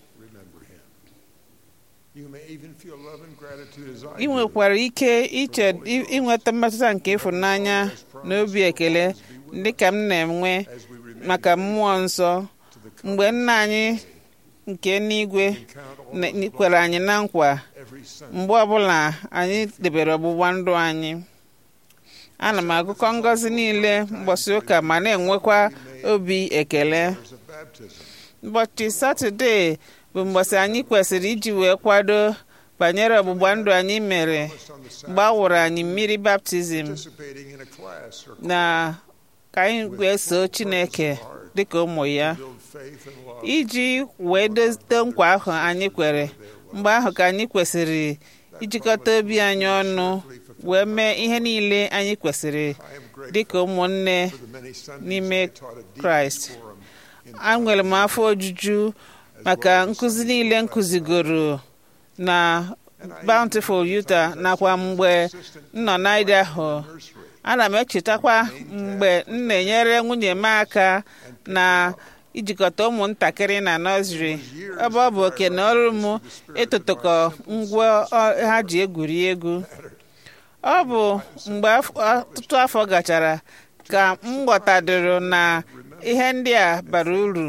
Speaker 2: ị nwekwara ike iche inweta mmetụta nke ịfụnanya na obi ekele dị ka m na-enwe maka mmụọ nsọ mgbe nna anyị nke n'igwe kwere anyị na nkwa mgbe ọbụla anyị debere ọgbụgba ndụ anyị ana m agụkọ ngọzi niile mgbọsị ụka ma na-enwekwa obi ekele ụbọchị satọde bụ mgbọsị anyị kwesịrị iji wee kwado banyere ọgbụgba ndụ anyị mere mgbe a wụrụ anyị mmiri baptizim na ka anyị wee soo chineke dịka ụmụ ya iji wee dote nkwa ahụ anyị kwere mgbe ahụ ka anyị kwesịrị ijikọta obi anyị ọnụ wee mee ihe niile anyị kwesịrị dịka ụmụnne n'ime kraịst enwere m afọ ojuju maka nkụzi niile nkụzigoro na bountiful Utah nakwa mgbe m nọ n'Idaho ana m echetakwa mgbe m na-enyere nwunye m aka na ijikọta ụmụntakịrị na nọzri ebe ọ bụ oke na ọrụ m ịtụtụkọ ngwa ha ji egwuri egwu ọ bụ mgbe ọtụtụ afọ gachara ka m ghọtadoro na ihe ndị a bara uru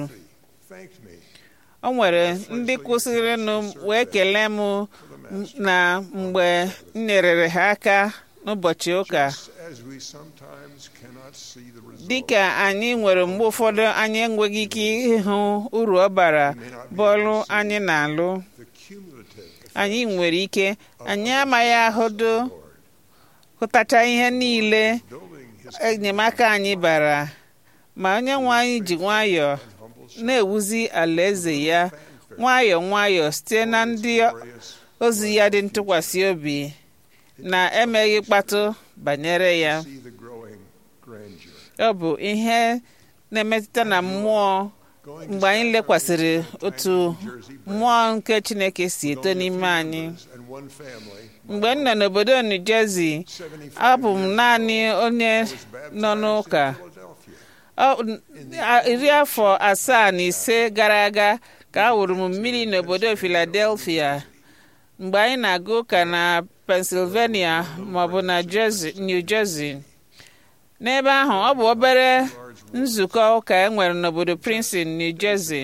Speaker 2: o nwere ndị kwụsịrịnụ wee kelee m na mgbe m nyerere ha aka n'ụbọchị ụka dịka anyị nwere mgbe ụfọdụ anyị enweghị ike ịhụ uru ọ bara bọọlụ anyị na-alụ anyị nwere ike anyị amaghị ahụdo hụtacha ihe niile enyemaka anyị bara ma onye nwe anyị ji nwayọọ na-ewuzi alaeze ya nwayọọ nwayọọ site na ndị ozi ya dị ntụkwasị obi na emeghị mkpatụ banyere ya ọ bụ ihe na-emetụta na mmụọ mgbe anyị lekwasịrị otu mmụọ nke Chineke si eto n'ime anyị mgbe m nọ n'obodo New Jersey abụ m naanị onye nọ n'ụka iri afọ asaa na ise gara aga ka a wụrụ m mmiri n'obodo Philadelphia mgbe anyị na-aga ụka na Pennsylvania maọbụ na New Jersey n'ebe ahụ ọ bụ obere nzukọ ụka e nwere n'obodo Princeton New Jersey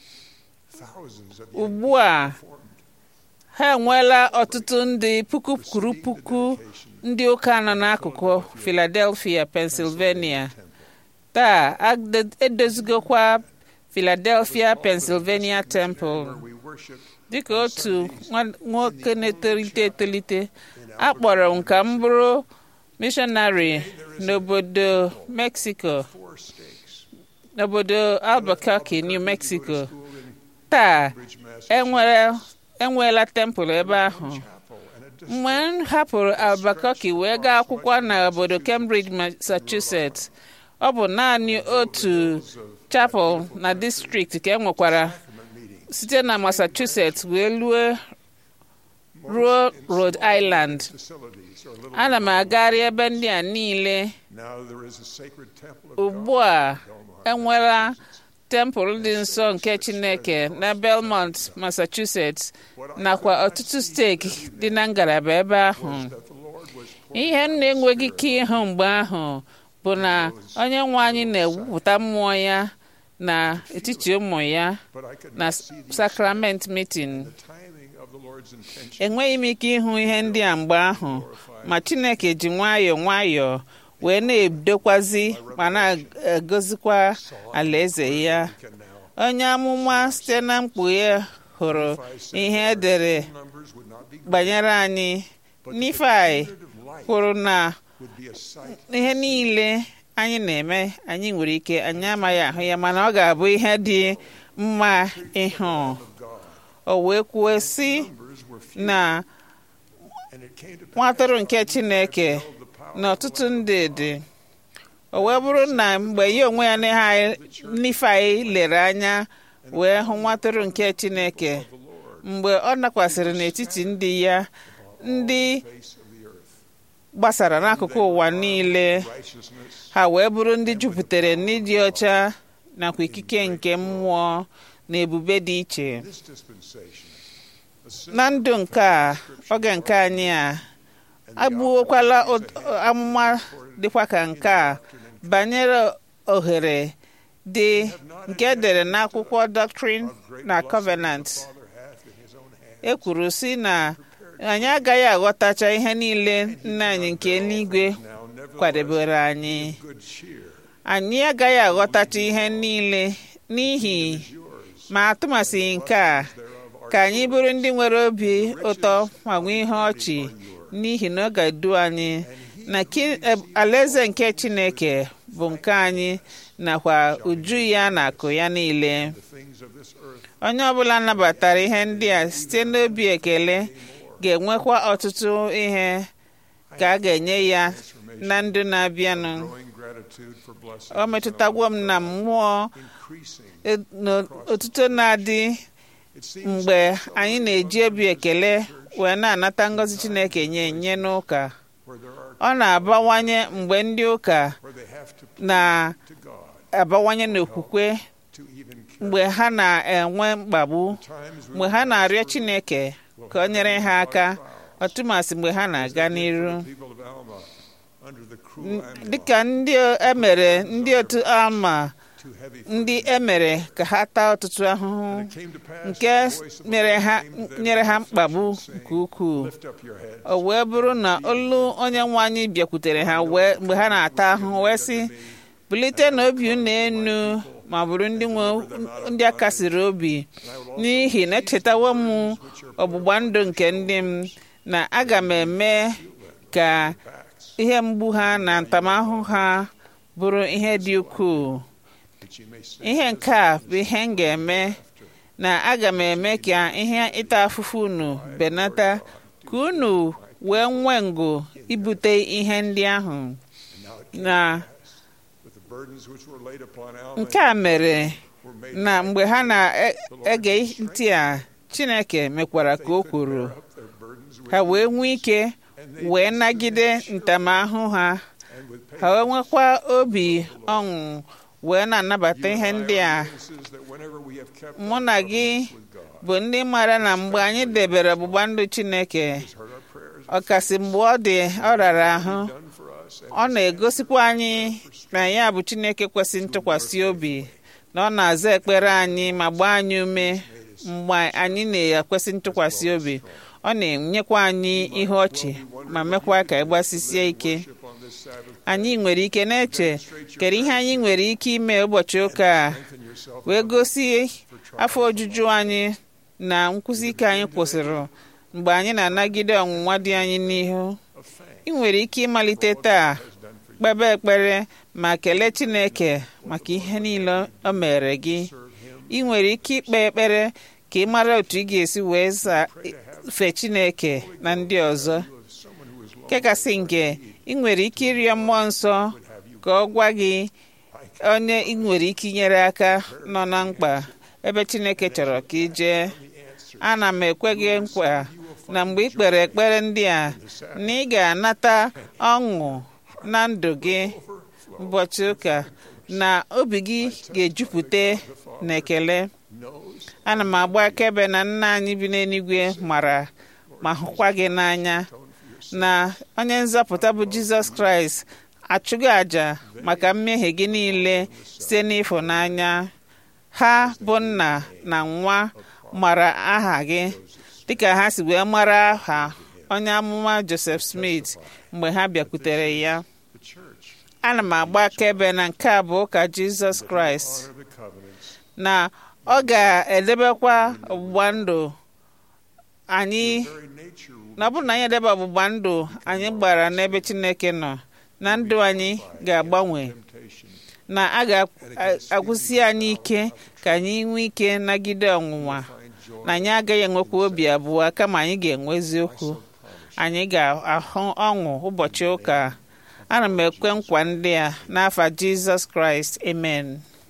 Speaker 2: ugbu a ha enweela ọtụtụ ndị puku kwuru puku ndị ụka nọ n'akụkụ Philadelphia Pennsylvania taa edozigokwa Philadelphia Pennsylvania Temple dịka otu nwoke na-etolite etolite a kpọrọ m ka m bụrụ mishọnarị n'obodo Mexico n'obodo Albuquerque New Mexico taa enweela tempụl ebe ahụ mgbe m hapụrụ Albuquerque wee gaa akwụkwọ n'obodo Cambridge Massachusetts ọ bụ naanị otu chapel na distrikti ka e nwekwara site na Massachusetts wee lue ruo Rhode Island ana m agagharị ebe ndị a niile ugbu a enwela tempụl dị nsọ nke Chineke na Belmont Massachusetts nakwa ọtụtụ steeti dị na ngalaba ebe ahụ ihe m na-enweghị ike ịhụ mgbe ahụ bụ na onye nwe anyị na-ewupụta mmụọ ya na etiti ụmụ ya na sakrament meeting enweghị m ike ịhụ ihe ndị a mgbe ahụ ma chineke ji nwayọọ nwayọọ wee na-edokwazi ma na-agọzikwa alaeze ya onye amụma site na mkpughe hụrụ ihe edere banyere anyị Nifai kwuru na ihe niile anyị na-eme anyị nwere ike anyị amaghị ahụ ya mana ọ ga-abụ ihe dị mma ịhụ o wee kwuo sị na nwa atụrụ nke Chineke na ọtụtụ ndị dị o wee bụrụ na mgbe ya onwe ya Nifai lere anya wee hụ nwa atụrụ nke Chineke mgbe ọ nakwasịrị n'etiti ndị ya ndị gbasara n'akụkụ ụwa niile ha wee bụrụ ndị jupụtara n'ịdị ọcha nakwa ikike nke mmụọ na ebube dị iche na ndụ nke a oge nke anyị a agbuokwala amụma dịkwa ka nke a banyere ohere dị nke edere n'akwụkwọ Doctrine na Covenant e kwuru sị na anyị agaghị aghọtacha ihe niile nna anyị nke eluigwe kwadebere anyị anyị agaghị aghọtacha ihe niile n'ihi ma atụmasịghị nke a ka anyị bụrụ ndị nwere obi ụtọ ma nwee ihe ọchị n'ihi na ọ ga-edu anyị na alaeze nke Chineke bụ nke anyị nakwa uju ya na akụ ya niile onye ọbụla nabatara ihe ndị a site n'obi ekele ga-enwekwa ọtụtụ ihe ka a ga-enye ya na ndụ na-abịanụ o metụtagwo m na mmụọ otuto na-adị mgbe anyị na-eji obi ekele wee na-anata ngọzi Chineke nye nye n'ụka ọ na-abawanye mgbe ndị ụka na-abawanye n'okwukwe mgbe ha na-enwe mkpagbu mgbe ha na-arịọ Chineke ka o nyere ha aka ọtụmasị mgbe ha na-aga n'iru dịka ndị emere ndị otu Alma ndị emere ka ha taa ọtụtụ ahụhụ nke nyere ha mkpagbu nke ukwuu o wee bụrụ na olu onye nwe anyị bịakwutere ha mgbe ha na-ata ahụhụ wee sị bulite na obi unu enu ma bụrụ ndị a kasiri obi n'ihi na echetawo m ọgbụgba ndụ nke ndị m na aga m eme ka ihe mgbu ha na ntamahụhụ ha bụrụ ihe dị ukwuu ihe nke a bụ ihe m ga-eme na aga m eme ka ihe ịta afụfụ unu benata ka unu wee nwee ngụ ibute ihe ndị ahụ na nke a mere na mgbe ha na-ege ntị a Chineke mekwara ka o kwuru ha wee nwee ike wee nagide ntamahụhụ ha ha wee nwekwa obi ọṅụ wee na-anabata ihe ndị a mụ na gị bụ ndị mara na mgbe anyị debere ọgbụgba ndụ Chineke ọkasị mgbe ọ dị ọ rara ahụ ọ na-egosikwa anyị na ya bụ Chineke kwesị ntụkwasị obi na ọ na-aza ekpere anyị ma gbaa anyị ume mgbe anyị na-ekwesị ntụkwasị obi ọ na-enyekwa anyị ihe ọchị ma mekwa ka ịgbasisie ike anyị nwere ike na-eche kedu ihe anyị nwere ike ime ụbọchị ụka a wee gosi afọ ojuju anyị na nkwụsị ike anyị kwụsịrị mgbe anyị na-anagide ọnwụnwa dị anyị n'ihu ị nwere ike ịmalite taa kpebe ekpere ma kelee Chineke maka ihe niile o mere gị ị nwere ike ikpe ekpere ka ị mara otu ị ga-esi wee fee Chineke na ndị ọzọ kekasị nke ị nwere ike ịrịọ mmụọ nsọ ka ọ gwa gị onye ị nwere ike inyere aka nọ na mkpa ebe Chineke chọrọ ka ị jee ana m ekwe gị nkwa na mgbe ị kpere ekpere ndị a na ị ga-anata ọṅụ na ndụ gị ụbọchị ụka na obi gị ga-ejupụta na ekele ana m agba akaebe na nna anyị bi n'eluigwe mara ma hụkwa gị n'anya na onye nzọpụta bụ Jizọs Kraịst achụgo àjà maka mmehie gị niile site n'ịfụnanya ha bụ nna na nwa mara aha gị dịka ha si wee mara aha onye amụma Joseph Smith mgbe ha bịakwutere ya ana m agba akaebe na nke a bụ ụka Jizọs Kraịst na ọ ga-edebekwa ọgbụgba ndụ anyị na ọ bụrụ na anyị edebe ọgbụgba ndụ anyị gbara n'ebe Chineke nọ na ndụ anyị ga-agbanwe na a ga-agwụsi anyị ike ka anyị nwee ike nagide ọnwụnwa na anyị agaghị enwekwa obi abụọ kama anyị ga-enwe eziokwu anyị ga-ahụ ọṅụ ụbọchị ụka ana m ekwe nkwa ndị a n'afa Jizọs Kraịst amen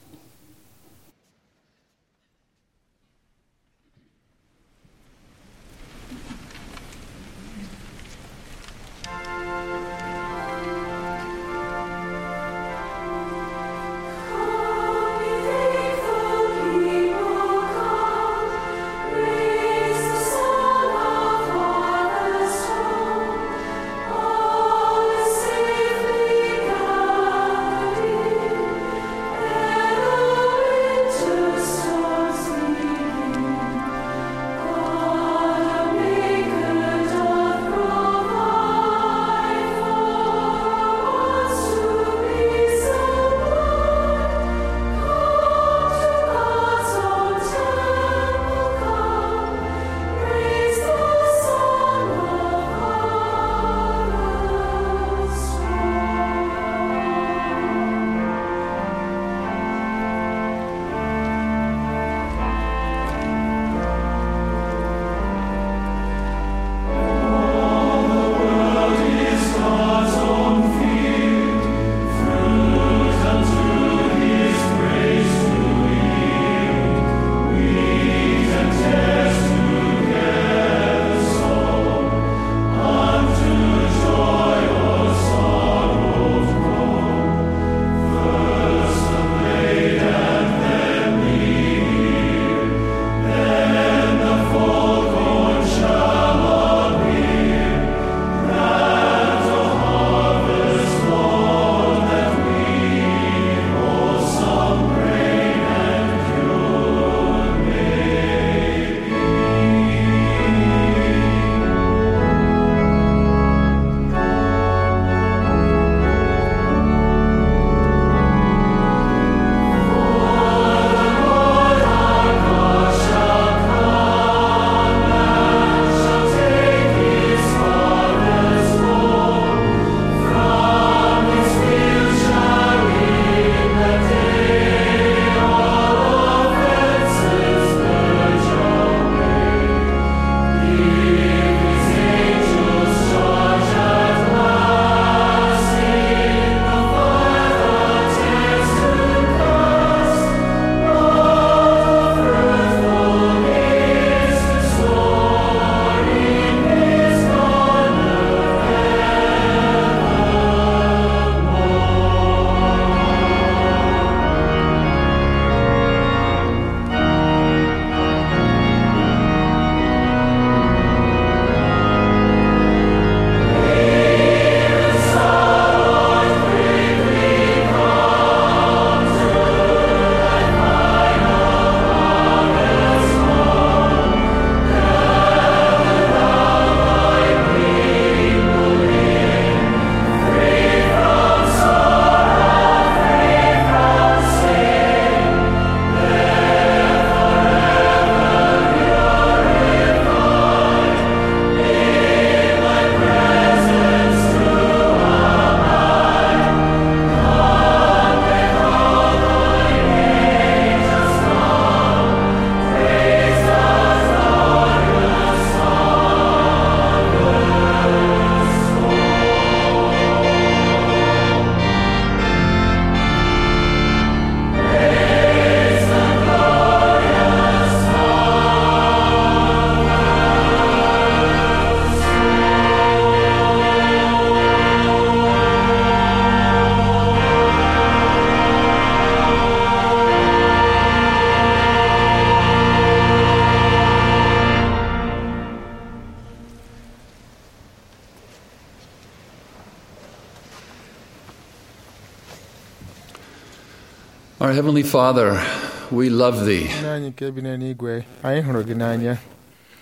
Speaker 13: Our Heavenly Father, we love Thee.
Speaker 6: Nna anyị nke bi n'eluigwe anyị hụrụ gị n'anya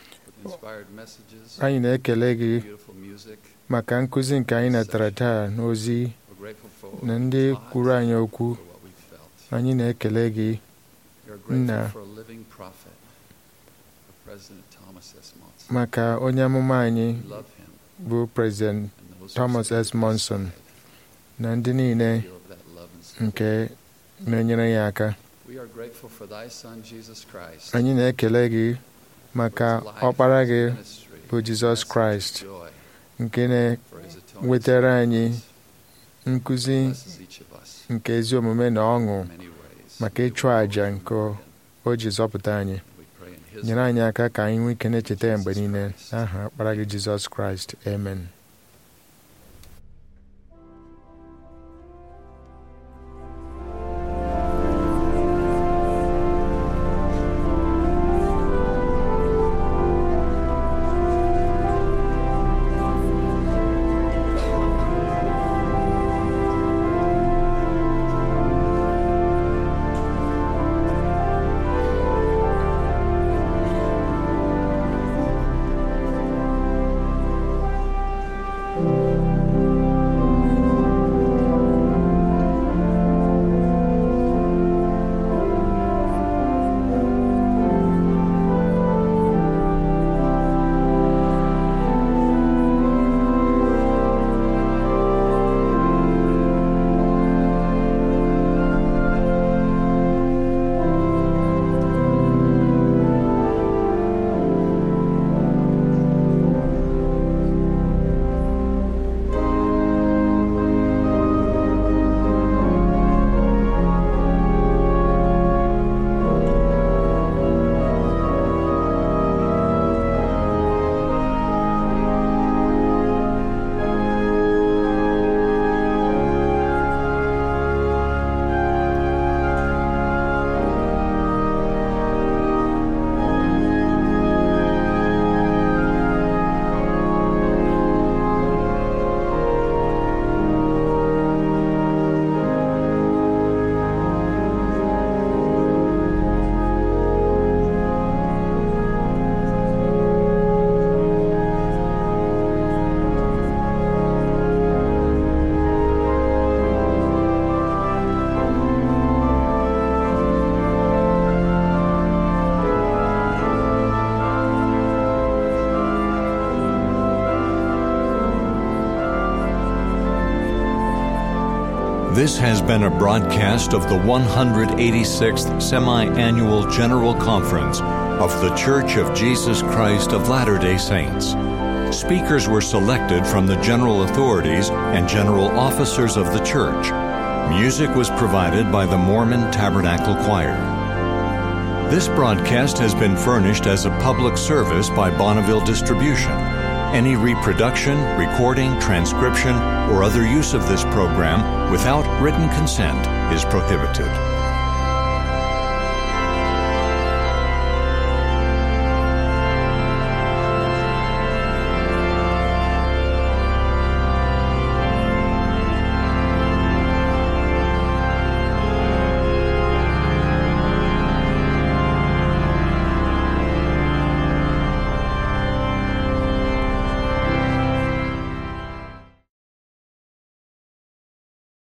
Speaker 6: anyị na-ekele gị maka nkụzi nke anyị natara taa n'ozi na ndị kwuru anyị okwu anyị na-ekele gị nna maka onye amụma anyị bụ prezident Thomas S. Monson na ndị niile nke na-enyere ya aka anyị na-ekele gị maka ọkpara gị bụ Jizọs Kraịst nke na-wetara anyị nkụzi nke ezi omume na ọṅụ maka ịchụ àjà nke o ji zọpụta anyị nyere anyị aka ka anyị nwee ike na-echeta ya mgbe niile n'aha ọkpara gị Jizọs Kraịst amen
Speaker 1: This has been a broadcast of the 186th Semi Annual General Conference of The Church of Jesus Christ of Latter day Saints. Speakers were selected from the general authorities and general officers of the church. Music was provided by the Mormon Tabernacle Choir. This broadcast has been furnished as a public service by Bonneville Distribution. Any reproduction, recording, transcription, or other use of this program without written consent is prohibited.